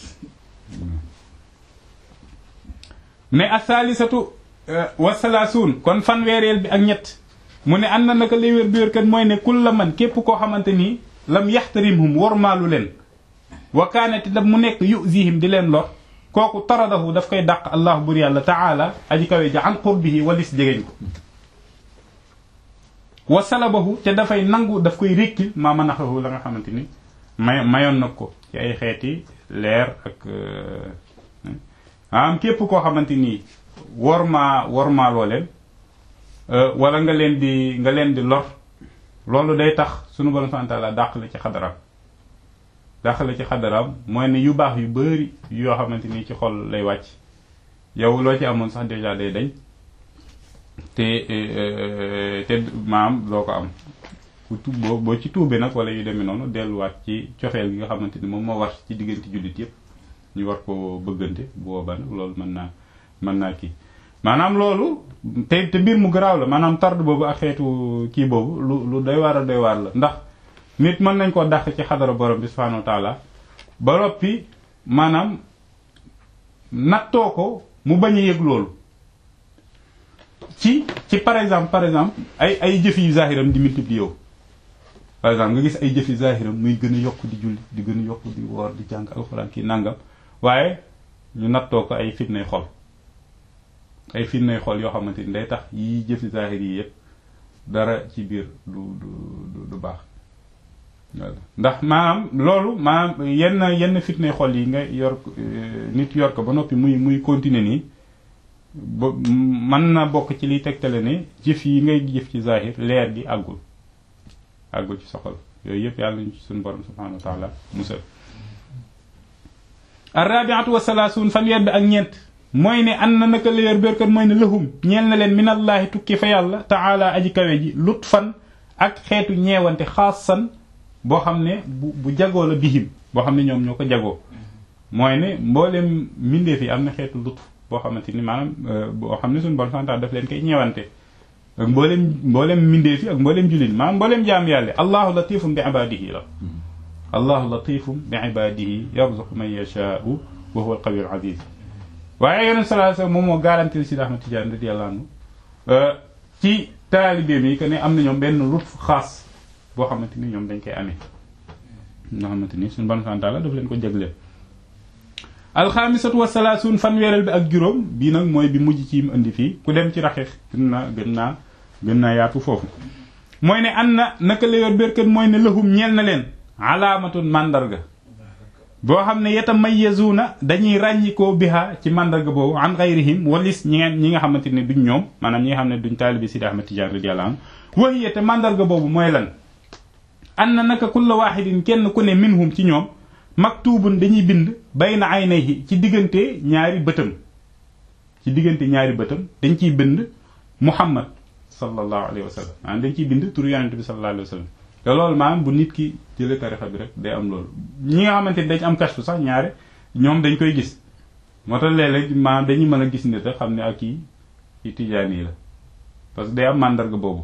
ne asalisatu wasalaasuun kon fanweereel bi ak ñett mu ne am na naka lay wér bi wér kat mooy ne kul la man képp koo xamante ni lam yaxtarimhum wormaalu leen wa kaanati daf mu nekk yuzihim di leen lor kooku taradahu daf koy dàq allah bur yàlla taala aji kawe ja an qurbihi walis jegeñ ko wa salabahu te dafay nangu daf koy rékkil maa manaxahu la nga xamante ni may mayoon nag ko ci ay xeeti leer ak am képp koo xamante ni wormaa wormaaloo leen wala nga leen di nga leen di lor loolu day tax sunu borom subhanahu wa ta'ala dàq la ci xadaraam dàq la ci xadaraam mooy ne yu baax yu bari yoo xamante ni ci xol lay wàcc yow loo ci amoon sax déjà day dañ te te maam loo ko am ku tu boo boo ci tuubee nag wala yu demee noonu delluwaat ci cofeel gi nga xamante ni moom moo war ci diggante jullit yëpp ñu war ko bëggante bu boobaa nag loolu mën naa mën naa kii maanaam loolu te te mbir mu garaaw la maanaam tard boobu ak xeetu kii boobu lu lu doy waar a doy waar la ndax nit mën nañ koo dàq ci xadara borom bi subhanahu wa taala ba noppi maanaam nattoo ko mu bañ a yëg loolu ci ci par exemple par exemple ay ay jëf yu zahiram di multiplier wu par exemple nga gis ay jëfi zahiram muy gën a yokk di julli di gën a yokk di woor di jàng alxuraan kii nangam waaye ñu nattoo ko ay fitnay xol ay fitnay xol yoo xamante ni day tax yi jëfi zahir yi yëpp dara ci biir du du du baax ndax maanaam loolu maanaam yenn yenn fitnay xol yi nga yor nit yor ko ba noppi muy muy continuer nii ba mën na bokk ci liy tegtale ne jëf yi ngay jëf ci zahir leer gi àggul àggul ci soxal yooyu yëpp yàlla ñu ci suñu borom subhanahu wa taala musal arrabiatu wa salaasuun fanweer bi ak ñeent mooy ne an na naka la yor bérkat mooy ne lëhum ñeel na leen minallaahi tukki fa yàlla taala aji kawe ji lut fan ak xeetu ñeewante xaasan boo xam ne bu bu jagoo la bihim boo xam ne ñoom ñoo ko jagoo mooy ne mbooleem mbindeef yi am na xeetu lut boo xamante ni maanaam boo xam ne suñu borom subhanahu wa taala daf leen koy ñeewante ak mboolem mboolem mbindeef yi ak mboolem jullit maanaam mboolem jaam yàlla allahu latifum bi ibadihi la allahu latifum bi ibadihi yarzuqu man yashaau wa huwa alqawi alaziz waaye yonent sallallahu alayhi wasallam moom moo garantil si Ahmad Tidiane radiyallahu anhu ci taalibeem yi que ne am na ñoom benn lutf xaas boo xamante ni ñoom dañ koy amee nga xamante ni suñu bon santaala daf leen ko jagleel alxaamisatu wasalaasuun fanweereel bi ak juróom bii nag mooy bi mujj ci mu indi fii ku dem ci raxeex gën naa gën naa gën naa yaatu foofu mooy ne an na naka la yor bérkat mooy ne lëhum ñeel na leen alaamatun màndarga boo xam ne yatamayyazuuna dañuy ràññikoo biha ci màndarga boobu an gayrihim walis ñi ngeen ñi nga xamante ne duñ ñoom maanaam ñi nga xam ne duñ taalibi Sidi Ahmad Tijaan radiyallahu anhu wahiya te màndarga boobu mooy lan an na naka kulla waahidin kenn ku ne minhum ci ñoom maktubun dañuy bind bayna aynayhi ci diggante ñaari bëtam ci diggante ñaari bëtam dañ ciy bind muhammad sallallahu alayhi wa sallam maanaam dañ ciy bind turu yonente bi sallallahu alayhi wa sallam te loolu maanaam bu nit ki jëlee tarixa bi rek day am loolu ñi nga xamante ni dañ am kashfu sax ñaare ñoom dañ koy gis moo tax léeg-léeg maanaam dañuy mën a gis nit rek xam ne ak kii ci tijaan yi la parce que day am màndarga boobu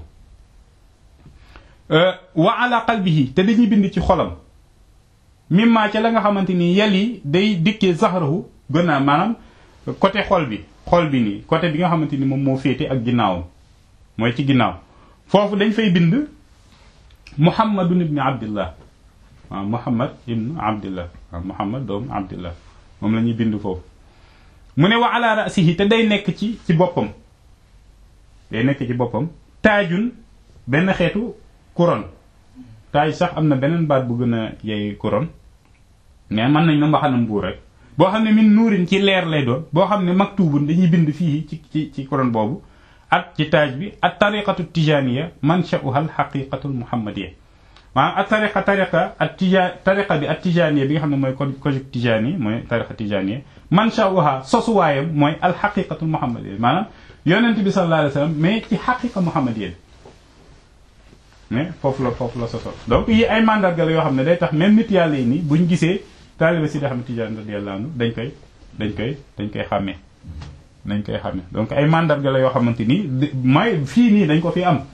wa ala qalbihi te dañuy bind ci xolam mimma ca la nga xamante ni yel yi day dikkee zahrahu gën a maanaam côté xol bi xol bi nii côté bi nga xamante ni moom moo féete ak ginnaawam mooy ci ginnaaw foofu dañ fay bind muhammadun ibni abdillah waaw muhammad ibnu abdillah waaw muhammad doomu abdillah moom la ñuy bind foofu mu ne wa ala rasihi te day nekk ci ci boppam day nekk ci boppam taajun benn xeetu couronne taaj sax am na beneen baat bu gën a yey couronne mais mën nañ na mbaxanam buur rek boo xam ne min nuurin ci leer lay doon boo xam ne maktubun dañuy bind fii ci ci ci couronne boobu ak ci taaj bi ak tariqatu tijaniya mansha'uha al haqiqatu al muhammadiya maanaam ak tariqa tariqa ak tija tariqa bi ak tijaniya bi nga xam ne mooy kojug tijani mooy tariqa tijaniya mansha'uha sosuwaayam mooy al haqiqatu al muhammadiya maanaam yonent bi sallallahu alayhi wa sallam mais ci haqiqa muhammadiya mais foofu la foofu la soso donc yi ay mandarga la yoo xam ne day tax même nit yàlla yi nii buñ gisee taaliba si da xam ne Tijaan radiyallahu anhu dañ koy dañ koy dañ koy xàmmee dañ koy xàmmee donc ay mandarga la yoo xamante ni mooy fii nii dañ ko fi am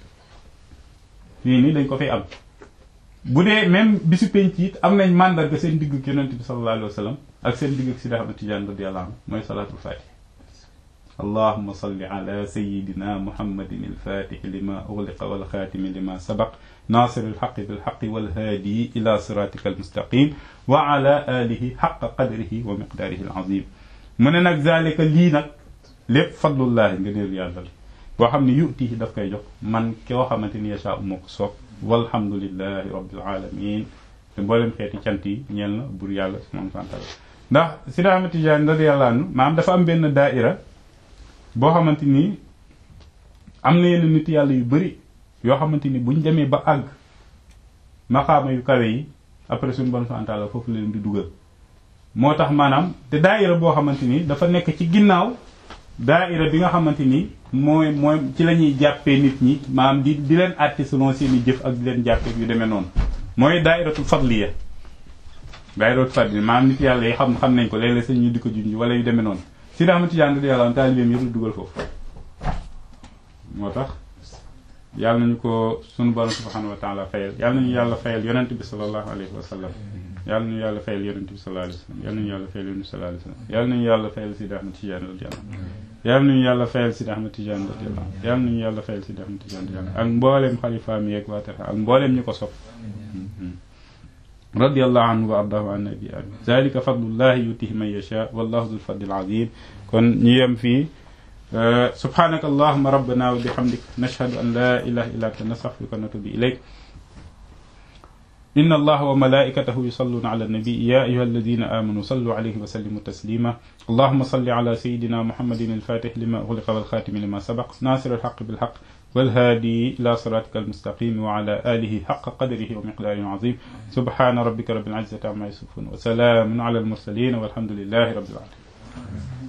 fii nii dañ ko fi am bu dee même bisu penc it am nañ mandarga seen digg ak yonent bi sallallahu alayhi wa sallam ak seen digg ak si da xam ne Tijaan radiyallahu anhu mooy salaatul faatih allahuma salli ala sayidina muhammadin alfatixi lima uxliqa walxaatimi lima sabaq nasir alxaqi bilxaqi walhaadii ila siratika almustaqim wa ala alihi xaqa qadrihi wa miqdaarihi alazim mu ne nag zalika lii nag lépp fadlullahi nga neel yàlla la boo xam ne yutihi daf koy jox man koo xamante ni yasha moo ko soob walhamdulilahi rabbil alamin te mboolem xeeti cant yi ñeel na bur yàlla subhanahu wa taala ndax Sidi Ahmad Tijaan radiyallahu anhu maanaam dafa am benn daaira boo xamante ni am na yenn nit yàlla yu bari yoo xamante ni buñ demee ba àgg maxaama yu kawe yi après suñu bon santaala foofu leen di dugal moo tax maanaam te daaira boo xamante ni dafa nekk ci ginnaaw daaira bi nga xamante ni mooy mooy ci la ñuy jàppee nit ñi maanaam di di leen àtte selon seen i jëf ak di leen jàppee yu demee noonu mooy daairatul fadliya daairatul fadliya maanaam nit yàlla yi xam xam nañ ko léeg-léeg sax ñu di ko junj wala yu demee noonu si daa xamante yàlla yàlla taalibeem yëpp dugal foofu moo tax yàlla nañu ko sunu borom subhanahu wa taala fayal yàlla nañu yàlla fayal yonent bi sallallahu alayhi wa sallam yàlla nañu yàlla fayal yonent bi sallallahu alayhi wa sallam yàlla nañu yàlla fayal yonent bi sallallahu alayhi wa sallam yàlla nañu yàlla fayal Sidi Ahmad Tidiane radiyallahu yàlla nañu yàlla fayal Sidi Ahmad Tidiane radiyallahu yàlla nañu yàlla fayal Sidi Ahmad Tidiane radiyallahu ak mbooleem xalifaam yeeg waa tarixa ak mbooleem ñu ko sopp radiyallahu anhu wa ardahu an nabi amin zalika fadlullahi yutihi man yasha wallahu dhul fadlil azim kon ñu yem fii subhanaka allahumma rabbana wa bihamdik nashhadu an la ilaha illa anta nastaghfiruka wa natubu ilayk إن الله وملائكته يصلون على النبي يا أيها الذين آمنوا صلوا عليه وسلموا تسليما اللهم صل على سيدنا محمد الفاتح لما أغلق والخاتم لما سبق ناصر الحق بالحق والهادي إلى صراطك المستقيم وعلى آله حق قدره ومقداره عظيم سبحان ربك رب العزة عما يصفون وسلام على المرسلين والحمد لله رب العالمين